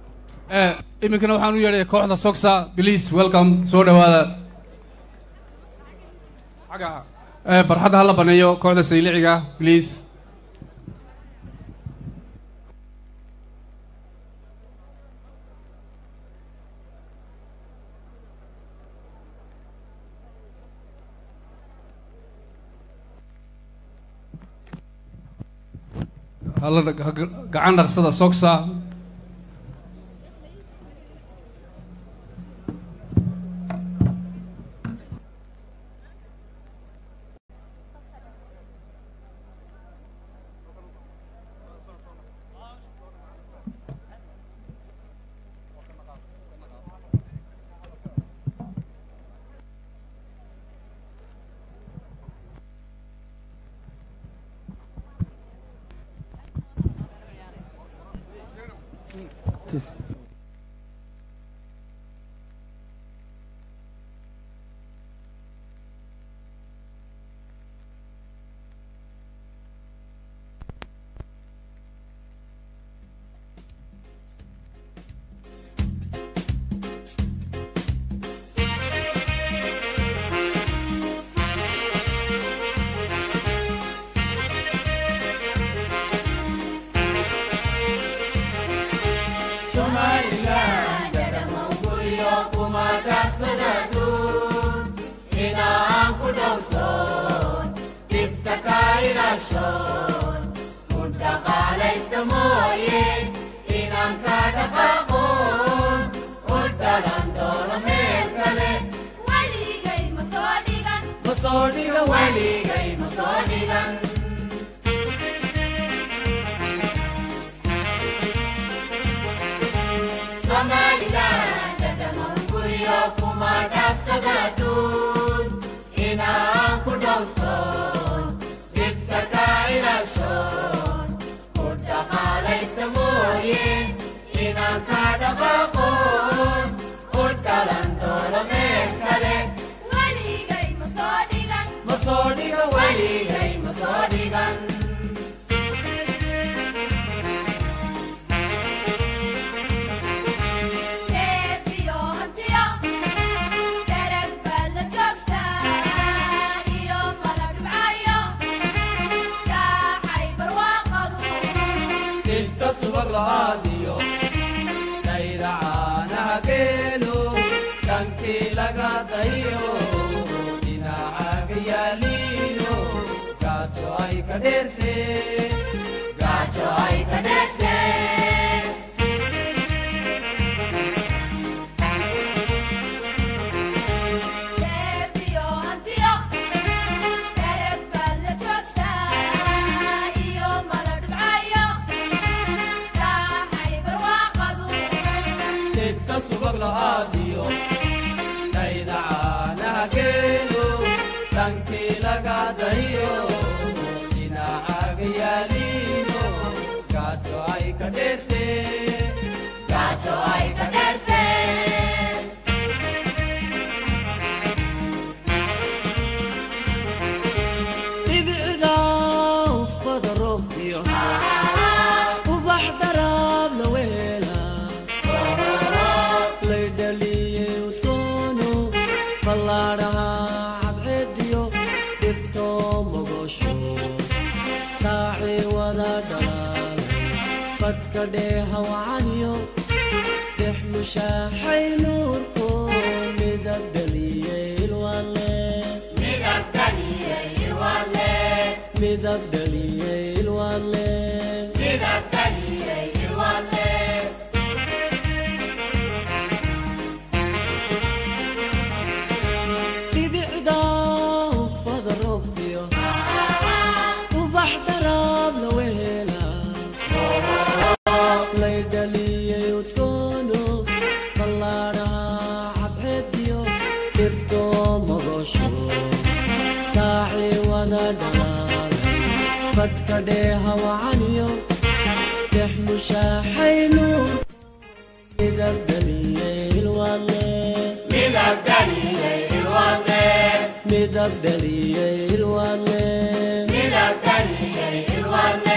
iminkana waxaan u yeedhaya kooxda soxa please welcome soo dhowaada xagga barxadda hala baneeyo kooxda sayliciga please hala gacan dhaqsada soxa Tis. Somaliland dadama guryo kuma dhaafsada duun inaan ku dhowrsoon dhibta ka ilaashoon ku dhaqaalaysta mooye inaan ka dhaqaaqoon u dhalan doono meel kale weligay ma soo dhigan ma soo dhigan weligay ma soo dhigan Somaliland dadama guryo kuma dhaafsada duun inaan ku dhowrsoon dhibta ka ilaashoon ku dhaqaalaysta mooye inaan ka dhaqaaqoon u dhalan doono meel kale weligay ma soo dhigan ma soo dhigan weligay ma soo dhigan inta subag la'aadiyo dhayracaanaha geelo dhankii laga dayo dhinacaaga yaaliino gaajo ay ka dheerte gaajo ay ka dheerte inta subag la'aadiyo dhayracaanaha geelo dhankii laga dayo dhinacaaga yaaliino gaajo ay ka dheerte gaajo ay ka dheerte dhibicda ufada roobkiyo ubax daraab la weela laydhaliye utoono ballaadhaha cadceediyo dhibto mogosho saaci wada dhalaal badka dheeha wacaniyo dhex mushaaxay nuurko midab dhaliyey ilwaale midab dhaliyey ilwaale midab dhaliyey ilwaale midab dhaliyey ilwaale dhibicda ufada roobkiyo ubax daraab la weela laydhaliyey udkoono ballaadhaha cadceediyo dhirto mogosho saaci wada dhalaal badka dheeha wacaniyo dhex mushaaxay nuur midab dhaliyey ilwaale midab dhaliyey ilwaale midab dhaliyey ilwaale midab dhaliyey ilwaale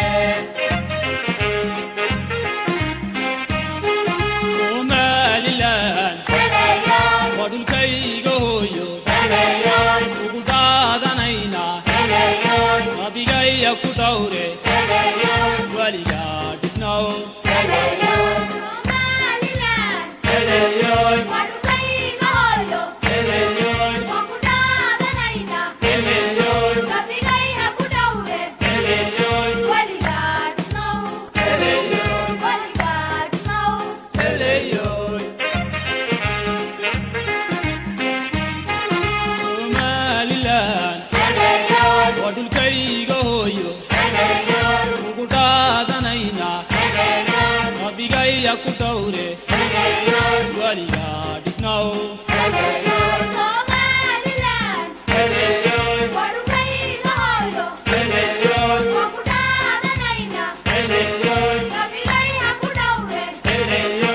somalilan waa dhulkayga hooyo ugu daadanaynaa adigaya ku dawre weligaa dhisnow somalilan waa dhulkayga hooyo ugu daadanaynaa adigaya ku dawre weligaa dhisnow Hey,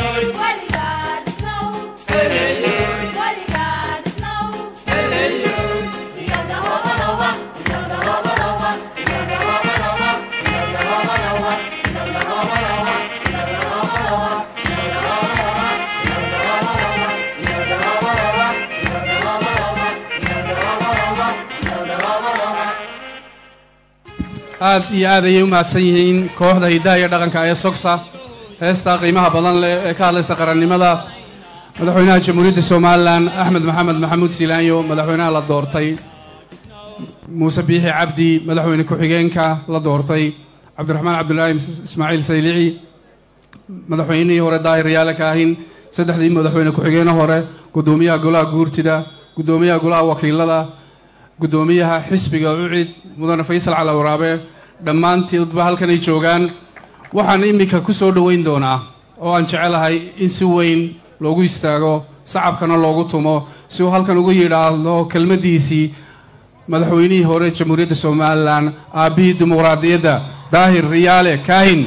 aad iyo aad ayay u mahadsan yihiin kooxda hiddaha iyo dhaqanka ee sogsa heestaa qiimaha badan leh ee ka hadlaysa qarannimada madaxweynaha jamhuuriyadda somalilan axmed maxamed maxamuud siilaanyo madaxweynaha la doortay muuse biixi cabdi madaxweyne ku-xigeenka la doortay cabdiraxmaan cabdulaahi ismaaciil saylici madaxweynihii hore daahir yaale kaahin saddexdii madaxweyne ku-xigeene hore guddoomiyaha golaha guurtida guddoomiyaha golaha wakiilada guddoomiyaha xisbiga ucid mudane faysal cali waraabe dhammaantoodba halkanay joogaan waxaan iminka ku soo dhoweyn doonaa oo aan jecelahay in si weyn loogu istaago sacabkana loogu tumo si uu halkan ugu yidhaahdo kelmaddiisii madaxweynihii hore jamhuuriyadda somalilan aabbihii dimuqraadiyadda daahir riyaale kaahin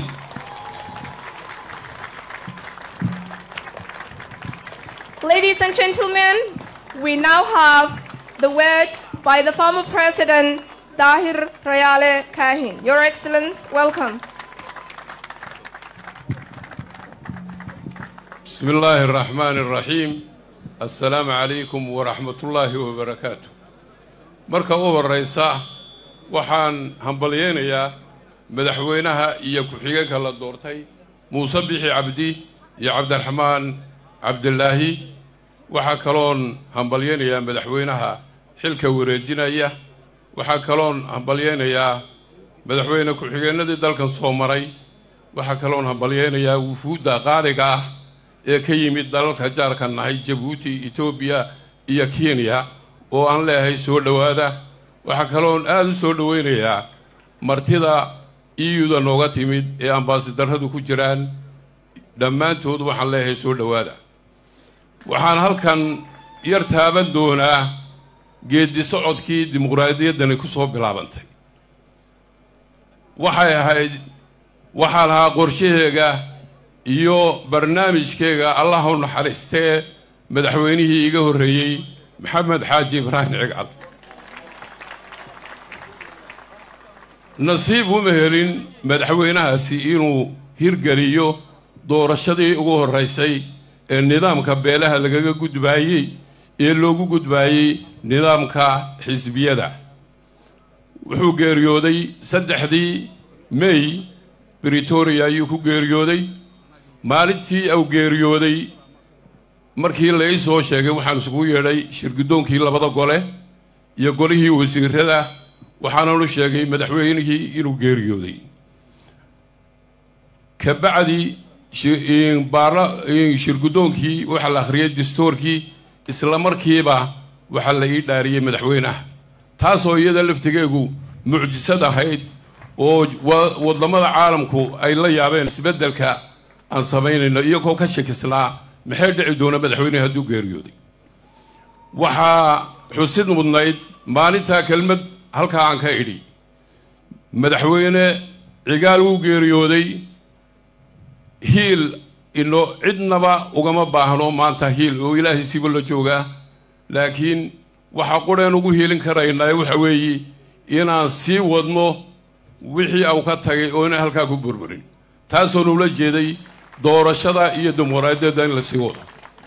Ladies and gentlemen, we now have the word by the former president, Dahir Rayale Kahin. Your Excellence, welcome. بسم الله الرحمن الرحيم السلام عليكم ورحمة الله وبركاته marka u horraysa waxaan hambalyeynayaa madaxweynaha iyo ku-xigeenka la doortay muuse bixi cabdi iyo cabdiraxmaan cabdilaahi waxaa kaloon hambalyeynayaa madaxweynaha xilka wareejinaya waxaa kaloon hambalyeynayaa madaxweyne ku-xigeennadii dalkan soo maray waxaa kaloon hambalyeynayaa wufuudda qaaliga ah ee ka yimid dalalka jaarka nahay jabuuti etoobiya iyo kenya oo aan leeyahay soo dhowaada waxaa kaloon aada u soo dhoweynayaa martida iyuda nooga timid ee ambaasidarradu ku jiraan dhammaantood waxaan leeyahay soo dhowaada waxaan halkan yar taaban doonaa geeddi socodkii dimuqraadiyaddani ku soo bilaabantay waxay ahayd waxaa lahaa qorshaheega iyo barnaamijkeega allah u naxariistee madaxweynihii iga horreeyey maxamed xaaji ibraahim cigcad nasiib uma helin madaxweynahaasi inuu hirgeliyo doorashadii ugu horraysay ee nidaamka beelaha lagaga gudbaayey ee loogu gudbaayey nidaamka xisbiyada wuxuu geeriyooday saddexdii mey britoria ayuu ku geeriyooday maalintii uu geeriyooday markii la ii soo sheegay waxaan isugu yeedhay shirguddoonkii labada gole iyo golihii wasiirada waxaanan u sheegay madaxweynihii inuu geeriyooday ka bacdi shirguddoonkii waxaa la akhriyey dastuurkii isla markiiba waxaa la ii dhaariyey madaxweynaha taasoo iyada laftigeegu mucjisad ahayd oo waddamada caalamku ay la yaabeen isbeddelka aan samaynayno iyagoo ka shakisnaa maxay dhici doona madaxweynehi hadduu geeriyooday waxaa xusid mudnayd maalintaa kelmad halkaa aan ka idhi madaxweyne cigaal wuu geeriyooday hiil ino cidnaba ugama baahno maanta hiil oo ilaahay siba la joogaa laakiin waxaa qureen ugu hiilin karaynaa waxa weeye inaan sii wadno wixii au ka tagay oo inaan halkaa ku burburin taasoo nula jeeday doorashada iyo dimuqraadiyadda in la sii wado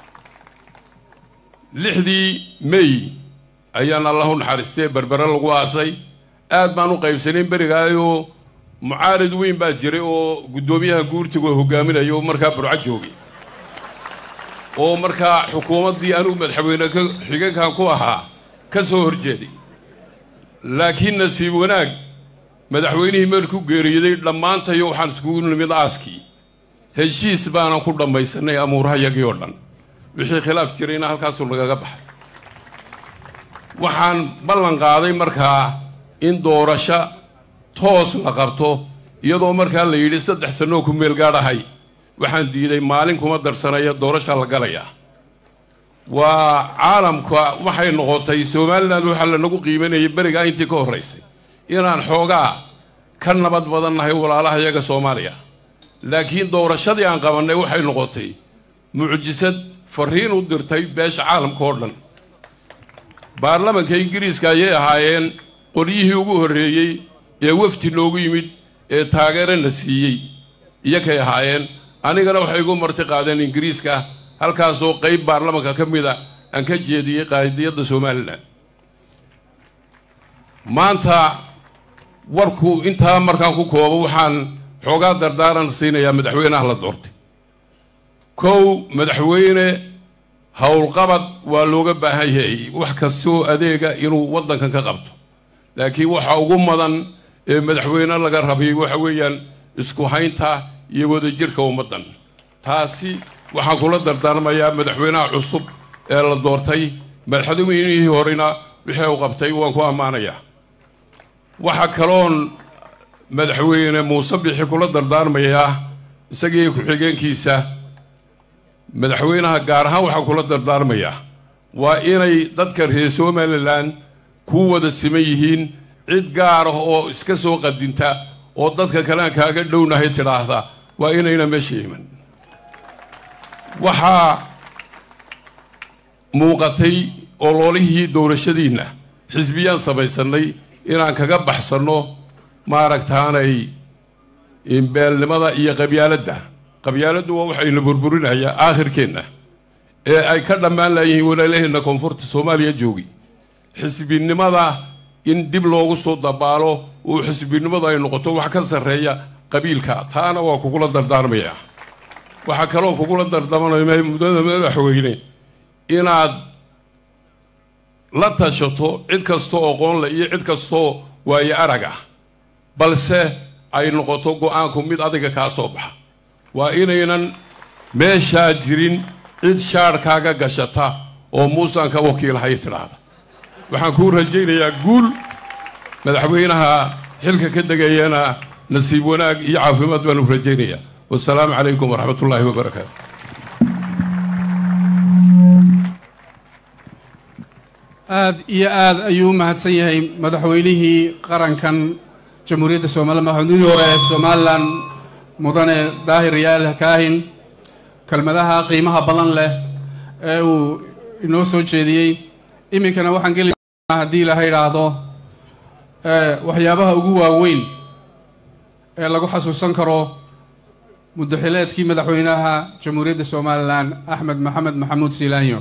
lixdii mey ayaan allah u naxariistee berbere lagu aasay aad baan u qaybsanayn berigaayoo mucaarid weyn baa jiray oo guddoomiyaha guurtigu hogaaminayo markaa burco joogay oo markaa xukuumaddii anugu madaxweyne ka xigeenkan ku ahaa ka soo horjeeday laakiin nasiib wanaag madaxweynihii meelku geeriyaday dhammaantayo waxaan iskugu nimid aaskii heshiis baanan ku dhammaysanay amuurahayagii oo dhan wixii khilaaf jirayna halkaasuu nagaga baxay waxaan ballan qaaday markaa in doorasho toos la qabto iyadoo markaa la yidhi saddex sannoo ku meel gaadhahay waxaan diiday maalin kuma darsanaya doorasha la galayaa waa caalamka waxay noqotay somalilan waxaa lanagu qiimanayay berigaa intii ka horraysay inaan xoogaa ka nabad badan nahay walaalaha iyaga soomaaliya laakiin doorashadii aan qabannay waxay noqotay mucjisad farriin u dirtay beesha caalamka oo dhan baarlamanka ingiriiska ayay ahaayeen qolyihii ugu horreeyey ee wafdi noogu yimid ee taageerana siiyey iyakay ahaayeen anigana waxay igu marti qaadeen ingiriiska halkaasoo qayb baarlamanka ka mida aan ka jeediyey qaadiyadda somalilan maanta warku intaa markaan ku koobo waxaan xoogaa dardaaran siinayaa madaxweynaha la doortay kow madaxweyne howlqabad waa looga baahan yahay wax kastoo adeega inuu waddankan ka qabto laakiin waxa ugu mudan ee madaxweyne laga rabay waxa weeyaan isku haynta iyo wadajirka ummaddan taasi waxaan kula dardaarmayaa madaxweynaha cusub ee la doortay madaxweynihii horena wixii uu qabtay waan ku ammaanayaa waxaa kaloon madaxweyne muuse bixi kula dardaarmayaa isagii ku-xigeenkiisa madaxweynaha gaar ahaan waxaan kula dardaarmayaa waa inay dadka reer somalilan ku wada siman yihiin cid gaar ah oo iska soo qadinta oo dadka kalean kaaga dhownahay tidhaahda waa inayna meesha iman waxaa muuqatay ololihii doorashadiinna xisbiyaan samaysannay inaan kaga baxsanno maaragtaanay beelnimada iyo qabyaaladda qabyaaladdu waa waxayna burburinayaa aakhirkeenna ee ay ka dhammaan laayihiin walaalaheenna koonfurta soomaaliya joogi xisbinimada in dib loogu soo dabaalo oo xisbinimadu ay noqoto wax ka sarreeya qabiilka taana waa kugula dardaarmayaa waxaa kaloo kugula dardaarmaya muddada madaxweyne inaad la tashato cid kastoo aqoonle iyo cid kastoo waayo arag ah balse ay noqoto go-aanku mid adiga kaa soo baxa waa inaynan meeshaa jirin cid shaadhkaaga gashata oo muusaan ka wakiilhay tidhaahda waxaan kuu rajaynayaa guul madaxweynaha xilka ka degayana nasiib wanaag iyo caafimaad baan u rajaynayaa wasalaamu calaykum waraxmat ullaahi wabarakaatu aad iyo aad ayuu u mahadsan yahay madaxweynihii qarankan jamhuuriyadda somalilan madaxweynihii hore ee somalilan mudane daahir yaal kaahin kelmadaha qiimaha badan leh ee uu inoo soo jeediyey iminkana waxaan geli haddii laha idhaahdo waxyaabaha ugu waaweyn ee lagu xasuusan karo muddaxileedkii madaxweynaha jamhuuriyadda somalilan axmed maxamed maxamuud siilaanyo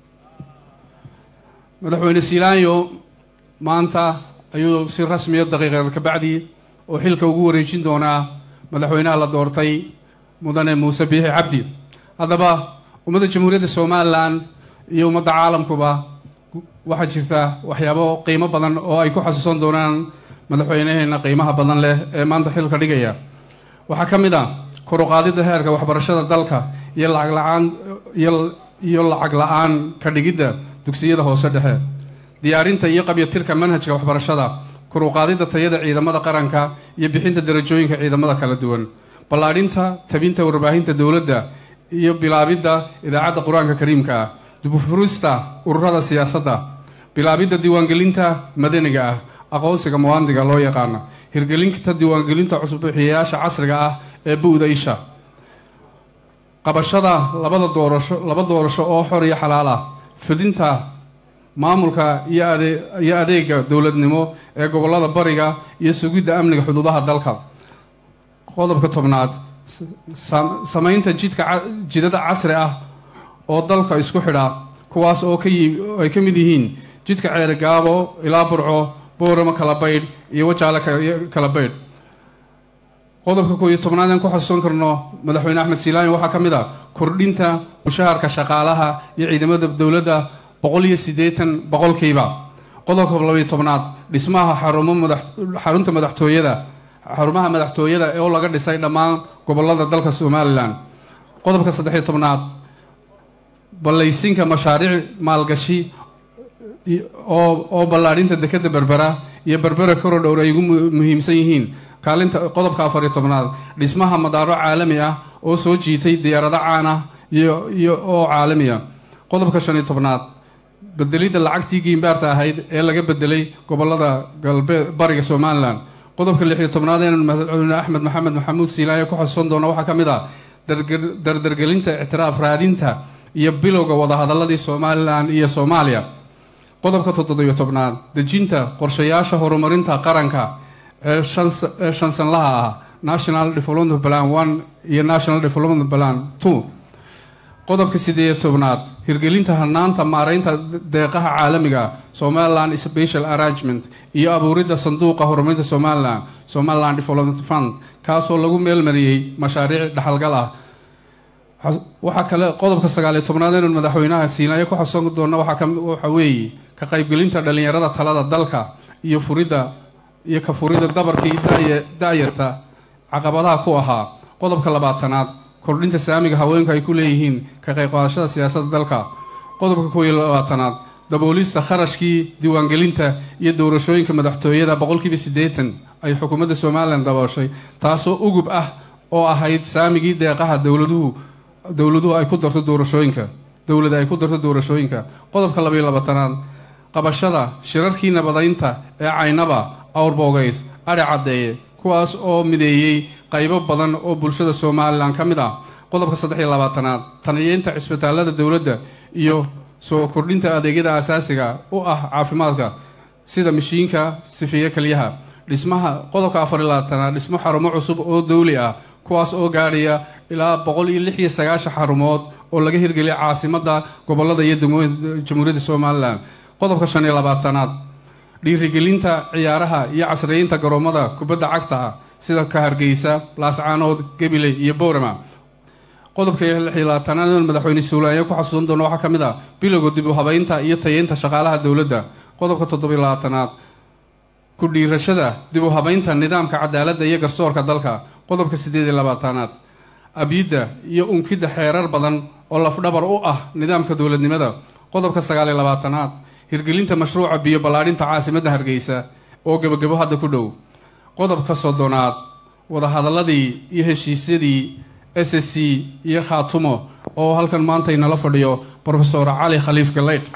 madaxweyne siilaanyo maanta ayuu si rasmiya daqiiqeed kabacdi oo xilka ugu wareejin doonaa madaxweynaha la doortay mudane muuse biixi cabdi haddaba ummadda jamhuuriyadda somalilan iyo ummadda caalamkuba waxaa jirta waxyaabo qiimo badan oo ay ku xasuusan doonaan madaxweynaheena qiimaha badan leh ee maanta xilka dhigaya waxaa ka mid a koruqaadidda heerka waxbarashada dalka iyo lacag la-aan iyo lacag la-aan ka dhigidda dugsiyada hoose dhexe diyaarinta iyo qabyatirka manhajka waxbarashada koruqaadidda tayada ciidamada qaranka iyo bixinta darajooyinka ciidamada kala duwan ballaadhinta tabinta warbaahinta dowladda iyo bilaabidda idaacadda qur-aanka kariimka ah dubufurista ururada siyaasadda bilaabidda diiwaangelinta madaniga ah aqoonsiga muwaandiga loo yaqaano hirgelinta diiwaangelinta cusubbixiyayaasha casriga ah ee bu'da isha qabashada labada doorasho laba doorasho oo xor iyo xalaal ah fidinta maamulka iyo ade iyo adeega dowladnimo ee gobollada bariga iyo sugidda amniga xuduudaha dalka qodobka tobnaad samaynta jidka jidada casri ah oo dalka isku xidha kuwaas oo ka yi ay ka mid yihiin jidka ceere gaabo ilaa burco booramo kala baydh iyo wajaale kala baydh qodobka koob iyo tobnaad aan ku xasuusan karno madaxweyne axmed siilaani waxaa ka mid a kordhinta mushaharka shaqaalaha iyo ciidamada dowladda boqol iyo siddeetan boqolkiiba qodobka labayo tobnaad dhismaha xarumo madax xarunta madaxtooyada xarumaha madaxtooyada oo laga dhisay dhammaan gobollada dalka somalilan qodobka saddexiyo tobnaad ballaysinka mashaariic maalgashi oo oo ballaadhinta dekadda berbera iyo berbera korodhowr ay ugu muhiimsan yihiin kaalinta qodobka afariyo tobnaad dhismaha madaaro caalami ah oo soo jiitay diyaarado caan ah iyo iyo oo caalami ah qodobka shan iyo tobnaad bedelidda lacagtii giimbaarta ahayd ee laga bedelay gobollada galbeed bariga somalilan qodobka lix iyo tobnaad ee madaxweyne axmed maxamed maxamuud siilaaye ku xasuusan doona waxaa ka mid ah dardargelinta ictiraaf raadinta iyo bilowga wadahadaladii somalilan iyo soomaaliya qodobka toddobiyo tobnaad dejinta qorshayaasha horumarinta qaranka ee ee shan sanlaha ah national development plan one iyo national development plan two qodobka siddeed iyo tobnaad hirgelinta hanaanta maaraynta deeqaha caalamiga ah somaliland special arrangement iyo abuuridda sanduuqa horumarinta somalilan somaliland development fund kaasoo lagu meelmariyey mashaariic dhaxalgal ah waxaa kale qodobka sagaal iyo tobnaad inuu madaxweynaha siinaayo ku xasoon doona waxaa ka waxa weeye ka qaybgelinta dhallinyarada talada dalka iyo furidda iyo ka furidda dabarkii daya da-yarta caqabadaha ku ahaa qodobka labaatanaad kordhinta saamiga haweenku ay ku leeyihiin ka qayb qaadashada siyaasadda dalka qodobka kow iyo labaatanaad daboolista kharashkii diiwaangelinta iyo doorashooyinka madaxtooyada boqolkiiba siddeetan ay xukuumadda somalilan dabooshay taasoo ugub ah oo ahayd saamigii deeqaha dowladuhu dowladuhu ay ku darto doorashooyinka dowlada ay ku darto doorashooyinka qodobka labaiyo labaatanaad qabashada shirarkii nabadaynta ee caynaba awrboogays adhi caddeeye kuwaas oo mideeyey qaybo badan oo bulshada somalilan ka mid ah qodobka saddex iyo labaatanaad taniyeynta cisbitaalada dowladda iyo soo kordhinta adeegyada asaasiga u ah caafimaadka sida mashiinka sifeeye keliyaha dhismaha qodobka afar iyo labaatanaad dhismo xarumo cusub oo dowli ah kuwaas oo gaadhaya ilaa boqol iyo lix iyo sagaashan xarumood oo laga hirgeliyay caasimadda gobolada iyo degmooyinka jamhuuriyadda somalilan qodobka shan iyo labaatanaad dhiirigelinta ciyaaraha iyo casriyeynta garoomada kubadda cagta ah sida ka hargeysa laascaanood gabiley iyo boorama qodobka lix iyo labaatanaad in madaxweyne suulaayo ku xasuusan doono waxaa ka mid ah bilowga dib u habeynta iyo tayeynta shaqaalaha dowladda qodobka toddobiyo labaatanaad ku dhiirashada dib u habeynta nidaamka cadaaladda iyo garsoorka dalka qodobka siddeed iyo labaatanaad abyidda iyo unkidda xeerar badan oo lafdhabar u ah nidaamka dowladnimada qodobka sagaal iyo labaatanaad hirgelinta mashruuca biyo ballaadhinta caasimadda hargeysa oo gebagabo hadda ku dhow qodobka soddonaad wadahadaladii iyo heshiisyadii s s c iyo khaatumo oo halkan maanta inala fadhiyo brofesor cali khaliif galeydh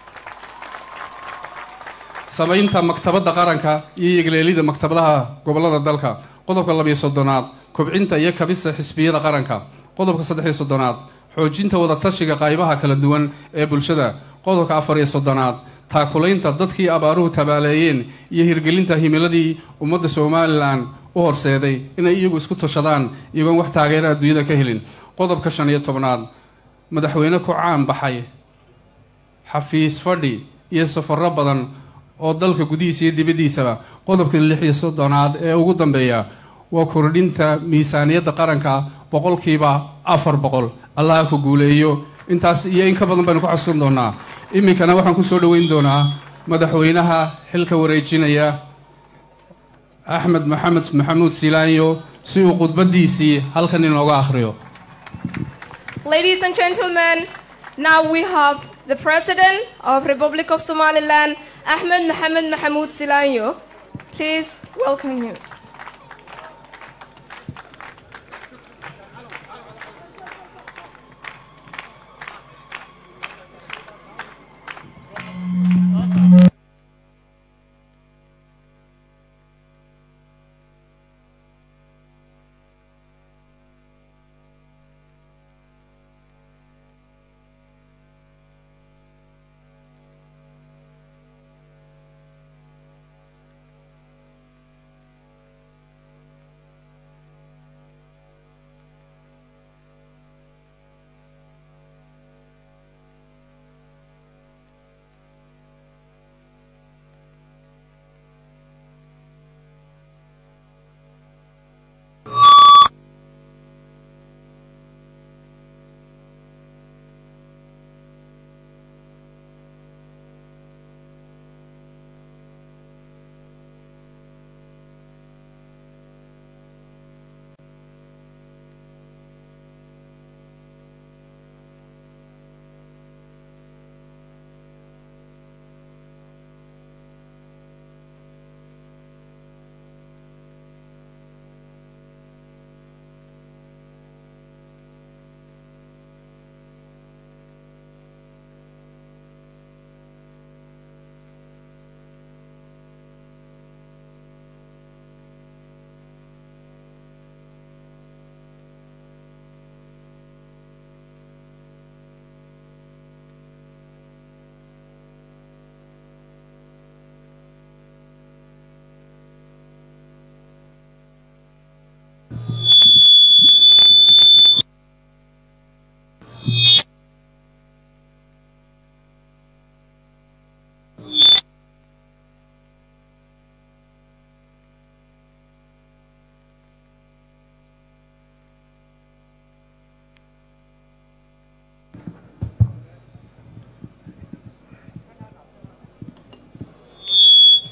samaynta maktabadda qaranka iyo yegleelida maktabadaha gobolada dalka qodobka labiyo soddonaad kobcinta iyo kabista xisbiyada qaranka qodobka saddexiyo soddonaad xoojinta wadatashiga qaybaha kala duwan ee bulshada qodobka afar iyo soddonaad taakulaynta dadkii abaaruhu tabaaleeyeen iyo hirgelinta himiladii ummadda somalilan u horseeday inay iyagu isku tashadaan iyagoon wax taageera adduunyada ka helin qodobka shan iyo tobnaad madaxweyne ku caan baxay xafiis fadhi iyo safarro badan oo dalka gudihiisa iyo dibaddiisaba qodobka lix iyo soddonaad ee ugu dambeeya waa kordhinta miisaaniyadda qaranka boqolkiiba afar boqol allaha ku guuleeyo intaas iyo in ka badan baynu ku xasuusan doonaa iminkana waxaan ku soo dhoweyn doonaa madaxweynaha xilka wareejinaya axmed maxamed maxamuud silaanyo si uu khudbaddiisii halkan inooga akhriyo Ladies and gentlemen, now we have the President of Republic of Somaliland, Ahmed Mohamed Mahmoud Silanyo. Please welcome him.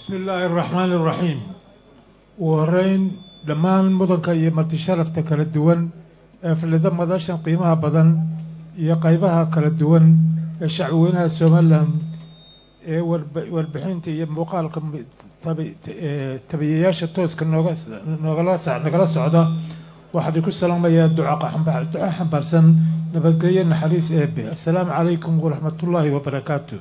bismi illaahi araxmaani araxiim ugu horreyn dhammaan mudanka iyo marti sharafta kala duwan ee fillida madashan qiimaha badan iyo qaybaha kala duwan ee shacbweynaha somalilan ee warba- warbixinta iyo muuqaalka mi- tabi- ee tabiyayaasha tooska nooga noogala sa- nagala socda waxaan idinku salaamayaa duca xamba- duco xambaarsan nabadgelyo naxariis eebe assalaamu calaykum waraxmatullaahi wabarakaatu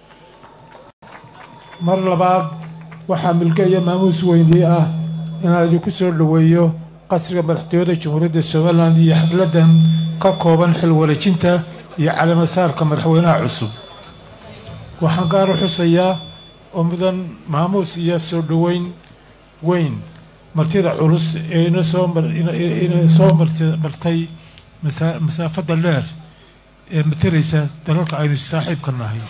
mar labaad waxaa milge iyo maamuus weynii ah inaan idinku soo dhoweeyo qasriga madaxtooyada jamhuuriyadda somalilan iyo xafladdan ka kooban xil wareejinta iyo caleemasaarka madaxweynaha cusub waxaan gaar u xusayaa oo mudan maamuus iyo soo dhoweyn weyn martida culus ee ina soo mar- ina- ina soo marti- martay masa- masaafadda dheer ee mataraysa dalalka aynu saaxiibka nahay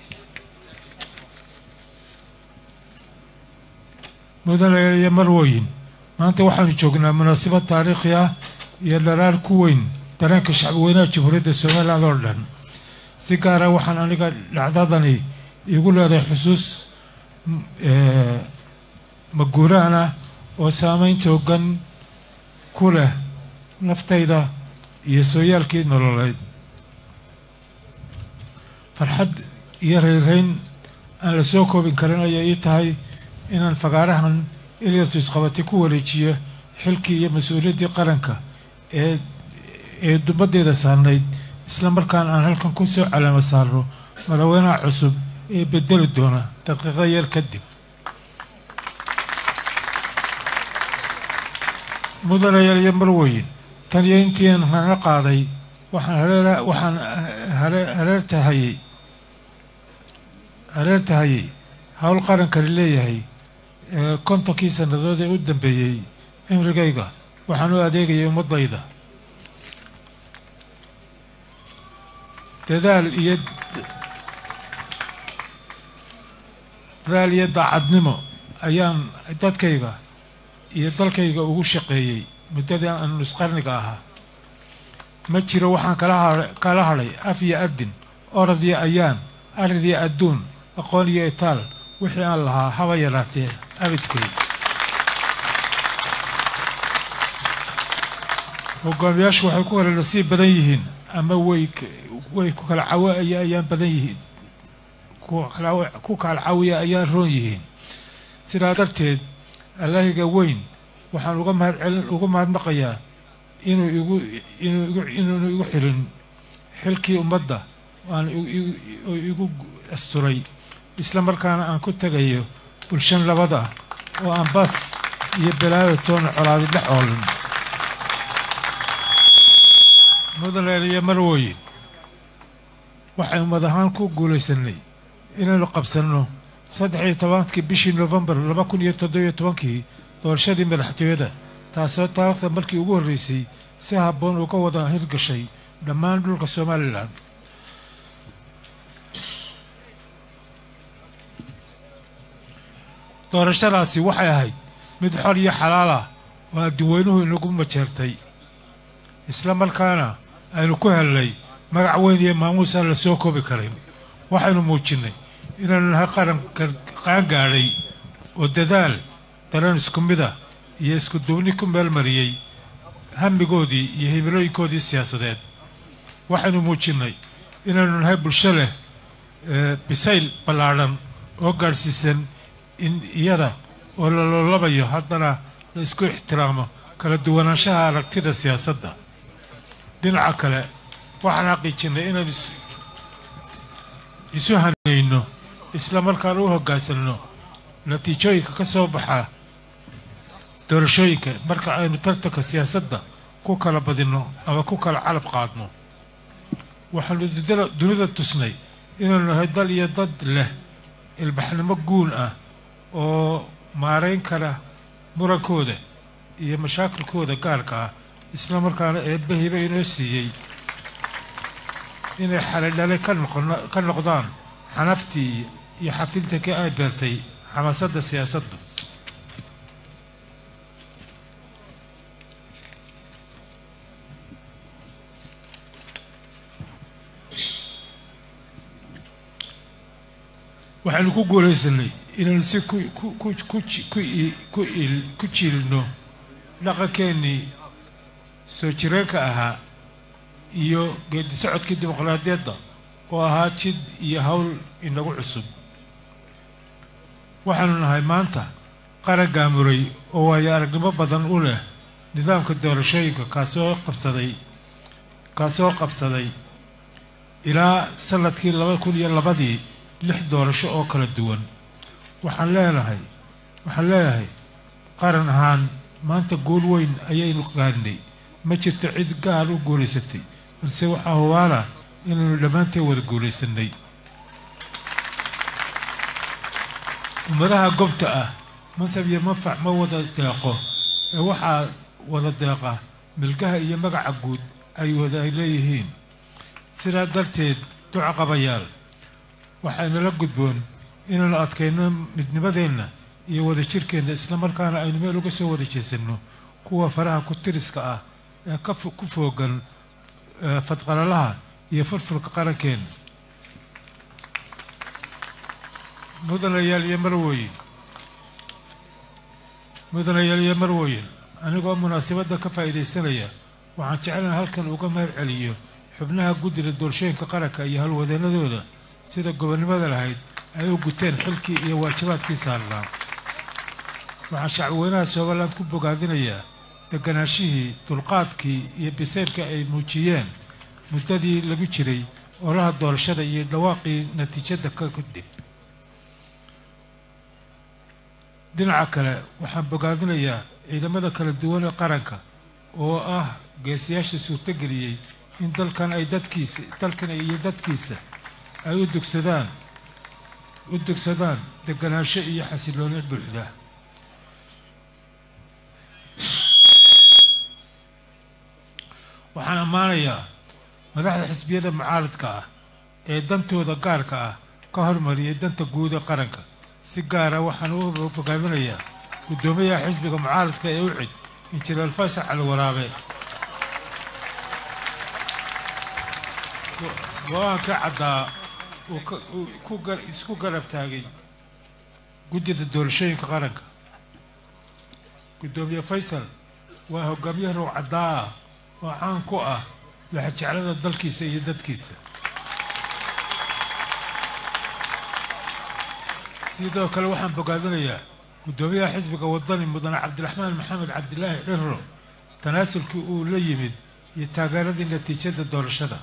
mudane iyo marwooyin maanta waxaanu joognaa munaasabad taariikhi ah iyo dharaar ku weyn dareenka shacbweynaha jamhuuriyadda somaliland oo dhan si gaara waxaan aniga dhacdadani iigu leedahay xusuus m- ee, maguuraan ah oo saameyn toogan ku leh naftayda iyo sooyaalkii nololeed farxad iyo rayrayn aan la soo koobin karin ayay ii tahay inaan fagaarahan ilyartu isqabati ku wareejiyo xilkii iyo mas-uuliyaddii qaranka ee ee dumaddeeda saarnayd isla markaana aan halkan ku soo calaamo saarno madaxweynaha cusub ee bedeli doona daqiiqo yar kadib mudanayaal iyo marweyn tan iyo intiian hana qaaday waxaan hareera waxaan hare- hareertahayey hareertahayey howl qarankani leeyahay ee kontonkii sannadood ee u dambeeyey cimrigayga waxaan u adeegayay ummaddayda dadaal iyo dadaal iyo daacadnimo ayaan dadkayga iyo dalkayga ugu shaqeeyey muddadii aan nusqarniga ahaa ma jiro waxaan kala ha- kala hadhay af iyo adin orod iyo ayaan arid iyo adduun aqoon iyo itaal wixii aan lahaa haba yaraatee abidkay hogaamiyaashu waxay ku kala nasiib badan yihiin ama way k- way ku kala cawiya ayaan badan yihiin ku kala- ku kala cawiya ayaan roon yihiin sidaa darteed allahiga weyn waxaan uga mahadcelin uga mahadnaqayaa inuu igu inuu igu inuunu igu xirin xilkii ummadda aan igu- igu oo igu asturay isla markaana aan ku tegayo bulshan labada oo aan bas iyo balaayo toona colaadi dhex oolan mudane iyo marwooyin waxay ummad ahaan ku guulaysanay inaynu qabsanno saddex iyo tobankii bishii nofembar laba kun iyo toddobiyo tobankii doorashadii madaxtooyada taasoo taariikhda markii ugu horreysay si habboon uga wada hirgashay dhammaan dhulka somalilan doorashadaasi waxay ahayd mid xor iyo xalaal ah oo adduweynuhu inagu majeertay isla markaana aynu ku hellay magac weyn iyo maamuus aan la soo koobi karin waxaynu muujinnay inaynu nahay qaran gar- qaangaadhay oo dadaal dareen isku mid ah iyo isku duubni ku meel mariyey hamigoodii iyo himilooyinkoodii siyaasadeed waxaynu muujinnay inaynu nahay bulsho leh ee, bisayl ballaadhan oo gaadhsiisan in iyada oo la loolabayo haddana la isku ixtiraamo kala duwanaanshaha aragtida siyaasadda dhinaca kale waxaan xaqiijinnay inaan is- isu hanayno isla markaana u hoggaansanno natiijooyinka ka soo baxa doorashooyinka marka aynu tartanka siyaasadda ku kala badinno ama ku kala calab qaadno waxaanu dudala- dunida tusnay inaynu nahay dal iyo dad leh ilbaxnimo guun ah oo maarayn kara murankooda iyo mashaakilkooda gaarka ah isla markaana eebbahiba inoo siiyey inay xalidhale ka noqono- ka noqdaan xanaftii iyo xafiltankii ay beertay xamaasadda siyaasaddu waxaynu ku guulaysanay inaynu si ku ku ku ku ji- ku i- ku il ku jiilno dhaqankeennii soo jireenka ahaa iyo geedi socodkii dimuqraadiyadda oo ahaa jid iyo hawl inagu cusub waxaanu nahay maanta qaran gaamuray oo waayo aragnimo badan u leh nidaamka doorashooyinka kaasoo qabsaday kaasoo qabsaday ilaa sanadkii laba kun iyo labadii lix doorasho oo kala duwan waxaan leenahay waxaan leeyahay qaran ahaan maanta guul weyn ayaynu gaarnay ma jirto cid gaar u guulaysatay balse waxaa hubaana inaynu dhammaanteen wada guulaysanay ummadaha gobta ah mansab iyo manfac ma wada deeqo ee waxaa wada deeqa milgaha iyo magaca guud ay wada ay leeyihiin sidaa darteed duca qabayaal waxaynala gudboon inaynu adkayno midnimadeenna iyo wada jirkeenna islamarkaana aynu meel uga soo wada jeesanno kuwa faraha ku tiriska ah ee ka fo- ku foogan eh, fadqalalaha iyo furfurka qarankeenna mudanayaal iyo marwooyin mudanayaal iyo marwooyin anigoo munaasabadda ka faa'iidaysanaya waxaan jeclaan halkan uga mahad celiyo xubnaha guddida doorashooyinka qaranka iyo halwadeennadooda sida gobonnimada lahayd ay u guteen xilkii iyo waajibaadkii saarnaa waxaan shacbweynaha somaliland ku bogaadinayaa deganaashihii dulqaadkii iyo biseylka ay muujiyeen muddadii lagu jiray olaha doorashada iyo dhawaaqii natiijada ka kadib dhinaca kale waxaan bogaadinayaa ciidamada kala duwan ee qaranka oo ah geesiyaasha suurtogeliyey in dalkan ay dadkiisa dalkan iyo dadkiisa ay u dugsadaan u dugsadaan deganaansho iyo xasilooni buuxda waxaan ammaanayaa madaxda xisbiyada mucaaradka ah ee dantooda gaarka ah ka hormariyay danta guud ee qaranka si gaara waxaan u bogaadinayaa guddoomiyaha xisbiga mucaaradka ee ucid injineer faysal cali waraabe go-aanka caddaa uu ka- uu ku gar- isku garab taagay guddida doorashooyinka qaranka guddoomiye faysal waa hogaamiye roog caddaa ah oo caan ku ah laxajeclada dalkiisa iyo dadkiisa sidoo kale waxaan bogaadinayaa guddoomiyaha xisbiga wadani mudane cabdiraxmaan maxamed cabdilaahi ciro tanaasulkii uu la yimid iyo taageeradii natiijada doorashada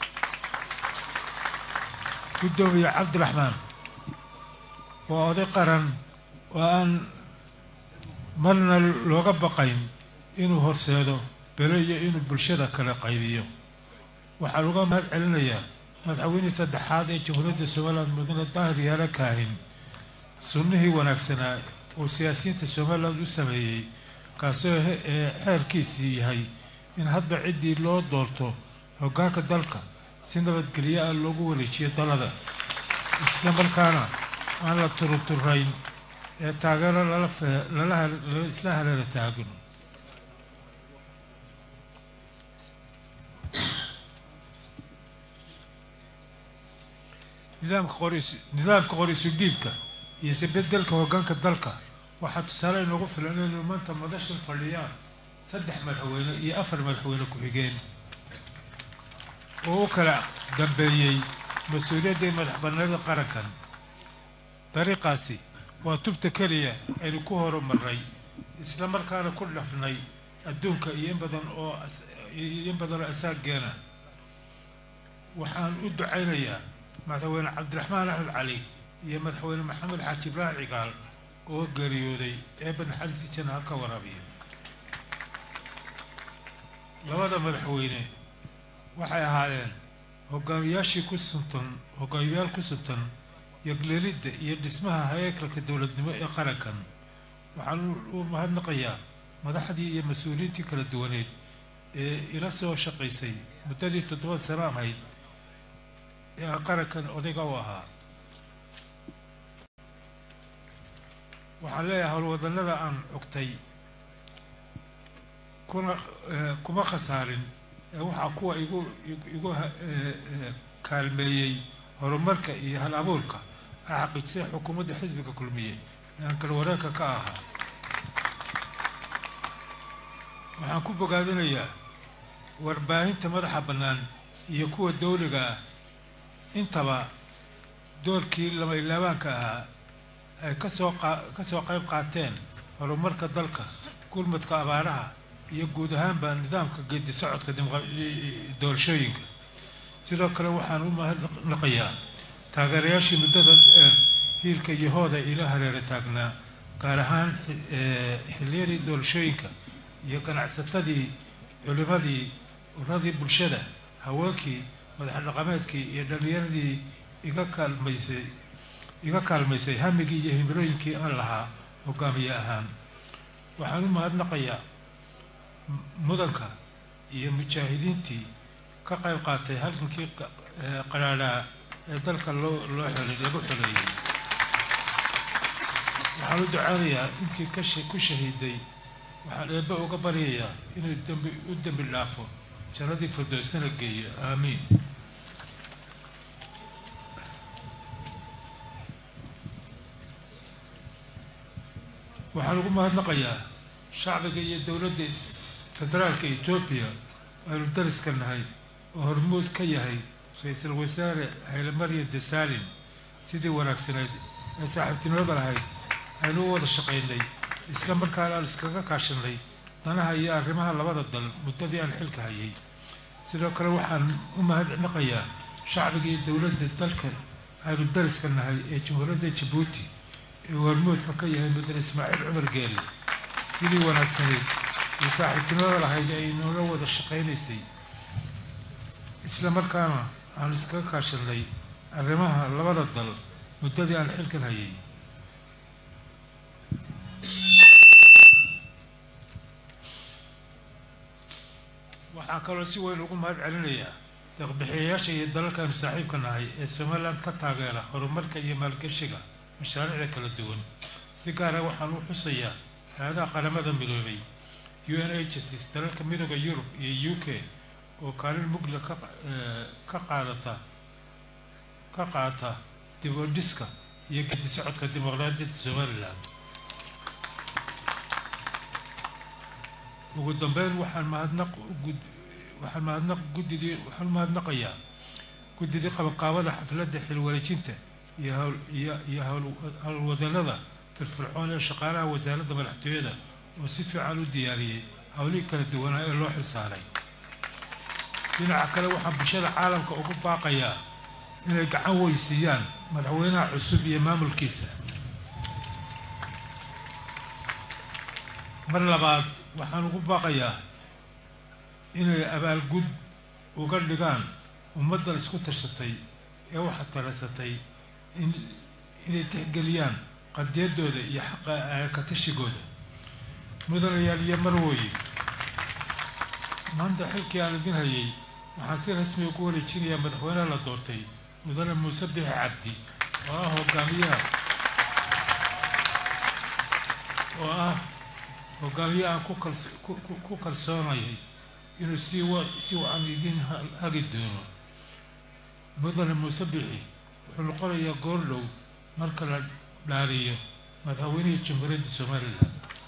guddoomiye cabdiraxmaan waa oday qaran oo aan marna looga baqayn inuu horseedo belo iyo inuu bulshada kala qaybiyo waxaan uga mahad celinayaa madaxweynihii saddexaad ee jamhuuriyadda somaliland mudane daahir yaala kaahin sunnihii wanaagsanaa uu siyaasiyiinta somaliland u sameeyey kaasoo he- ee xeerkiisii yahay in hadba ciddii loo doorto hoggaanka dalka si nabadgelyo ah loogu wareejiyo dalada isla markaana aan la turuturayn ee taageero lala fe- lala hel- lala isla haleela taagno nidaamka qoris nidaamka qorisu dhiibka iyo isbedelka hoggaanka dalka waxaa tusaale inoogu filan inaynu maanta madashan fadhiyaan saddex madaxweyne iyo afar madaxweyne ku-xigeen oo u kala dambeeyey mas-uuliyadda iyo madax bannaanida qarankan dariiqaasi waa tubta keliya aynu ku horumarnay isla markaana ku dhafnay adduunka iyo in badan oo as- iyo in badan oo asaageena waxaan u ducaynayaa madaxweyne cabdiraxmaan axmed cali iyo madaxweyne maxamed xaaji ibraahim cigaal oo geeriyooday eebba naxariisi janna ha ka waraabiyo labada madaxweyne waxay ahaayeen hogaamiyaashii ku suntan hogaamiyaal ku suntan yagleelidda iyo dhismaha haykalka dowladnimo ee qarankan waxaan u- u mahadnaqayaa madaxdii iyo mas-uuliyiintii kala duwaneed ee ila soo shaqaysay muddadii toddoba sano ahayd ee aan qarankan odayga u ahaa waxaan leeyahay howlwadannada aan cogtay kuna eh, kuma khasaarin ee waxaa kuwa igu igu- igu ha- eh, eh, kaalmeeyey horumarka iyo hal abuurka ay xaqiijisay xukuumadda xisbiga kulmiye ee aan kala wareegka ka ahaa waxaan ku bogaadinayaa warbaahinta madaxa bannaan iyo kuwa dawliga ah intaba doorkii lama ilaabaanka ahaa ay kasoo ka soo qayb qaateen horumarka dalka gurmadka abaaraha iyo guud ahaanba nidaamka geedi socodka doorashooyinka sidoo kale waxaan u mahadnaqayaa taageerayaashii muddada dheer hiilka iyo hooda ila hareera taagnaa gaar ahaan xilliyadii doorashooyinka iyo ganacsatadii culimadii uradii bulshada haweenkii madax dhaqameedkii iyo dhallinyaradii iga kaalmaysay iga kaalmaysay hamigii iyo himilooyinkii aan lahaa hogaamiye ahaan waxaan u mahadnaqayaa mudanka iyo mujaahidiintii ka qayb qaatay halgankii qaraadhaa ee dalka loo loo xolay lagu xoleeyey waxaan u ducaanayaa intii ka ku shahiiday waxaan eebbe uga baryayaa inuu dembi u dembi dhaafo jannadii firdowsana geeyo aamiin waxaan ugu mahadnaqayaa shacbiga iyo dowladda federaalka etoobiya aynu dariska nahay oo hormuud ka yahay ra-iisul wasaare hayle maryan desaalin sidii wanaagsaneyd ee saaxiibtinimada lahayd aynu u wada shaqaynay isla markaana aan iskaga kaashanay danaha iyo arrimaha labada dal muddadii aan xilka hayay sidoo kale waxaan u mahadnaqayaa shacbiga iyo dowladda dalka aynu dariska nahay ee jamhuuriyadda jabuuti ee hormuudka ka yahay mudane ismaaciil cumar geelle sidii wanaagsaneyd iyo saaxiibtinimada lahayd ay noola wada shaqaynaysay isla markaana aanu iskaga kaashanay arrimaha labada dal muddadii aan xilkan hayay waxaan kaloo si weyn ugu mahad celinayaa deeqbixiyayaasha iyo dalalkaanu saaxiibka nahay ee somaliland ka taageera horumarka iyo maalgashiga mashaariicda kala duwan si gaara waxaan u xusayaa hay-adaha qaramada midoobay u n agencies dalalka midooda yurub iyo u k oo kaalin mugla ka ka qaadata ka qaata dib u dhiska iyo gedi socodka dimuqraadiyadda somalilan ugu dambeyn waxaan mahadnaq waxaan mahadnaq guddidii waxaan mahadnaqayaa guddidii qabanqaabada xafladda xilwareejinta iyo hawl iyo iyo hawl howlwadanada firfircoon ee shaqaalaha wasaaradda madaxtooyada oo si fiican u diyaariyey howlihii kala duwanaa ee loo xilsaaray dhinaca kale waxaan bulshada caalamka ugu baaqayaa inay gacan weysiiyaan madaxweynaha cusub iyo maamulkiisa mar labaad waxaan ugu baaqayaa inay abaalgud uga dhigaan ummaddan isku tarsatay ee waxa talasatay in inay tixgeliyaan qadiyaddooda iyo xaqa aakatashigooda mudanayaal iyo marwooye maanta xilkii aan idin hayay waxaan si rasmi ugu wareejinayaa madaxweynaha la doortay mudane muuse bixi cabdi oo ah hogaamiyaha oo ah hogaamiye aan ku kals ku kalsoonayay inuu si wa si wacan idin hagi doono mudane muuse bixi wuxuu noqonayaa goordhow marka la dhaariyo madaxweynihii jamhuuriyadda somalilan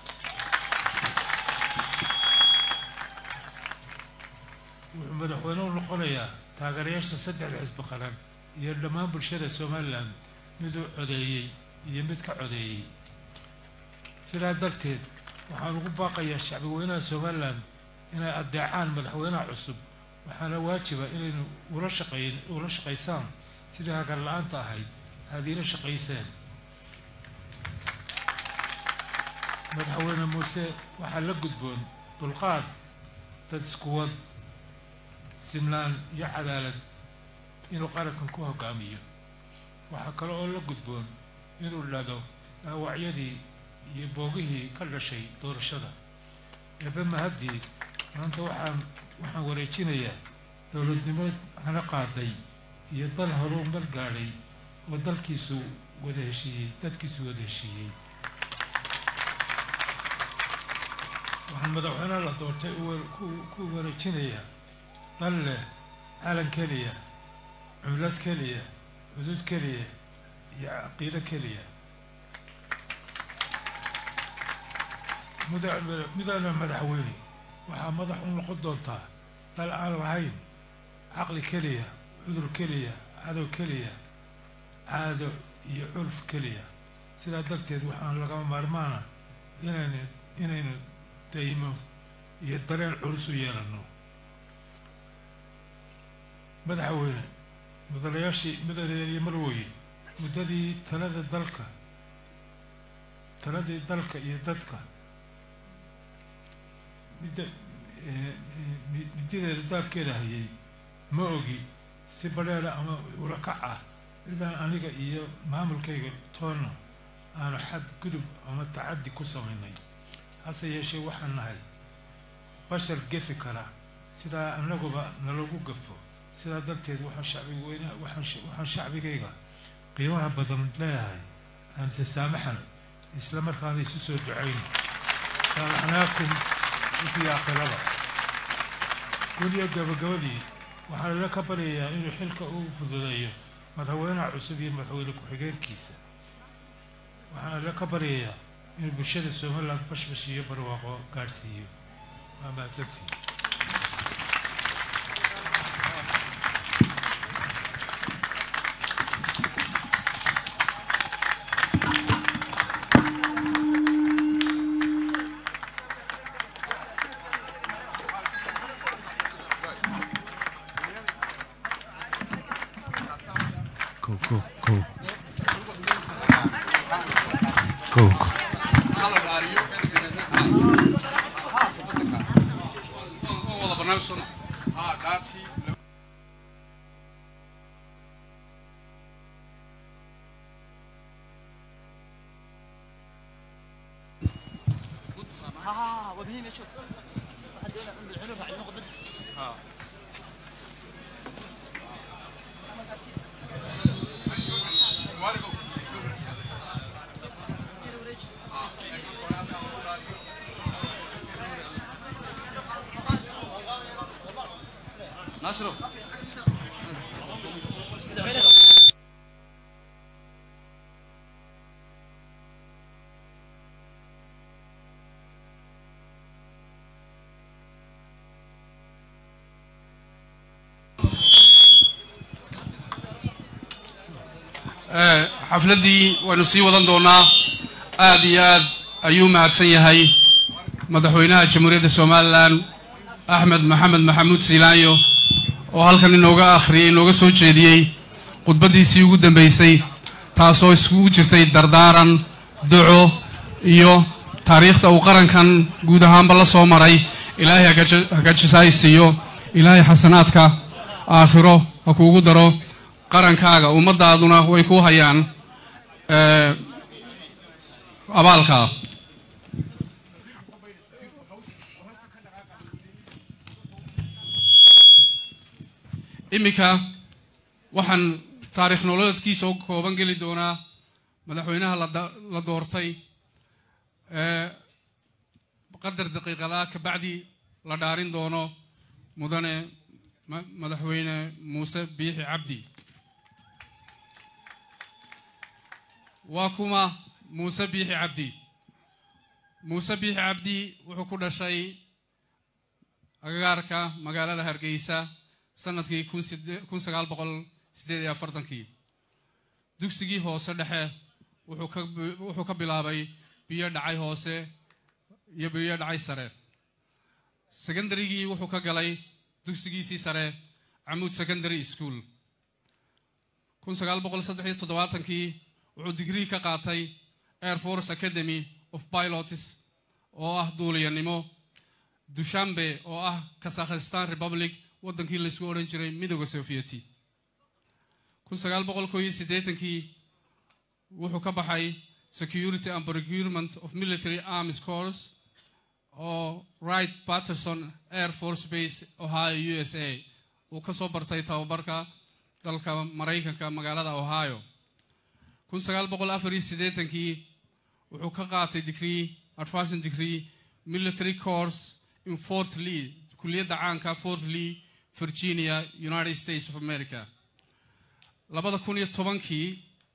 wuxuu madaxweyne u noqonayaa taageerayaasha saddexda xisbi qaran iyo dhammaan bulshada somalilan mid uu codeeyey iyo mid ka codeeyey sidaa darteed waxaan ugu baaqayaa shacbi weynaha somalilan inay addeecaan madaxweynaha cusub waxaana waajiba inaynu ula shaqayn ula shaqaysaan sidii hagar la-aanta ahayd aada iila shaqayseen madaxweyne muuse waxaa la gudboon dulqaad dad iskuwad sinaan iyo cadaalad inuu qarankan ku hogaamiyo waxaa kale oo la gudboon inuu dhado dhaawacyadii iyo boogihii ka dhashay doorashada eebe mahaddii maanta waxaan waxaan wareejinayaa dowladnimo hana qaaday iyo dal horumar gaadhay oo dalkiisu wada heshiiyey dadkiisu wada heshiiyey waxaan madaxweynaha la doortay ku wareejinayaa dal leh calan keliya cumlad keliya xuduud keliya iyo caqiido keliya muda mudana madaxweyne waxaa madax u noqon doontaa dal aan lahayn caqli keliya cudur keliya cadow keliya caado iyo curf keliya sidaa darteed waxaan lagama maarmaana inaynu inaynu daymo iyo dareen culus u yeelanno madaxweyne mudanayaashii mudanayaaliyo marweye muddadii talada dalka taladii dalka iyo dadka midda midideeda daabkeeda hayay ma ogi si badheera ama ulakac ah cidaan aniga iyo maamulkayga toonna aanu xad gudub ama tacaddi ku samaynay hase yeeshee waxaan nahay bashar gefi kara sidaa annaguba nalagu gafo sidaa darteed waxaan shacbiga weyna waxaan waxaan shacbigayga qiimaha badan leeyahay aan se saamaxan isla markaana isu soo ducayn saamaxnaakum wixii aqilaba weliyo gabagabadii waxaan ila ka baryayaa inuu xilka u fududeeyo madaxweynaha cusub iyo madaxweyne ku-xigeenkiisa waxaan ila ka baryayaa inuu bulshada somaliland bashbash iyo barwaaqo gaadhsiiyo waa mahadsantii Go, go, go. Go, go. ناصرو xafladdii waynu sii wadan doonaa aad iyo aad ayuu mahadsan yahay madaxweynaha jamhuuriyadda somalilan axmed maxamed maxamuud siilaanyo oo halkan inooga akhriyey inooga soo jeediyey khudbaddiisii ugu dambaysay taasoo iskugu jirtay dardaaran duco iyo taariikhda uu qarankan guud ahaanba la soo maray ilaahay hagajisaay siiyo ilaahay xasanaadka aakhiro ha kuugu daro qarankaaga ummaddaaduna way kuu hayaan abaalka iminka waxaan taariikh nololeedkiisa u kooban geli doonaa madaxweynaha la doortay qadar daqiiqadaa kabacdi la dhaarin doono mudane madaxweyne muuse biixi cabdi waa kuma muuse biixi cabdi muuse biixi cabdi wuxuu ku dhashay agagaarka magaalada hargeysa sanadkii kun sagaal boqol siddeed iyo afartankii dugsigii hoose dhexe wuxuu ka bilaabay biyo dhacay hoose iyo biyo dhacay sare secondarygii wuxuu ka galay dugsigiisii sare camuud secondary school kun sagaal boqol saddex iyo toddobaatankii wuxuu digrii ka qaatay air force academy of pilots oo ah duuliyanimo dushambe oo ah kazakhistan republic waddankii laysku odhan jiray midooda sovieti kun sagaal boqol koo iyo siddeetankii wuxuu ka baxay security and procurement of military arms corps oo right patterson air force base ohio u s a uu ka soo bartay tababarka dalka maraykanka magaalada ohio kun sagaal boqol afar iyo siddeetankii wuxuu ka qaatay degree advancing degree military course in fort lee kulliyadda caanka fort lee virginia united states of america labada kun iyo tobankii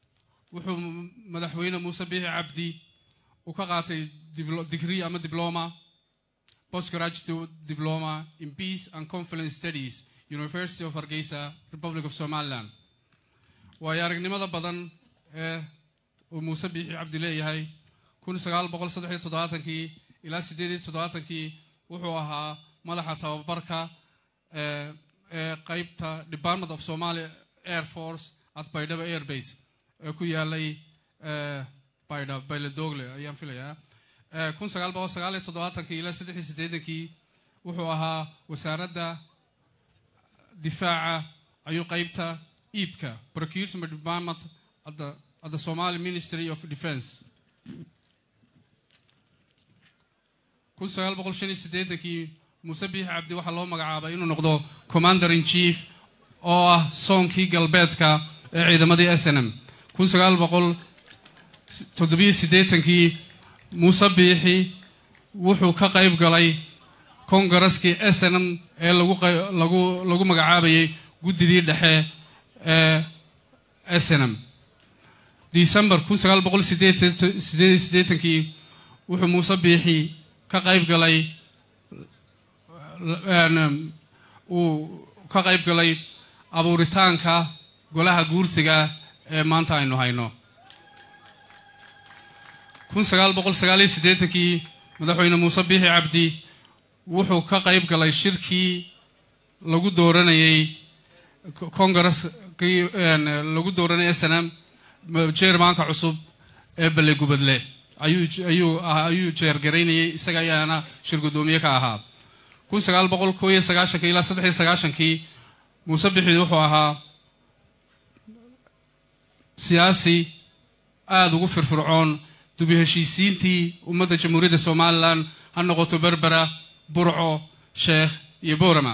wuxuu madaxweyne muuse biixi cabdi uu ka qaatay diblo- degree ama diploma postgraduate diploma in peace and conflict studies university of hargeysa republic of somaliland waayo aragnimada badan ee uu muuse biixi cabdi leeyahay kun sagaal boqol saddex iyo toddobaatankii ilaa siddeed iyo toddobaatankii wuxuu ahaa madaxa tababarka ee ee qeybta department of somali air force at baydhabo air base ee ku yaalay ee baydha bayledogle ayaan filayaa ee kun sagaal boqol sagaal iyo toddobaatankii ilaa saddex iyo siddeedankii wuxuu ahaa wasaaradda difaaca ayuu qeybta iibka procurement department at the, at the somali ministry of defense kun sagaal boqol shan iyo siddeetankii muuse biixi cabdi waxaa loo magacaabay inuu noqdo commander in chief oo ah soonkii galbeedka ee ciidamadii s n m kun sagaal boqol toddobiyo siddeetankii muuse biixi wuxuu ka qayb galay kongareskii s n m ee lagu qay- lagu lagu magacaabayay guddidii dhexe ee s n m december kun sagaal boqol sideed sideed iyo siddeetankii wuxuu muuse biixi ka qayb galay een, uu ka qayb galay abuuritaanka golaha guurtiga ee maanta aynu hayno kun sagaal boqol sagaal iyo siddeetankii madaxweyne muuse biixi cabdi wuxuu ka qayb galay shirkii lagu dooranayey kongareskii een, lagu dooranayay s n m jeermaanka cusub ee belle gubadle ayuu ayuu ah- ayuu jeergaraynayey isaga ayaana shir guddoomiye ka ahaa kun sagaal boqol koo iyo sagaashankii ilaa saddex iyo sagaashankii muuse bixi wuxuu ahaa siyaasi aada ugu firfircoon dubi heshiisiintii ummadda jamhuuriyadda somalilan ha noqoto berbera burco sheekh iyo boorama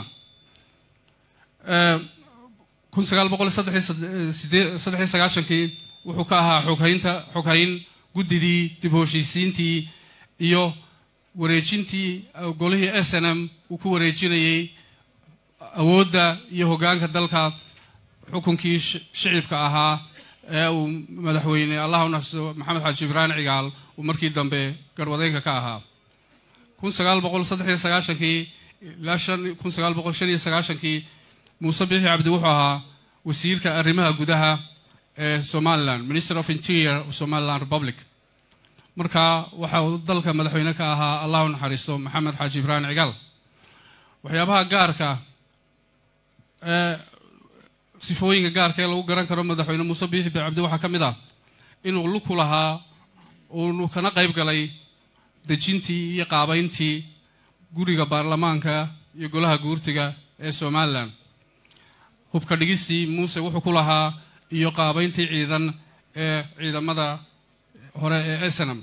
kun sagaal boqol saddex iyo sad- sidee- saddex iyo sagaashankii wuxuu ka ahaa xoghaynta xoghayn guddidii dib u heshiisiintii iyo wareejintii uh, golihii s n m uu ku wareejinayey awoodda iyo hoggaanka dalka xukunkii sh- shicibka ahaa ee uu madaxweyne allah u naxariisto maxamed xaaji ibraahim cigaal uu markii dambe garwadeenka ka ahaa kun sagaal boqol saddex iyo sagaashankii ilaa shan kun sagaal boqol shan iyo sagaashankii muuse bixi cabdi wuxuu ahaa wasiirka arrimaha gudaha ee somaliland minister of interior of somaliland republic marka waxa uu dalka madaxweyne ka ahaa allah u naxariisto maxamed xaaji ibraahim cigaal waxyaabaha gaarka ee sifooyinka gaarka ee lagu garan karo madaxweyne muuse biixi cabdi waxaa ka mid ah inuu luku lahaa uu kana qayb galay dejintii iyo qaabayntii guriga baarlamaanka iyo golaha guurtiga ee somalilan hubka dhigistii muuse wuxuu ku lahaa iyo qaabayntii ciidan ee ciidamada hore ee snam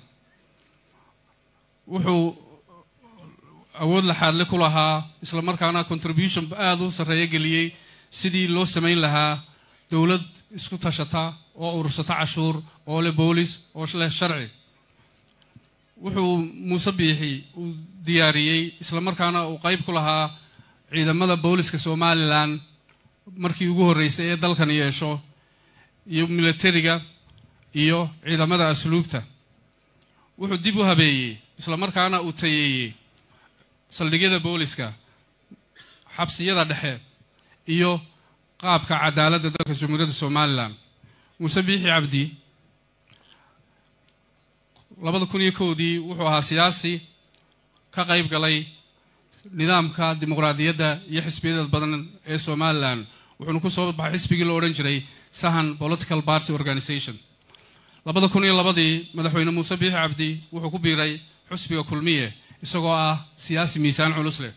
wuxuu awood laxaadle ku lahaa isla markaana contribution aada u sarreeyo geliyey sidii loo samayn lahaa dowlad isku tashata oo urursata cashuur oo leh boolis oo leh sharci wuxuu muuse biixi uu diyaariyey isla markaana uu qayb ku lahaa ciidamada booliska somalilan markii ugu horreysay ee dalkan yeesho iyo militariga iyo ciidamada asluubta wuxuu dib u habeeyey isla markaana uu tayeeyey saldhigyada booliska xabsiyada dhexe iyo qaabka cadaaladda dalka jamhuuriyadda somalilan muuse biixi cabdi labada kun iyo kowdii wuxuu ahaa siyaasi ka qayb galay nidaamka dimuqraadiyadda iyo xisbiyada badan ee somalilan wuxuuna ku soo baxay xisbigii la odhan jiray sahan political party organization labada kun iyo labadii madaxweyne muuse biixi cabdi wuxuu ku biiray xusbiga kulmiye isagoo ah siyaasi miisaan culus leh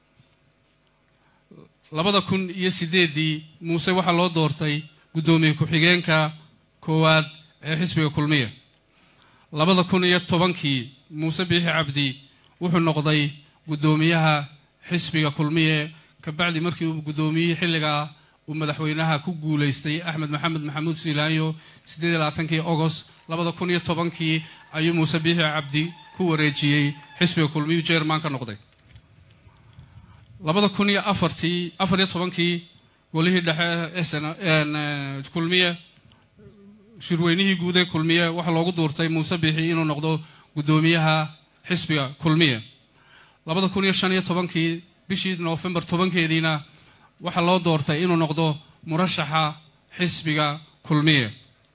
labada kun iyo sideeddii muuse waxaa loo doortay guddoomiye ku-xigeenka koowaad ee xisbiga kulmiye labada kun iyo tobankii muuse biixi cabdi wuxuu noqday guddoomiyaha xisbiga kulmiye kabacdi markii uu guddoomiyihii xilligaa uu madaxweynaha ku guulaystay axmed maxamed maxamuud siilaanyo siddeed iyo labaatankii ogost labada kun iyo tobankii ayuu muuse biixi cabdi ku wareejiyey xisbiga kulmiyu jerman ka noqday labada kun iyo afartii afar iyo tobankii golihii dhexe sn kulmiye shirweynihii guud ee kulmiye waxaa loogu duurtay muuse biixi inuu noqdo guddoomiyaha xisbiga kulmiye labada kun iyo shan iyo tobankii bishii noofembar tobankeediina waxaa loo doortay inuu noqdo murashaxa xisbiga kulmiye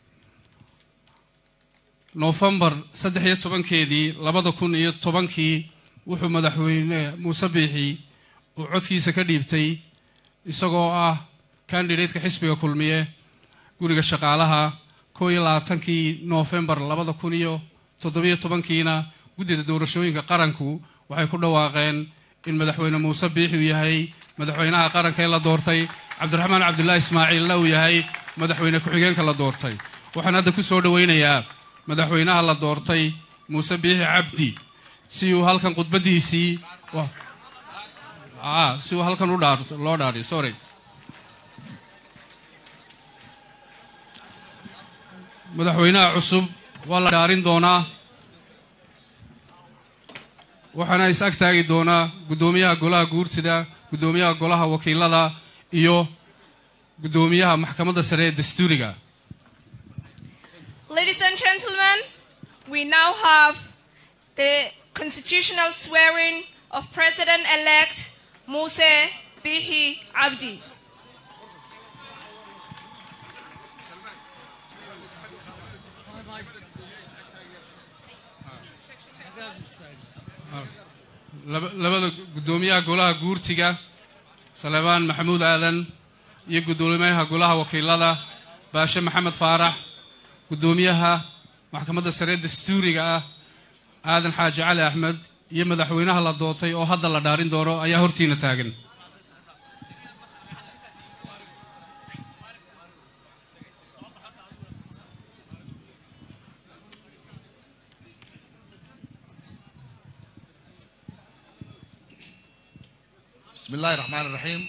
noofembar saddex iyo tobankeedii labada kun iyo tobankii wuxuu madaxweyne muuse biixi uu codkiisa ka dhiibtay isagoo ah kandidatka xisbiga kulmiye guriga shaqaalaha koo iyo labaatankii noofembar labada kun iyo toddobiyo tobankiina guddida doorashooyinka qaranku waxay ku dhawaaqeen in madaxweyne muuse biixi uu yahay madaxweynaha qaranka ee la doortay cabdiraxmaan cabdullaahi ismaaciilna uu yahay madaxweyne ku-xigeenka la doortay waxaan hadda ku soo dhoweynayaa madaxweynaha la doortay muuse biixi cabdi si uu halkan khudbaddiisii si uu halkan u dhaa loo dhaariyo sorry madaxweynaha cusub waa la dhaarin doonaa waxaana is ag taagi doonaa guddoomiyaha golaha guurtida guddoomiyaha golaha wakiilada iyo guddoomiyaha maxkamadda sare ee dastuuriga Ladies and gentlemen, we now have the constitutional swearing of President-elect Muse Bihi Abdi. laba- labada guddoomiyaha golaha guurtiga salebaan maxamuud aadan iyo guddoomiyaha golaha wakiilada baashe maxamed faarax guddoomiyaha maxkamadda sare dastuuriga ah aadan xaaji cali axmed iyo madaxweynaha la doortay oo hadda la dhaarin doono ayaa hortiina taagan bismi illaahi raxmaan iraxiim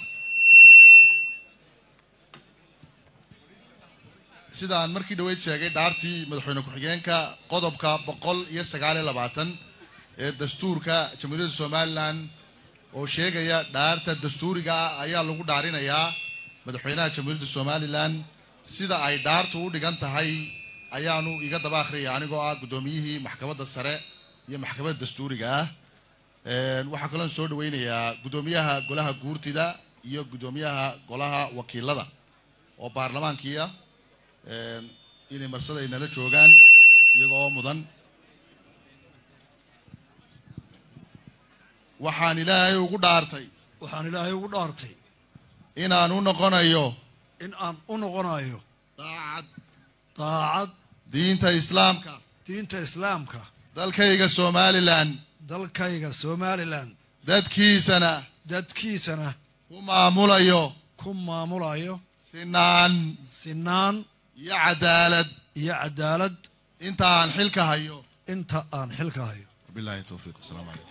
sidaan markii dhoweyd sheegay dhaartii madaxweyne ku-xigeenka qodobka boqol iyo sagaal iyo labaatan ee dastuurka jamhuuriyadda somalilan oo sheegaya dhaarta dastuuriga ah ayaa lagu dhaarinayaa madaxweynaha jamhuuriyadda somalilan sida ay dhaartu u dhigan tahay ayaanu iga daba akhriyaya anigoo ah guddoomiyihii maxkamadda sare iyo maxkamadda dastuuriga ah waxaa kaloon soo dhaweynayaa guddoomiyaha golaha guurtida iyo guddoomiyaha golaha wakiilada oo baarlamaankii ah inay marsada ay nala joogaan iyaga oo mudan waxaan ilaahay ugu dhaartay waxaan ilaahay ugu dhaartay inaan u noqonayo in aan u noqonayo daacad daacad diinta islaamka diinta islaamka dalkayga somalilan dalkayga somalilan dadkiisana dadkiisana ku maamulayo ku maamulayo sinaan sinaan iyo cadaalad iyo cadaalad inta aan xilka hayo inta aan xilka hayo wabilaahi towfiiq wasalaamu calaykum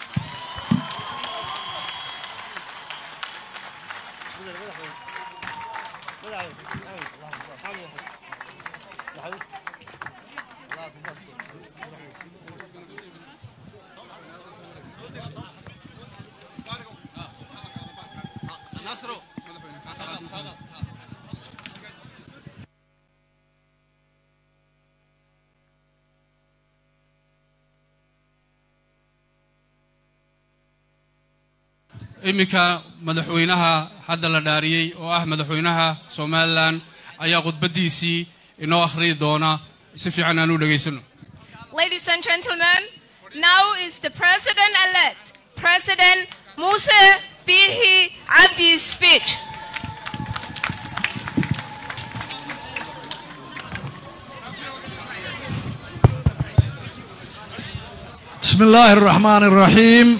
iminka madaxweynaha hadda la dhaariyey oo ah madaxweynaha somalilan ayaa khudbaddiisii inoo akhriyi doona si fiican aan u dhegaysano Ladies and gentlemen, now is the President-elect, President Musa Bihi Abdi's speech. بسم الله الرحمن الرحيم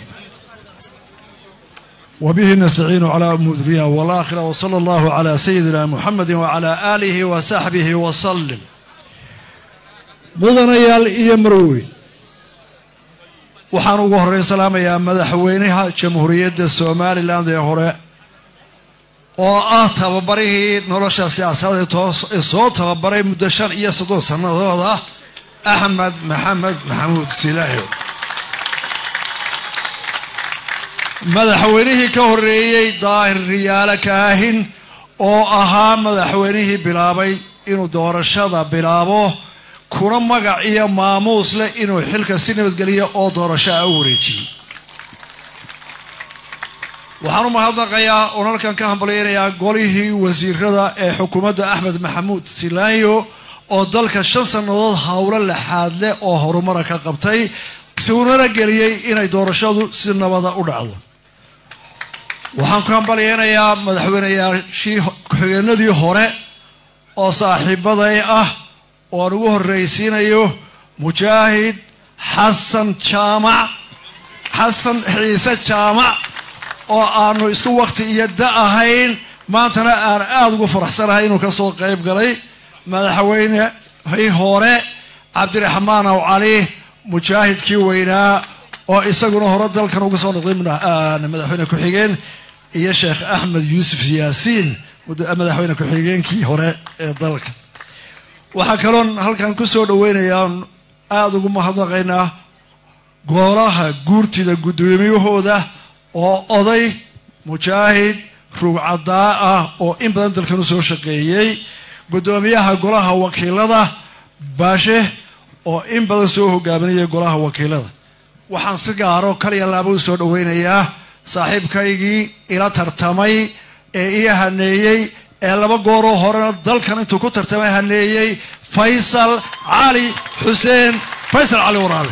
وبه نستعين على أمور الدنيا والآخرة وصلى الله على سيدنا محمد وعلى آله وصحبه وسلم mudanayaal iyo marweyn waxaan ugu horreyn salaamayaa madaxweynaha jamhuuriyadda somalilan ee hore oo ah tababarihii nolosha siyaasadeed toos- ee soo tababaray muddo shan iyo soddon sannadood ah axmed maxamed maxamuud silaayo madaxweynihii ka horreeyey daahir riyaale kaahin oo ahaa madaxweynihii bilaabay inuu doorashada bilaabo kuna magac iyo maamuus leh inuu xilka si nabadgeliya oo doorasho ah u wareejiyey waxaan u mahadnaqayaa oon halkan ka hambalyaynayaa golihii wasiirada ee xukuumadda axmed maxamuud silaanyo oo dalka shan sannadood howlo laxaad leh oo horumara ka qabtay suunana geliyey inay doorashadu si nabada u dhacdo waxaan ku hambalyaynayaa madaxweyneyaashii ku-xigeenadii hore oo saaxiibaday ah oo aan ugu horraysiinayo mujaahid xasan jaamac xasan ciise jaamac oo aanu isku wakti iyo da ahayn maantana aan aada ugu faraxsanahay inuu ka soo qayb galay madaxweynehii hore cabdiraxmaan aw cali mujaahidkii weynaa oo isaguna hore dalkan uga soo noqday madaxweyne ku-xigeen iyo sheekh axmed yuusuf yaasiin madaxweyne ku-xigeenkii hore ee dalka waxaa kaloon halkan ku soo dhaweynayaa aada ugu mahadnaqaynaa golaha guurtida guddoomiyahooda oo oday mujaahid rugcadaa ah oo in badan dalkan u soo shaqeeyey guddoomiyaha golaha wakiilada baashe oo in badan soo hogaaminaya golaha wakiilada waxaan si gaaro kaliya laaba u soo dhaweynayaa saaxiibkaygii ila tartamay ee ii haneeyey ee laba gooroo horena dalkan intuu ku tartamay haneeyey faysal cali xuseen faysal cali waraale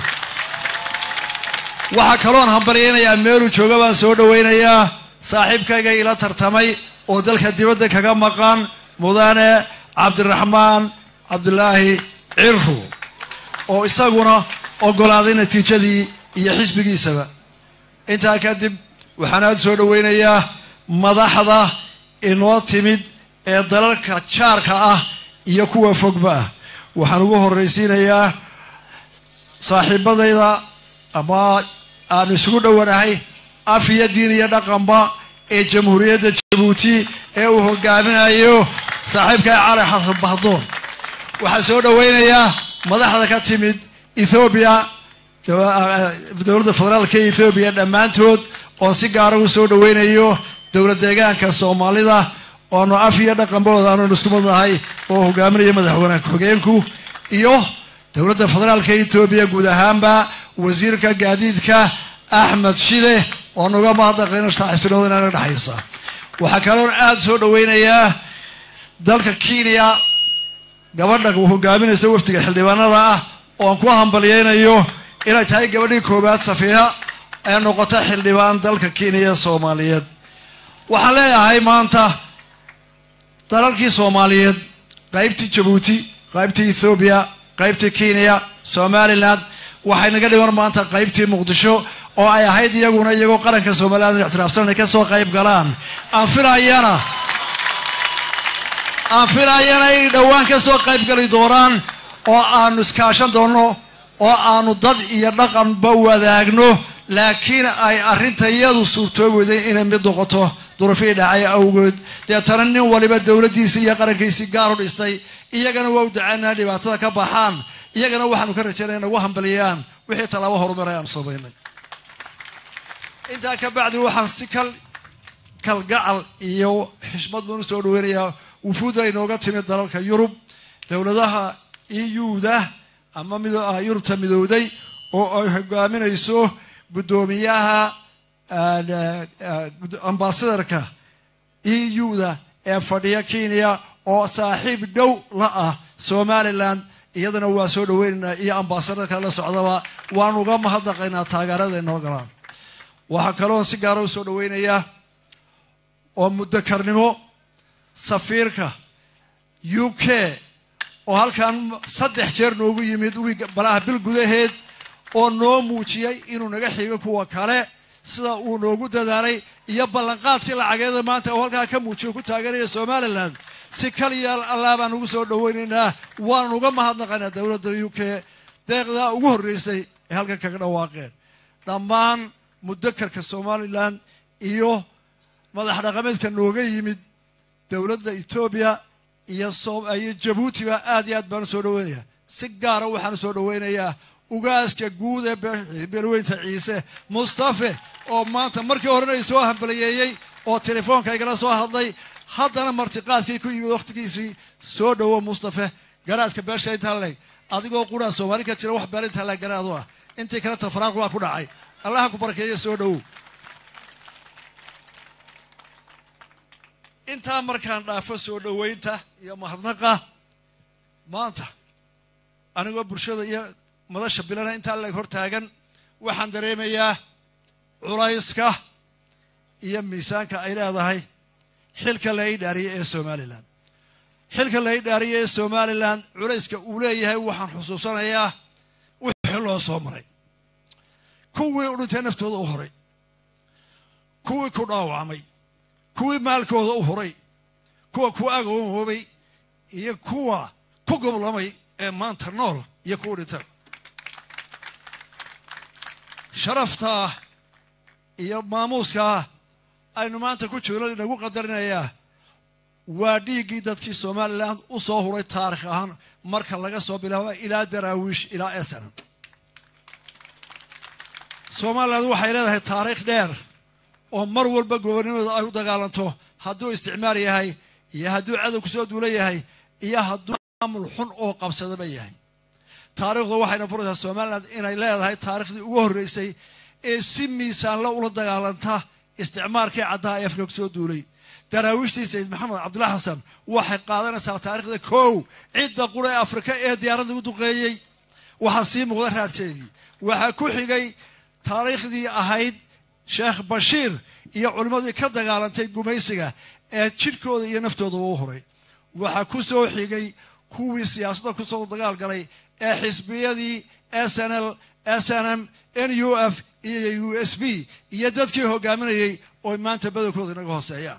waxaa kaloon hambalyaynayaa meeluu jooga baan soo dhawaynayaa saaxiibkayga ila tartamay oo dalka dibadda kaga maqan mudane cabdiraxmaan cabdulaahi cirru oo isaguna oggolaaday natiijadii iyo xisbigiisaba intaa kadib waxaan aada soo dhawaynayaa madaxda inoo timid ee dalalka jaarka ah iyo kuwa fogba ah waxaan ugu horraysiinayaa saaxiibadayda ama aanu isugu dhowanahay af iyo diin iyo dhaqanba ee jamhuuriyadda jabuuti ee uu hogaaminayo saaxiibka cali xasan bahdoon waxaa soo dhawaynayaa madaxda ka timid ethoobiya dowladda federaalka ee ethoobiya dhammaantood oon si gaara u soo dhawaynayo dowlad deegaanka soomaalida oanu af iyo dhaqanbooda aanu isku madnahay oo hogaaminaya madaxweyne ku-xigeenku iyo dowladda federaalka etoobiya guud ahaanba wasiirka gaadiidka axmed shide oo nuga mahadnaqayno saaxiibtinimada inaga dhexaysa waxaa kaloon aada soo dhawaynayaa dalka kenya gabadha hogaaminaysa wafdiga xildhibaanada ah ooan ku hambalyaynayo inay tahay gabadhii koowaad safiiha ee noqota xildhibaan dalka kenya ee soomaaliyeed waxaan leeyahay maanta dalalkii soomaaliyeed qaybtii jabuuti qaybtii ethoobiya qaybtii kenya somalilan waxay naga dhiman maanta qaybtii muqdisho oo ay ahayd iyaguna iyagoo qaranka somaliland ixtiraafsan inay ka soo qayb galaan aan filayana aan filayana inay dhowaan ka soo qayb gali doonaan oo aanu iskaashan doonno oo aanu dad iyo dhaqanba wadaagno laakiin ay arrinta iyadu suurtoobayday inay mid noqoto durafii dhacay awgeed deetana nin waliba dowladdiisii iyo qarankiisii gaar u dhistay iyagana waa u dacaynaa dhibaatada ka baxaan iyagana waxaanu ka rajaynaya nagu hambaliyaan wixii tallaabo horumaray aanu samaynay intaa ka bacdi waxaan si kal kalgacal iyo xishmad baan u soo dhaweynayaa wufuudda inooga timid dalalka yurub dowladaha euda ama yurubta midowday oo ay hogaaminayso guddoomiyaha ambasadarka euda ee fadhiya kenya oo saaxiib dhow la ah somalilan iyadana waa soo dhaweynaynaa iyo ambasadarka la socdaba waan uga mahadnaqaynaa taageerada inoo galaan waxaa kaloon si gaara u soo dhaweynayaa oo muddakarnimo safiirka u k oo halkan saddex jeer noogu yimid wiig balaha bil gudaheed oo noo muujiyey inuu naga xigo kuwa kale sida uu noogu dadaalay iyo ballanqaadkii lacageeda maanta oo halkaa ka muujiyo ku taageeraya somalilan si kaliya allaa baan ugu soo dhaweynaynaa waanu uga mahadnaqaynaa dowladda u k deeqdaa ugu horreysay ee halkan kaga dhawaaqeen dhammaan mudakarka somalilan iyo madax dhaqameedka nooga yimid dowladda etoobiya iyo iyo jabuutiba aad iyo aad baan u soo dhaweynayaa si gaara waxaan u soo dhaweynayaa ugaaska guud ee beelweynta ciise mustafe oo maanta markii horena i soo hambaliyeeyey oo telefoonka igala soo hadlay haddana martiqaadkii ku yimid wakhtigiisii soo dhowo mustafe garaadka beesha intaa leeg adigoo quraan soomaali ka jira wax beel intaa leeg garaad u ah intii kale tafaraaq waa ku dhacay allaha ku barakeeya soo dhowow intaa markaan dhaafo soo dhoweynta iyo mahadnaqa maanta anigoo bulshada iyo madasha bilana intaa leeg hor taagan waxaan dareemayaa culayska iyo miisaanka ay leedahay xilka la idhaariyay ee somalilan xilka la idhaariyay ee somalilan culayska uu leeyahay waxaan xusuusanayaa wixii loo soo maray kuwii u dhintay naftooda u horay kuwii ku dhaawacmay kuwii maalkooda u horay kuwa ku agoonhoobay iyo kuwa ku goblamay ee maanta nool iyo kuwa dhintay sharaftaa iyo maamuuskaa aynu maanta ku joogno inagu qadarinayaa waa dhiiggii dadkii somalilan u soo huray taarikh ahaan marka laga soo bilaabo ilaa daraawiish ilaa esanan somalilan waxay leedahay taariikh dheer oo mar walba gobonimada ay u dagaalanto hadduu isticmaar yahay iyo hadduu cadow kusoo duula yahay iyo hadduu maamul xun oo qabsadaba yahay taariikhdu waxayna furaysaa somalilan inay leedahay taarikhdii ugu horreysay ee si miisaanla ula dagaalanta isticmaalkii caddaha ee afrika kusoo duulay daraawiishtii sayid maxamed cabdullahi xasan waxay qaadanaysaa taarikhda kow cidda qura ee afrika ee diyaaradda u duqeeyey waxaa sii muuqda raadkeedii waxaa ku xigay taariikhdii ahayd sheekh bashiir iyo culimmadii ka dagaalantay gumaysiga ee jidhkooda iyo naftoodaba u horay waxaa ku soo xigay kuwii siyaasadda kusoo dagaal galay ee xisbiyadii s n l s n m n u f iyo u s b iyo dadkii hogaaminayey oo maanta badankooda inaga hooseeyaan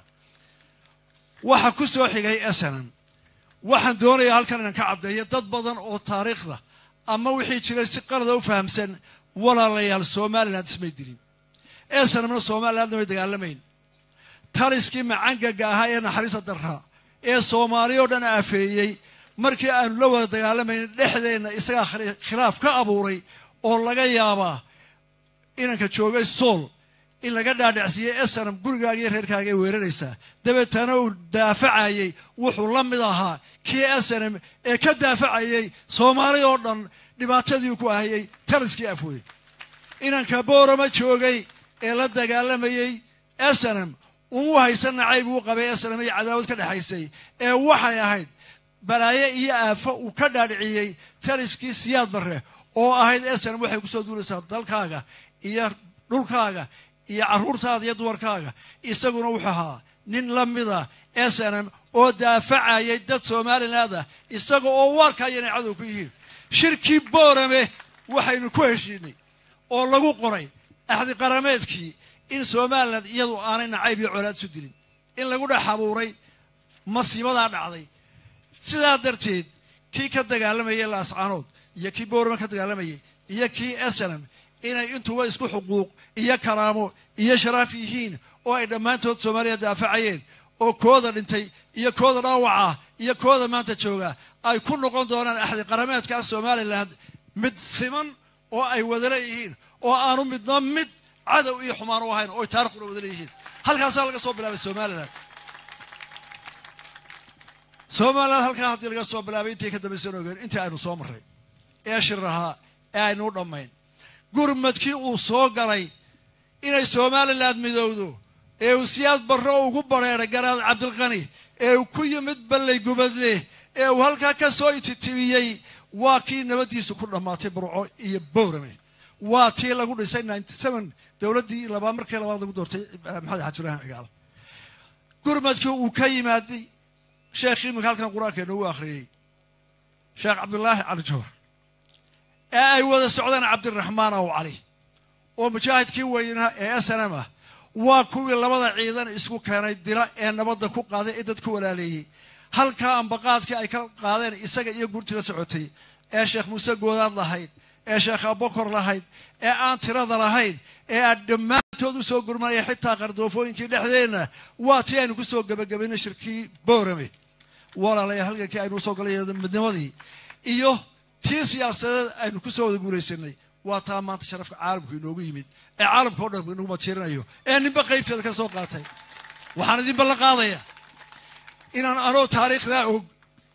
waxaa ku soo xigay s n m waxaan doonayaa halkan inaan ka caddeeyo dad badan oo taariikhda ama wixii jiray si qalada u fahamsan walaalayaal somalilan ismay dilin esanamna somalilandna may dagaalamayn taliskii macangaga ahaa ee naxariista darraa ee soomaali oo dhan aafeeyey markii aanu la wada dagaalamayn dhexdeenna isagaa khilaaf ka abuuray oo laga yaabaa inanka joogay sool in laga dhaadhacsiiyey esanam gurigaaga iyo reerkaaga ay weeraraysaa dabeetana uu daafacayey wuxuu la mid ahaa kii esanam ee ka daafacayey soomaali oo dhan dhibaatadii ku ahayey taliskii afwey inanka boorama joogay ee la dagaalamayey esanam umu haysan nacayb uu qabay esanam iyo cadaawad ka dhexaysay ee waxay ahayd balaaye iyo aafo uu ka dhaadhiciyey taliskii siyaad barre oo ahayd esanam waxay kusoo duulaysaa dalkaaga iyo dhulkaaga iyo carruurtaada iyo dumarkaaga isaguna wuxuu ahaa nin la mida esanam oo daafacayay dad somaliland ah isaga oo waarkaya inay cadow ku yihiin shirkii boorame waxaynu ku heshiinay oo lagu qoray axdi qarameedkii in somalilan iyadu aanay nacayb iyo colaad isu dilin in lagu dhex abuuray masiibadaa dhacday sidaa darteed kii ka dagaalamayay laascaanood iyo kii boorame ka dagaalamayay iyo kii esanam inay intuba isku xuquuq iyo karaamo iyo sharaaf yihiin oo ay dhammaantood soomaaliya daafacayeen oo kooda dhintay iyo kooda dhaawaca iyo kooda maanta jooga ay ku noqon doonaan axdi qarameedkaa somalilan mid siman oo ay wada leeyihiin oo aanu midna mid cadow iyo xumaan u ahayn oo ay taarikhuna wada leeyihiin halkaasaa laga soo bilaabay somalilan somalilan halkaa haddii laga soo bilaabay intii ka dambaysan ogeen intii aynu soo marray ee shir ahaa ee aynu u dhammayn gurmadkii uu soo galay inay somalilan midowdo ee uu siyaad barro ugu bareeray garaad cabdilqani ee uu ku yimid ballay gubadle ee uu halkaa ka soo ititibiyey waa kii nabaddiisu ku dhammaatay burco iyo bowrame waa tii lagu dhisay ninety seven dowladdii labaad markii labaad lagu doortay maxamed xaji ibraahim cigaal gurmadkii uu ka yimaaday sheekhii iminka halkan qur-aanka noogu akhriyey sheekh cabdulaahi cali joor ee ay wada socdaan cabdiraxmaan aw cali oo mujaahidkii weynaa ee snm ah waa kuwii labada ciidan isku keenay dila ee nabadda ku qaaday ee dadku walaaleeyey halkaa ambaqaadkii ay ka qaadeen isaga iyo gurtida socotay ee sheekh muuse goodaad lahayd ee sheekh abokor lahayd ee aan tirada lahayn ee aan dhammaantood u soo gurmanaya xitaa qardoofooyinkii dhexdeenna waa tii aynu ku soo gebagabaynay shirkii boorame walaalayaa halgankii aynu usoo galay midnimadii iyo tii siyaasadeed aynu ku soo wada guulaysanay waa taa maanta sharafka caalamku inoogu yimid ee caalamka o dhan inagu matiirinayo ee ninba qaybteeda ka soo qaatay waxaan idin ballan qaadaya inaan anoo taariikhdaa og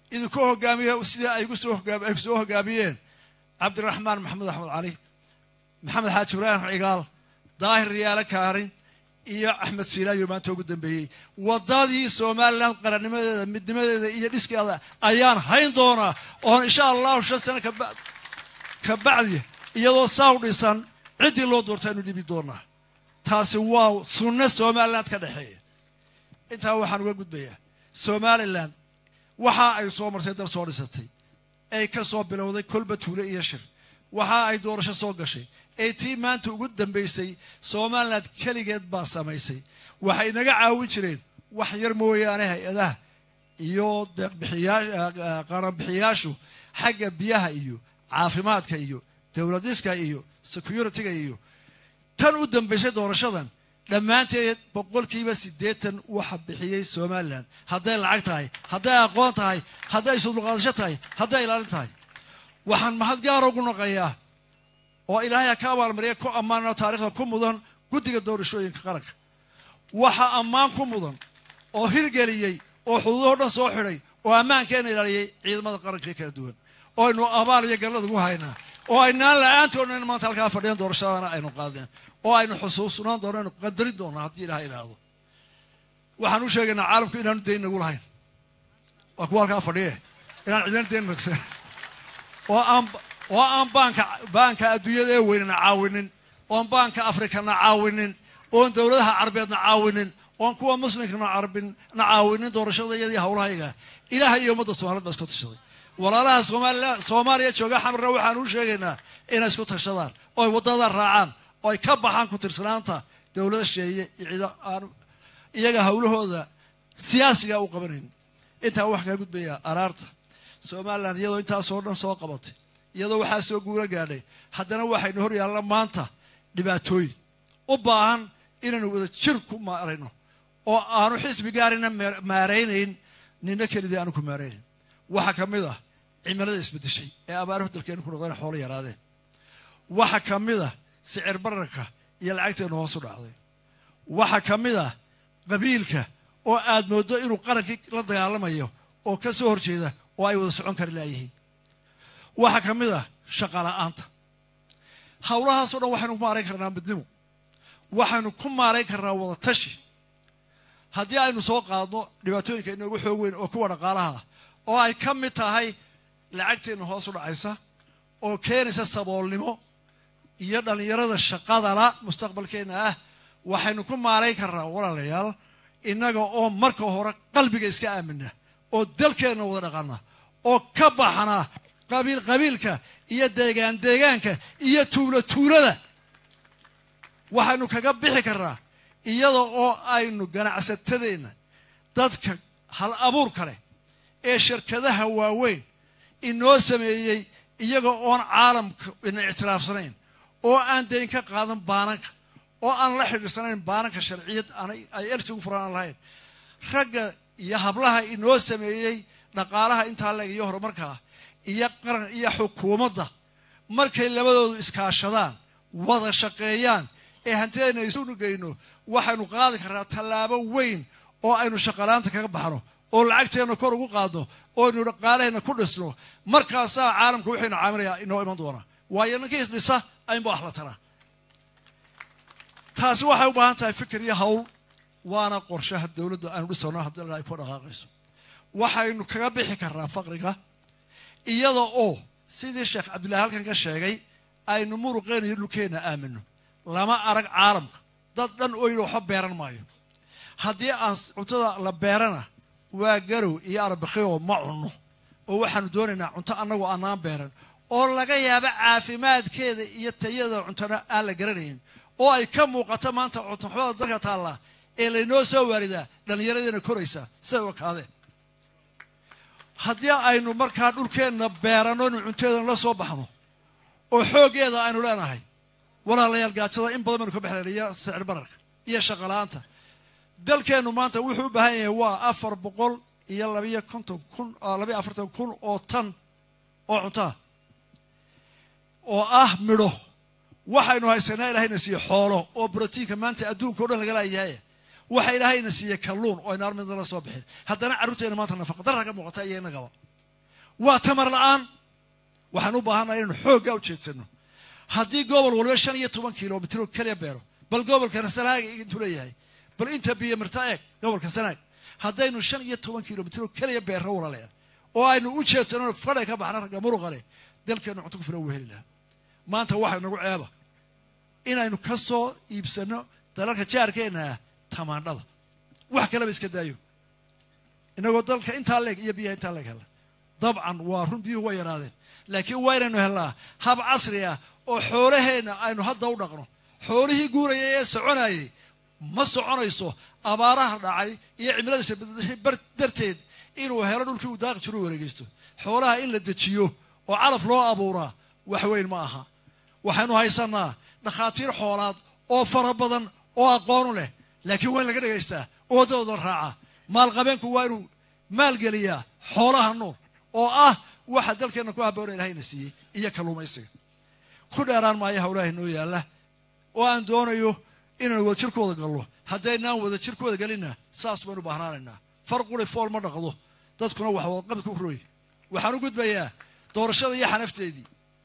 idinku hogaamiya sidii ay soo hogaam ay soo hogaamiyeen cabdiraxmaan maxamed axmed cali maxamed xaaji ibraahim cigaal daahir riyaale kaarin iyo axmed siilaayo maanta ugu dambeeyey waddadii somalilan qarannimadeeda midnimadeeda iyo dhiskeeda ayaan hayn doonaa oon insha allahu shan sano kaba ka bacdi iyadoo saa u dhisan ciddii loo doorta aynu dhibi doonaa taasi waa sunno somaliland ka dhexeeya intaa waxaan uga gudbayaa somaliland waxa ay soo martay dal soo dhisatay ay ka soo bilowday kolba tuule iyo shir waxa ay doorasho soo gashay ee tii maanta ugu dambaysay somaliland keligeed baa samaysay waxay naga caawin jireen wax yar mooyaane hay-adaha iyo deeqbixiyaa qaranbixiyaashu xagga biyaha iyo caafimaadka iyo dowladiska iyo security-ga iyo tan u dambaysay doorashadan dhammaanteed boqolkiiba siddeetan waxa bixiyey somalilan hadday lacag tahay hadday aqoon tahay hadday isudulqaadasho tahay hadday ilaalin tahay waxaan mahad gaara ugu naqayaa oo ilaahay ha ka abaalmariya ku ammaanoo taarikhda ku mudan guddiga doorashooyinka qaranka waxa ammaan ku mudan oo hirgeliyey oo xuduudahoo dhan soo xidhay oo ammaankeena ilaaliyey ciidamada qaranka kala duwan oo aynu abaal iyo gallad ugu haynaa oo aynaan la-aantoodna in maanta halkaa fadhiyan doorashadana aynu qaadeen oo aynu xusuusnaan doono aynu qadarin doonaa haddii ilaha idhaahdo waxaan u sheegaynaa caalamku inaanu dayn nagu lahayn waa kuwa halkaa fadhiye inaan cidina dayn nagsan oo aan oo aan baanka baanka adduunyada ee weynana caawinin oon baanka afrikana caawinin oon dowladaha carabeedna caawinin oon kuwa muslimkana carabin na caawinin doorashada iyadii hawlahayga ilaahay iyo ummadda soomaaliyed baa isku tashaday walaalaha soomaalila soomaaliya jooga xamarna waxaan u sheegaynaa inay isku tashadaan oo ay waddada raacaan oo ay ka baxaan ku tirsanaanta dowlada sheeye iyo ciida aan iyaga hawlahooda siyaasiga u qabanayn intaa waxaa kaa gudbayaa araarta somalilan iyadoo intaasoo dhan soo qabatay iyadoo waxaa soo guula gaadhay haddana waxaynu hor yaalla maanta dhibaatooyin u baahan inaynu wada jir ku maarayno oo aanu xisbi gaarina maaraynayn nina kelidii aanu ku maaraynayn waxaa ka mid ah cimilada isbeddeshay ee abaaruhu dalkeenu ku noqdeen xoolo yaraadeen waxaa ka mid ah sicir bararka iyo lacagteenu hoos u dhacday waxaa ka mid ah qabiilka oo aad mooddo inuu qarankii la dagaalamayo oo ka soo horjeeda oo ay wada socon kari laayihiin waxaa ka mid ah shaqa la'aanta howlahaasoo dhan waxaynu ku maarayn karnaa midnimo waxaynu ku maarayn karnaa wada tashi haddii aynu soo qaadno dhibaatooyinka inoogu xoog weyn oo kuwa dhaqaalaha ah oo ay ka mid tahay lacagteenna hoos u dhacaysa oo keenaysa saboolnimo iyo dhallinyarada shaqadala mustaqbalkeenna ah waxaynu ku maarayn karnaa walaalayaal innaga oo marka hore qalbiga iska aamina oo dalkeenna wada dhaqana oo ka baxna qabiil qabiilka iyo deegaan deegaanka iyo tuulo tuulada waxaynu kaga bixi karnaa iyada oo aynu ganacsatadeenna dadka hal abuurka leh ee shirkadaha waaweyn inoo sameeyey iyaga oon caalamka ina ictiraafsanayn oo aan dayn ka qaadan baananka oo aan la xidhiirsanayn baananka sharciyad ay elsi ugu furaan aan lahayn ragga iyo hablaha inoo sameeyey dhaqaalaha intaa leeg iyo horumarkaa iyo qaran iyo xukuumadda markay labadoodu iskaashadaan wada shaqeeyaan ee hantidayna isunu geyno waxaynu qaadi karnaa tallaabo weyn oo aynu shaqalaanta kaga baxno oo lacagteenna kor ugu qaadno oo aynu dhaqaalaheenna ku dhisno markaasaa caalamka waxaynu caamilaya inoo iman doonaa waayo ninkii isdhisa aynba wax la taraa taasi waxay u baahan tahay fikir iyo hawl waana qorshaha dowladda aanu dhisano haddii ay ku dhaqaaqayso waxaynu kaga bixi karnaa faqriga iyada oo sidii sheekh cabdillahi halkan ka sheegay aynu muruqeena iyo dhulkeenna aamino lama arag caalamka dad dhan oyna waxba beeran maayo haddii aan cuntada la beerana waa garow iyo arbakhioo ma cunno oo waxaanu doonaynaa cunto annagoo annaan beeran oo laga yaabo caafimaadkeeda iyo tayada cuntona aan la garanayn oo ay ka muuqato maanta cuntoxumada dalka taallaa ee laynoo soo waaridaa dhallinyaradeena koraysaa siday wakaadeen haddii aynu markaa dhulkeenna beeranno inu cunteedana la soo baxno oo xooggeeda aynu leenahay walaalayaal gaajada in badan baynu ka baxleen iyo sicir bararka iyo shaqala-aanta dalkeennu maanta wuxuu u baahan yahay waa afar boqol iyo labiyo konton kun labiyo afartan kun oo tan oo cuntaa oo ah midho waxaynu haysanaa ilaahayna siiye xoolo oo brotiinka maanta adduunka o dhan laga laayahay waxa ilaahayna siiye kalluun oo aynu armida la soo bixin haddana carruurteena maanta nafaqa darra ka muuqata iyo innagaba waa tamar la'aan waxaan u baahannaha inaynu xooggaa u jeedsano haddii gobol waliba shan iyo toban kilomitr oo keliya beero bal gobolkana sanaag intuu leeyahay bal inta biyo mirta eeg gobolka sanaag haddaynu shan iyo toban kilomitr oo keliya beerro walaleya oo aynu u jeedsano fadhay ka baxna ragga muruqa leh dalkeennu cunto ku filan wuu heli lahaa maanta waxay nagu ceeba inaynu ka soo iibsanno dalalka jaarkeenna ah tamaandhada wax kaleba iska daayo inagoo dalka intaa leeg iyo biyaha intaa leeg hela dabcan waa run biyuhu way yaraadeen laakiin waa inaynu helnaa hab casri ah oo xoolaheenna aynu hadda u dhaqno xoolihii guurayay ee soconayay ma soconayso abaaraha dhacay iyo cimilada isbedeshay darteed inuu helo dhulkii uu daaqi jiru wareegeysto xoolaha in la dejiyo oo calaf loo abuuraa wax weyn ma aha waxaynu haysanaa dhakhaatiir xoolaad oo fara badan oo aqoonu leh laakiin waa in laga dhegaystaa oo waddadooda raaca maalqabeenku waa inuu maalgeliyaa xoolaha nool oo ah waxa dalkeenna ku habboona ilahayna siiyey iyo kalluumaysiga ku dheeraan maayo hawlaha inoo yaalla oo aan doonayo inaan wada jirkooda galno haddaynaan wada jirkooda gelinna saas baynu bahnaanaynaa far quri fool ma dhaqdo dadkuna wax wadaqabadka u roy waxaan u gudbayaa doorashada iyo xanafteedii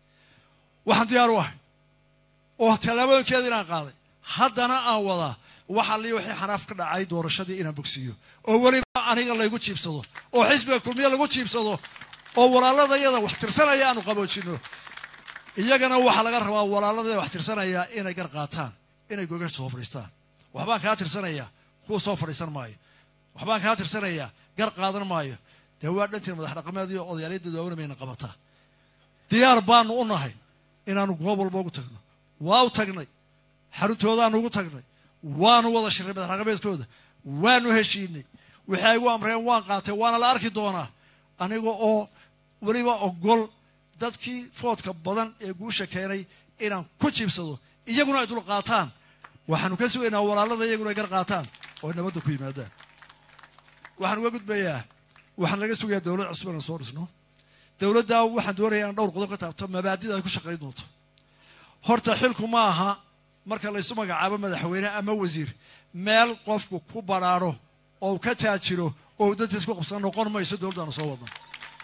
waxaan diyaar u ahay oo tallaabooyinkeeda inaan qaaday haddana aan wadaa waxa lii wixii xanaaf ka dhacay doorashadii inaan bogsiiyo oo weliba aniga laygu jiibsado oo xisbiga kulmiye lagu jiibsado oo walaaladayada wax tirsanaya aanu qaboojinno iyagana waxaa laga rabaa walaaladayada wax tirsanaya inay gar qaataan inay gogasha soo fadhiistaan waxbaan kaa tirsanayaa kuwa soo fadhiisan maayo waxbaan kaa tirsanayaa gar qaadan maayo dee waa dhantiin madax dhaqameed iyo odayaalyada daawna mayna qabataa diyaar baanu u nahay inaanu goob walba ugu tagno waa u tagnay xaruntoodaanu ugu tagnay waanu wada shirray madax dhaqameedkooda waanu heshiinay wixii ay gu amreen waan qaatay waana la arki doonaa aniga oo weliba ogol dadkii foodka badan ee guusha keenay inaan ku jiibsado iyaguna ay dul qaataan waxaanu ka sugaynaa walaalada iyaguna ay gar qaataan oo ay nabadda ku yimaadaan waxaan uga gudbayaa waxaan laga sugayaa dowlad cusub inaan soo dhisno dowladdaa waxaan doonayaa inaan dhowr qodob ka taabto mabaadida ay ku shaqayn doonto horta xilku ma aha marka laysu magacaabo madaxweyne ama wasiir meel qofku ku badhaadho oo ka taajiro oo uu dantiis ku qabsan noqon mayso dowladdaanu soo wadno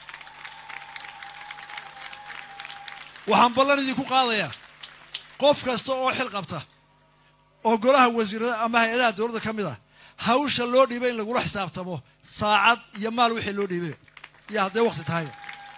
waxaan ballan idinku qaadayaa qof kasta oo xil qabta oo golaha wasiirada ama hay-adaha dowladda ka mid ah hawsha loo dhiibay in lagula xisaabtamo saacad iyo maal wixii loo dhiibay iyo hadday wakti tahayba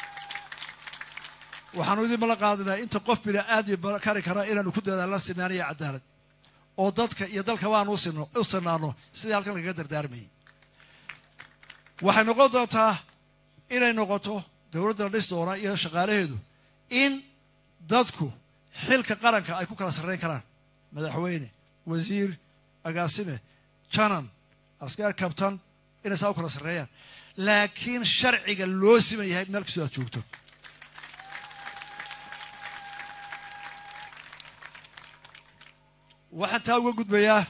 waxaanu idin mala qaadinaa inta qof bini aadmi kari kara inaanu ku dadaalna sinaan iyo cadaalad oo dadka iyo dalkaba aanu u sinaano sidii halkan lagaga dardaarmayay waxay noqon doontaa inay noqoto dowladda la dhis doona iyo shaqaalaheedu in dadku xilka qaranka ay ku kala sarrayn karaan madaxweyne wasiir agaasime janan askar kabtan inay saa u kala sarreeyaan laakiin sharciga loo siman yahay meel kastoo aad joogto waxaan taa uga gudbayaa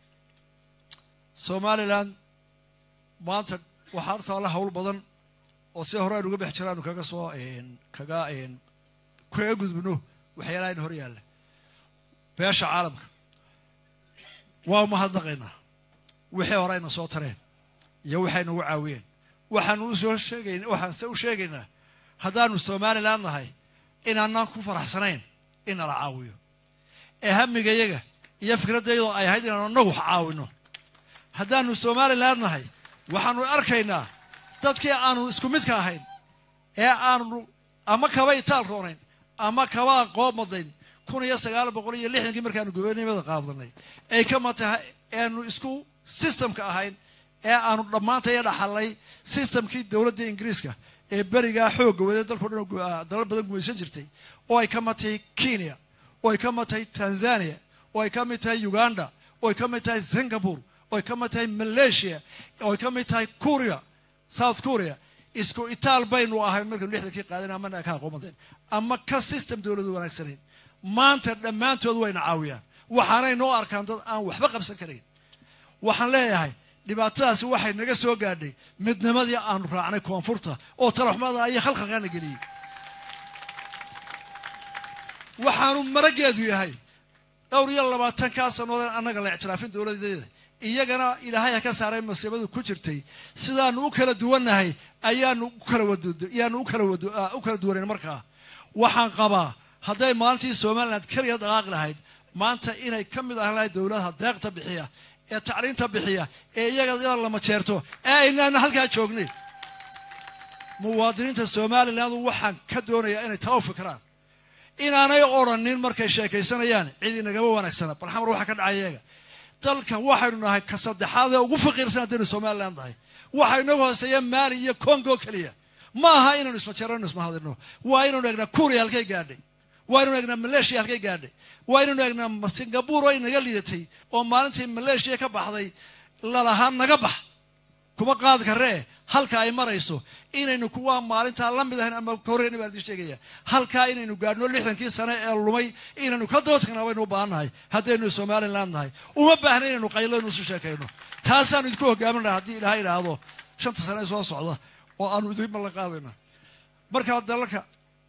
somalilan maanta waxaa hortaalla hawl badan oo si hore aynu uga bex jiraanu kaga soo kaga kaga gudbino waxyaalaha in hor yaalla beesha caalamka waa umahadnaqaynaa wixii hore ayna soo tareen iyo waxay nagu caawiyeen waxaanu usoo sheegayn waxaan se u sheegaynaa haddaanu somalilan nahay inaanaan ku faraxsanayn in nala caawiyo ee hamigayaga iyo fikraddayadoo ay ahayd inaanu annagu wax caawino haddaanu somalilan nahay waxaanu arkaynaa dadkii aanu isku midka ahayn ee aanu ama kaba itaal roonayn ama kaba aqoob madayn kun iyo sagaal boqol iyo lixdankii markaanu gobanimada qaabdanay ay ka matahay eanu isku systemka ahayn ee aanu dhammaantaya dhaxalay systemkii dowladda ingiriiska ee berigaa xoogga wade dalkao dhan dalal badan gumaysan jirtay oo ay ka mid tahay kenya oo ay ka mid tahay tanzania oo ay ka mid tahay uganda oo ay ka mid tahay singapore oo ay ka mid tahay malaysia oo ay ka mid tahay korea south korea isku itaal baynu ahayn markaynu lixdankii qaadeen amana ka aqoonmadeen ama ka system dowladu wanaagsanayn maanta dhammaantood wayna caawiyaan waxaanay noo arkaan dad aan waxba qabsan karayn waxaan leeyahay dhibaatadaasi waxay naga soo gaadhay midnimadii aanu raacnay koonfurta oo talaxumada iyo khalkhalkaana geliyey waxaanu marageedu yahay dhowr iyo labaatankaa sannadood annaga la ictiraafin dowladeeda iyagana ilaahay ha ka saaray masiibadu ku jirtay sidaanu u kala duwannahay ayaanu u kala wadu ayaanu u kala wadu u kala duwanayn markaa waxaan qabaa hadday maalintii somaliland keliya dhaqaaqi lahayd maanta inay ka mid ahaan lahayd dowladaha deeqta bixiya ee tacliinta bixiya ee iyaga inaan lama jeerto ee aynaana halkaa joognay muwaadiniinta somaliland waxaan ka doonayaa inay taa u fikiraan inaanay odrhanin markay sheekaysanayaan cid inagama wanaagsana bal xamar waxaa ka dhacay iyaga dalkan waxaynu nahay ka saddexaad ee ugu faqiirsan haddaynu somaliland nahay waxa inagu hooseeya maali iyo congo keliya ma aha inaynu ismajeerano ismahadino waa inaynu eegnaa kuuriya halkay gaadhay waa inaynu eegnaa maleeshiya halkay gaadhay waa inaynu eegnaa singabur oo inaga liidatay oo maalintii maleeshiya ka baxday lalahaa naga bax kuma qaadi karee halka ay marayso inaynu kuwa maalintaa la mid ahayn ama horeyna baan idin sheegaya halkaa inaynu gaadhno lixdankii sane ee lumay inaynu ka doodkana baynu u baahan nahay haddaynu somaliland nahay uma baahna inaynu qaylo isu sheekayno taasaanu idinku hogaaminaa haddii ilaahay idhaahdo shanta sane ee soo socda oo aanu idin ballan qaadayna markaa dalalka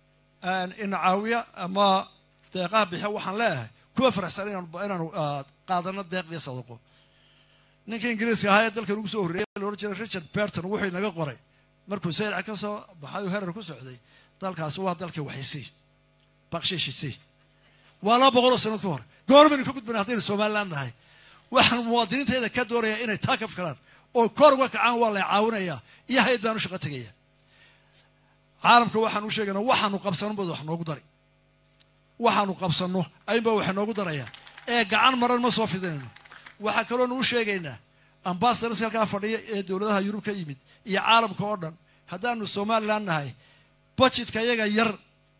ina caawiya ama deeqaha bixiya waxaan leeyahay kuwa faraxsan inaanu qaadano deeq iyo sadaqo ninka ingiriiska ahaa ee dalkan ugu soo horreeyay la odhan jiray richard berton wuxuu inaga qoray markuu sayrac ka soo baxay oo herer ku socday dalkaasi waa dalkii waxaysii bakshiishisi waa laba boqol oo sanad ka hor goormaynu ka gudbana haddaynu somaliland nahay waxaan muwaadiniintayda ka doonayaa inay taa ka fikiraan oo kor uga kacaan waa la caawinayaa iyo hay-ad baan u shaqo tegaya caalamka waxaan u sheegaynaa waxaanu qabsano bad wax noogu dari waxaanu qabsanno ayunbaa wax noogu darayaa ee gacan maran ma soo fidinayno waxaa kaloonu u sheegaynaa ambasadorska halkaa fadhiya ee dowladaha yurub ka yimid iyo caalamka oo dhan haddaanu somaliland nahay budgetka iyaga yar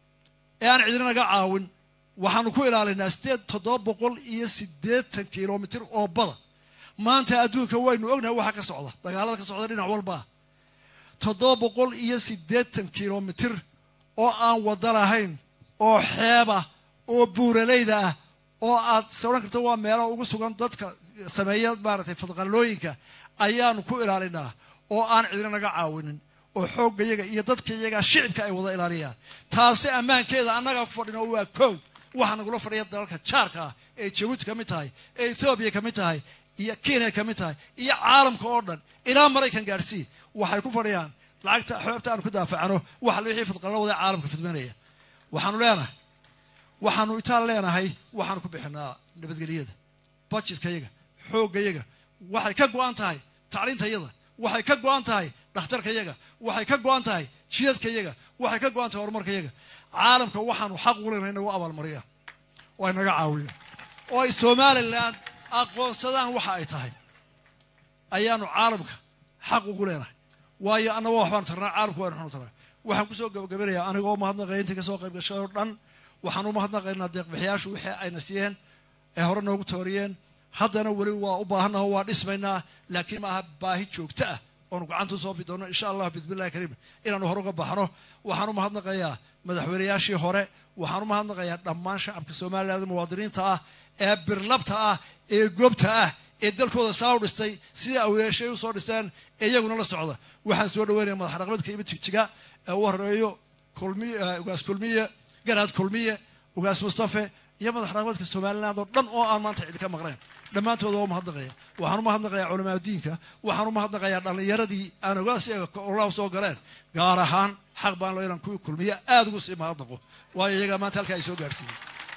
ee aan cidina naga caawin waxaanu ku ilaalinaa sideed toddoba boqol iyo siddeetan kilomitir oo bada maanta adduunka waynu ognahay waxa ka socda dagaalada ka socda dhinac walbaa toddoba boqol iyo siddeetan kilomitir oo aan wadda lahayn oo xeebah oo buuralayda ah oo aad sodhan karta waa meelaha ugu sugan dadka sameeya maaragtay fadqallooyinka ayaanu ku ilaalinaa oo aan cidina naga caawinin oo xooggayaga iyo dadkayaga shicibka ay wada ilaaliyaan taasi ammaankeeda annagaa ku fadhino waa kow waxaa nagula fadhiya dalalka jaarka ah ee jabuuti ka mid tahay ee ethoobiya ka mid tahay iyo kenya ka mid tahay iyo caalamka oo dhan ilaa maraykan gaadhsii waxay ku fadhiyaan lacagta xoobta aanu ku daafacano waxa wixii fadqallo wada caalamka fidmanaya waxaanu leenahay waxaanu itaan leenahay waxaanu ku bixinaa nabadgelyada budgetkayaga xooggayaga waxay ka go-an tahay tacliintayaga waxay ka go-an tahay dhakhtarkayaga waxay ka go-an tahay jidadkayaga waxay ka go-an tahay horumarkayaga caalamka waxaanu xaq ugu leenahay inagu abaalmariyaan oo ay naga caawiyaan oo ay somaliland aqoonsadaan waxa ay tahay ayaanu caalamka xaq ugu leenahay waayo annaba waxbaanu tarnaa caalamka waanu xunu tarnaa waxaan kusoo gabagabanayaa anigoo mahadnaqaya intii kasoo qayb gashay oo dhan waxaan u mahadnaqaynaa deeqbixiyaashu wixii ayna siiyeen ee hore noogu tabariyeen haddana weli waa u baahannaha waa dhismaynaa laakiin maaha baahi joogto ah oonu gacanta usoo fi doono insha allah bismillahi kariim inaanu hore uga baxno waxaan u mahadnaqayaa madaxweynayaashii hore waxaan u mahadnaqayaa dhammaan shacabka somaliland muwaadiniinta ah ee birlabta ah ee goobta ah ee dalkooda saa u dhistay sidai aweeshay usoo dhisteen ee iyaguna la socda waxaan soo dhaweynaya madax dhaqameedka imid jigjiga ee u horeeyo kulmiy ugaas kulmiye garaad kulmiye ugaas mustafe iyo madax dhaqameedka somaliland oo dhan oo aan maanta cidi ka maqnayn dhammaantooda waa umahadnaqaya waxaan u mahadnaqayaa culamaa diinka waxaan u mahadnaqayaa dhallinyaradii aan ogaasi olaha soo galeen gaar ahaan xaq baan loo inaan kuwii kulmiye aada ugu sii mahadnaqo waayo iyagaa maanta halkaa ay soo gaarsiiyey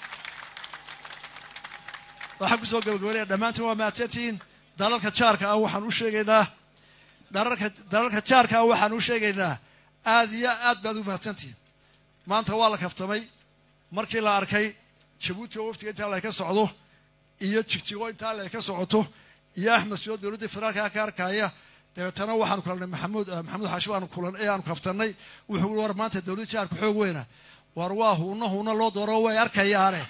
waxaan kusoo gabagabanaya dhammaantiin waa mahadsantihiin dalalka jaarka ah waxaan u sheegaynaa dalalka dalalka jaarka ah waxaan u sheegaynaa aada iyo aad baad u mahadsantihiin maanta waa la kaftamay markii la arkay jabuuti oo waftiga intaa lay ka socdo iyo jigjigo intaa lay ka socoto iyo axmed soo dowladda federaalka ka arkaya dabeetana waxaanu kulanay maxamuud maxamuud xaashi baanu kulan ee aanu kaftanay wuxuu war maanta dowladda jaarka xoog weyna war waa huuna huuna loo dooro way arkayaane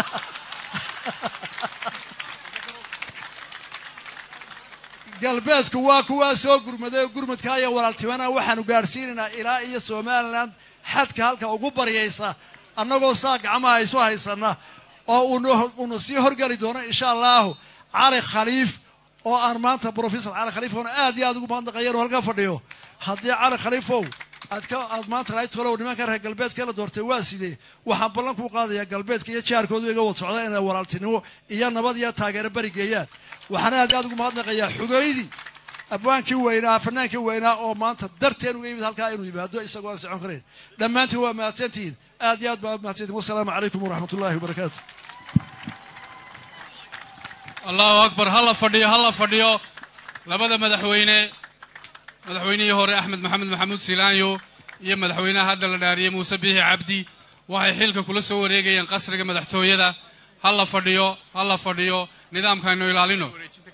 galbeedku waa kuwaa soo gurmaday gurmadka iyo walaaltimana waxaanu gaadhsiinaynaa ilaa iyo somaliland xadka halka ugu baryaysa annagoo saa gacmaha isu haysana oo uuna sii horgeli doono insha allahu cali khaliif oo aan maanta brofesor cali khaliif oona aad iyo aad ugu mahadnaqayan oo halka fadhiyo haddii cali khaliifow aad ka aad maanta lahayd tolow nimanka reer galbeedka la doortay waa sidee waxaan ballan kuu qaadayaa galbeedka iyo jaarkoodu iga wad socda inay walaaltinimo iyo nabad iyo taageero bari geeyaan waxaan aad iyo aad ugu mahadnaqayaa xugeydii abwaankii weynaa fanaankii weynaa oo maanta darteen uga yimid halkaa inuu yimaado isagoo aan socon karayn dhammaantiin waa mahadsantihiin aad iyo aad baa mahadsantihin wasalaamu calaykum waraxmat ullaahi wabarakaatu allahu akbar ha la fadhiyo ha la fadhiyo labada madaxweyne madaxweynihii hore axmed maxamed maxamuud silaanyo iyo madaxweynaha hadda la dhaariyey muuse biixi cabdi waxay xilka kula soo wareegayeen qasriga madaxtooyada ha la fadhiyo ha la fadhiyo nidaamkaaynu ilaalino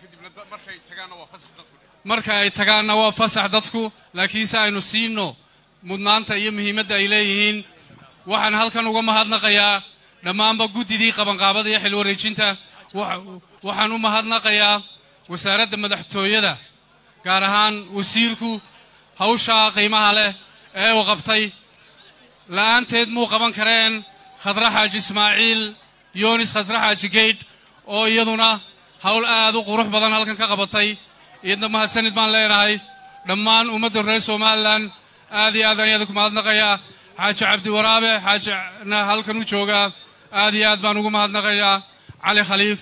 marka ay tagaanna waa fasax dadku laakiinse aynu siino mudnaanta iyo muhiimadda ay leeyihiin waxaan halkan uga mahadnaqayaa dhammaanba guddidii qabanqaabada iyo xil wareejinta Waxa- waxaan u mahadnaqayaa wasaaradda madaxtooyada gaar ahaan wasiirku hawshaa qiimaha leh ee uu qabtay la'aanteed muu qaban kareen khadra xaaji ismaaciil yoonis khadra xaaji geydh oo iyaduna hawl aad u qurux badan halkan ka qabatay iyadna mahadsanid baan leenahay dhammaan ummadda reer somalilan aad iyo aad ayaan ku mahadnaqayaa xaaji cabdi waraabe xaajina halkan u joogaa aad iyo aad baan ugu mahadnaqayaa cali khaliif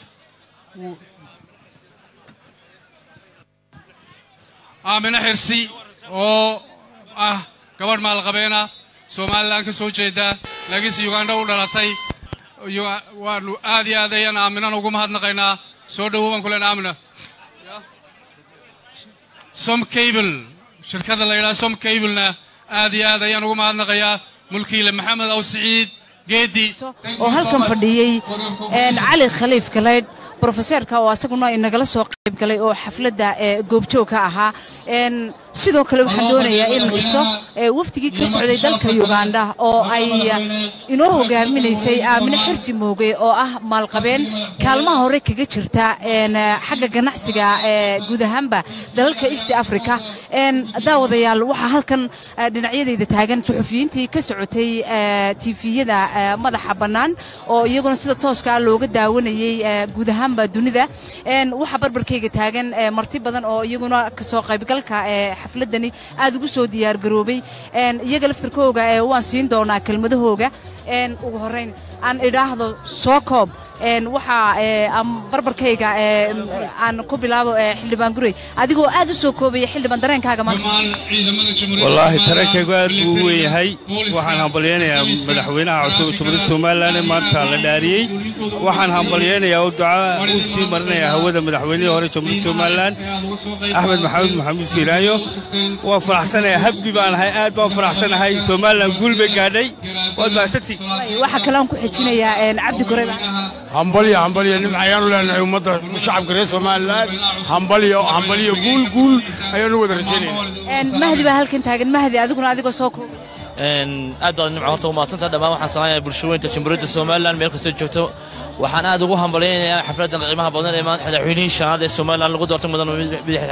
aamine xirsi oo ah gabadh maalqabeena somalilan ka soo jeeda laakiinse ugandha u dhalatay Uga- waanu aad iyo aad ayaan aaminana ugu mahadnaqaynaa soo dhowow baan ku leenahay aamina som cable shirkadda la yidhaha som cablena aad iyo aad ayaan ugu mahadnaqayaa mulkiile maxamed aw siciid geedi oo halkan fadhiyey een, cali khaliif galeydh brofeseerka oo asaguna inagala soo qayb galay oo xafladda ee, goobjoog ka ahaa Een, sidoo kale waxaan doonayaa in iso ee, wafdigii ka socday dalka uganda oo ay inoo hogaaminaysay aamine xirsi mooge oo ah maalqabeen kaalmaha hore kaga jirta een, xagga ganacsiga ee, guud ahaanba dalalka east africa Een, daawadayaal waxaa halkan eh, dhinacyadayda taagan suxufiyiintii ka socotay eh, tifiyada eh, madaxa bannaan oo iyaguna sida tooska ah looga daawanayey eh, guud ahaanba dunida Een, waxaa barbarkayga taagan eh, marti badan oo iyaguna kasoo qaybgalka ee xafladani aad ugu soo diyaargaroobay Een, iyaga laftirkooga eh, waan siin doonaa kelmadahooga Een, ugu horreyn aan idhaahdo soo koob Een, waxaa eh, aan barbarkayga eh, aan ku bilaabo eh, xildhibaan gurey adigoo aad u soo koobaya xildhibaan dareenkaaga maanta wallaahi tarankaygu aad buu u weyn yahay waxaan hambalyaynayaa madaxweynaha cusub ee jumhuuriyadda somalilan ee maanta la dhaariyey waxaan hambalyaynayaa oo duca u sii marinayaa hawada madaxweynihii hore jumhuuriyadda somalilan axmed maxamed maxamuud siilaayo waan faraxsanahay habbi baan ahay aad baan faraxsanahay somalilan guul bay gaadhay waad mahadsantihin waxaa kale aan ku xejinayaa een, cabdi gurey hambalyo hambalyo nimca ayaanu leenahay ummadda shacabka reer somalilan hambalyo hambalyo guul guul ayaanu wada rajaynayna Een, mahdi baa halkan taagan mahdi adiguna adigoo soo koobay Een, aad baad nimco horta umaadsanta dhammaan waxaan salaamayaa bulshooyinta jamhuuriyadda somalilan meel kastoo joogto waxaan aad ugu hambalyaynayaa xafladdan qiimaha badan ee maanta madaxweynihii shanaad ee somalilan lagu doortay mudan bidix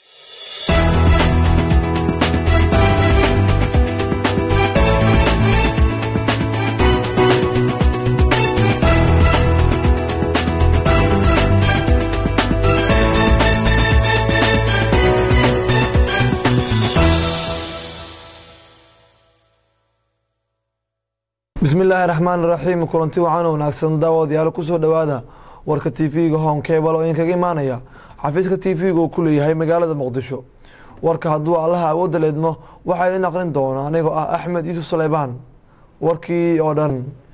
bismi illaahi raxmaan raxiim kulanti wacan wanaagsan daawadayaal kusoo dhowaada warka tv-ga home cable oo idinkaga imaanaya xafiiska tv-ga uu ku leeyahay magaalada muqdisho warka hadduu allaha awoodda leedmo waxaa idin aqrin doona anigoo ah axmed yuusuf saleybaan warkii oo dhan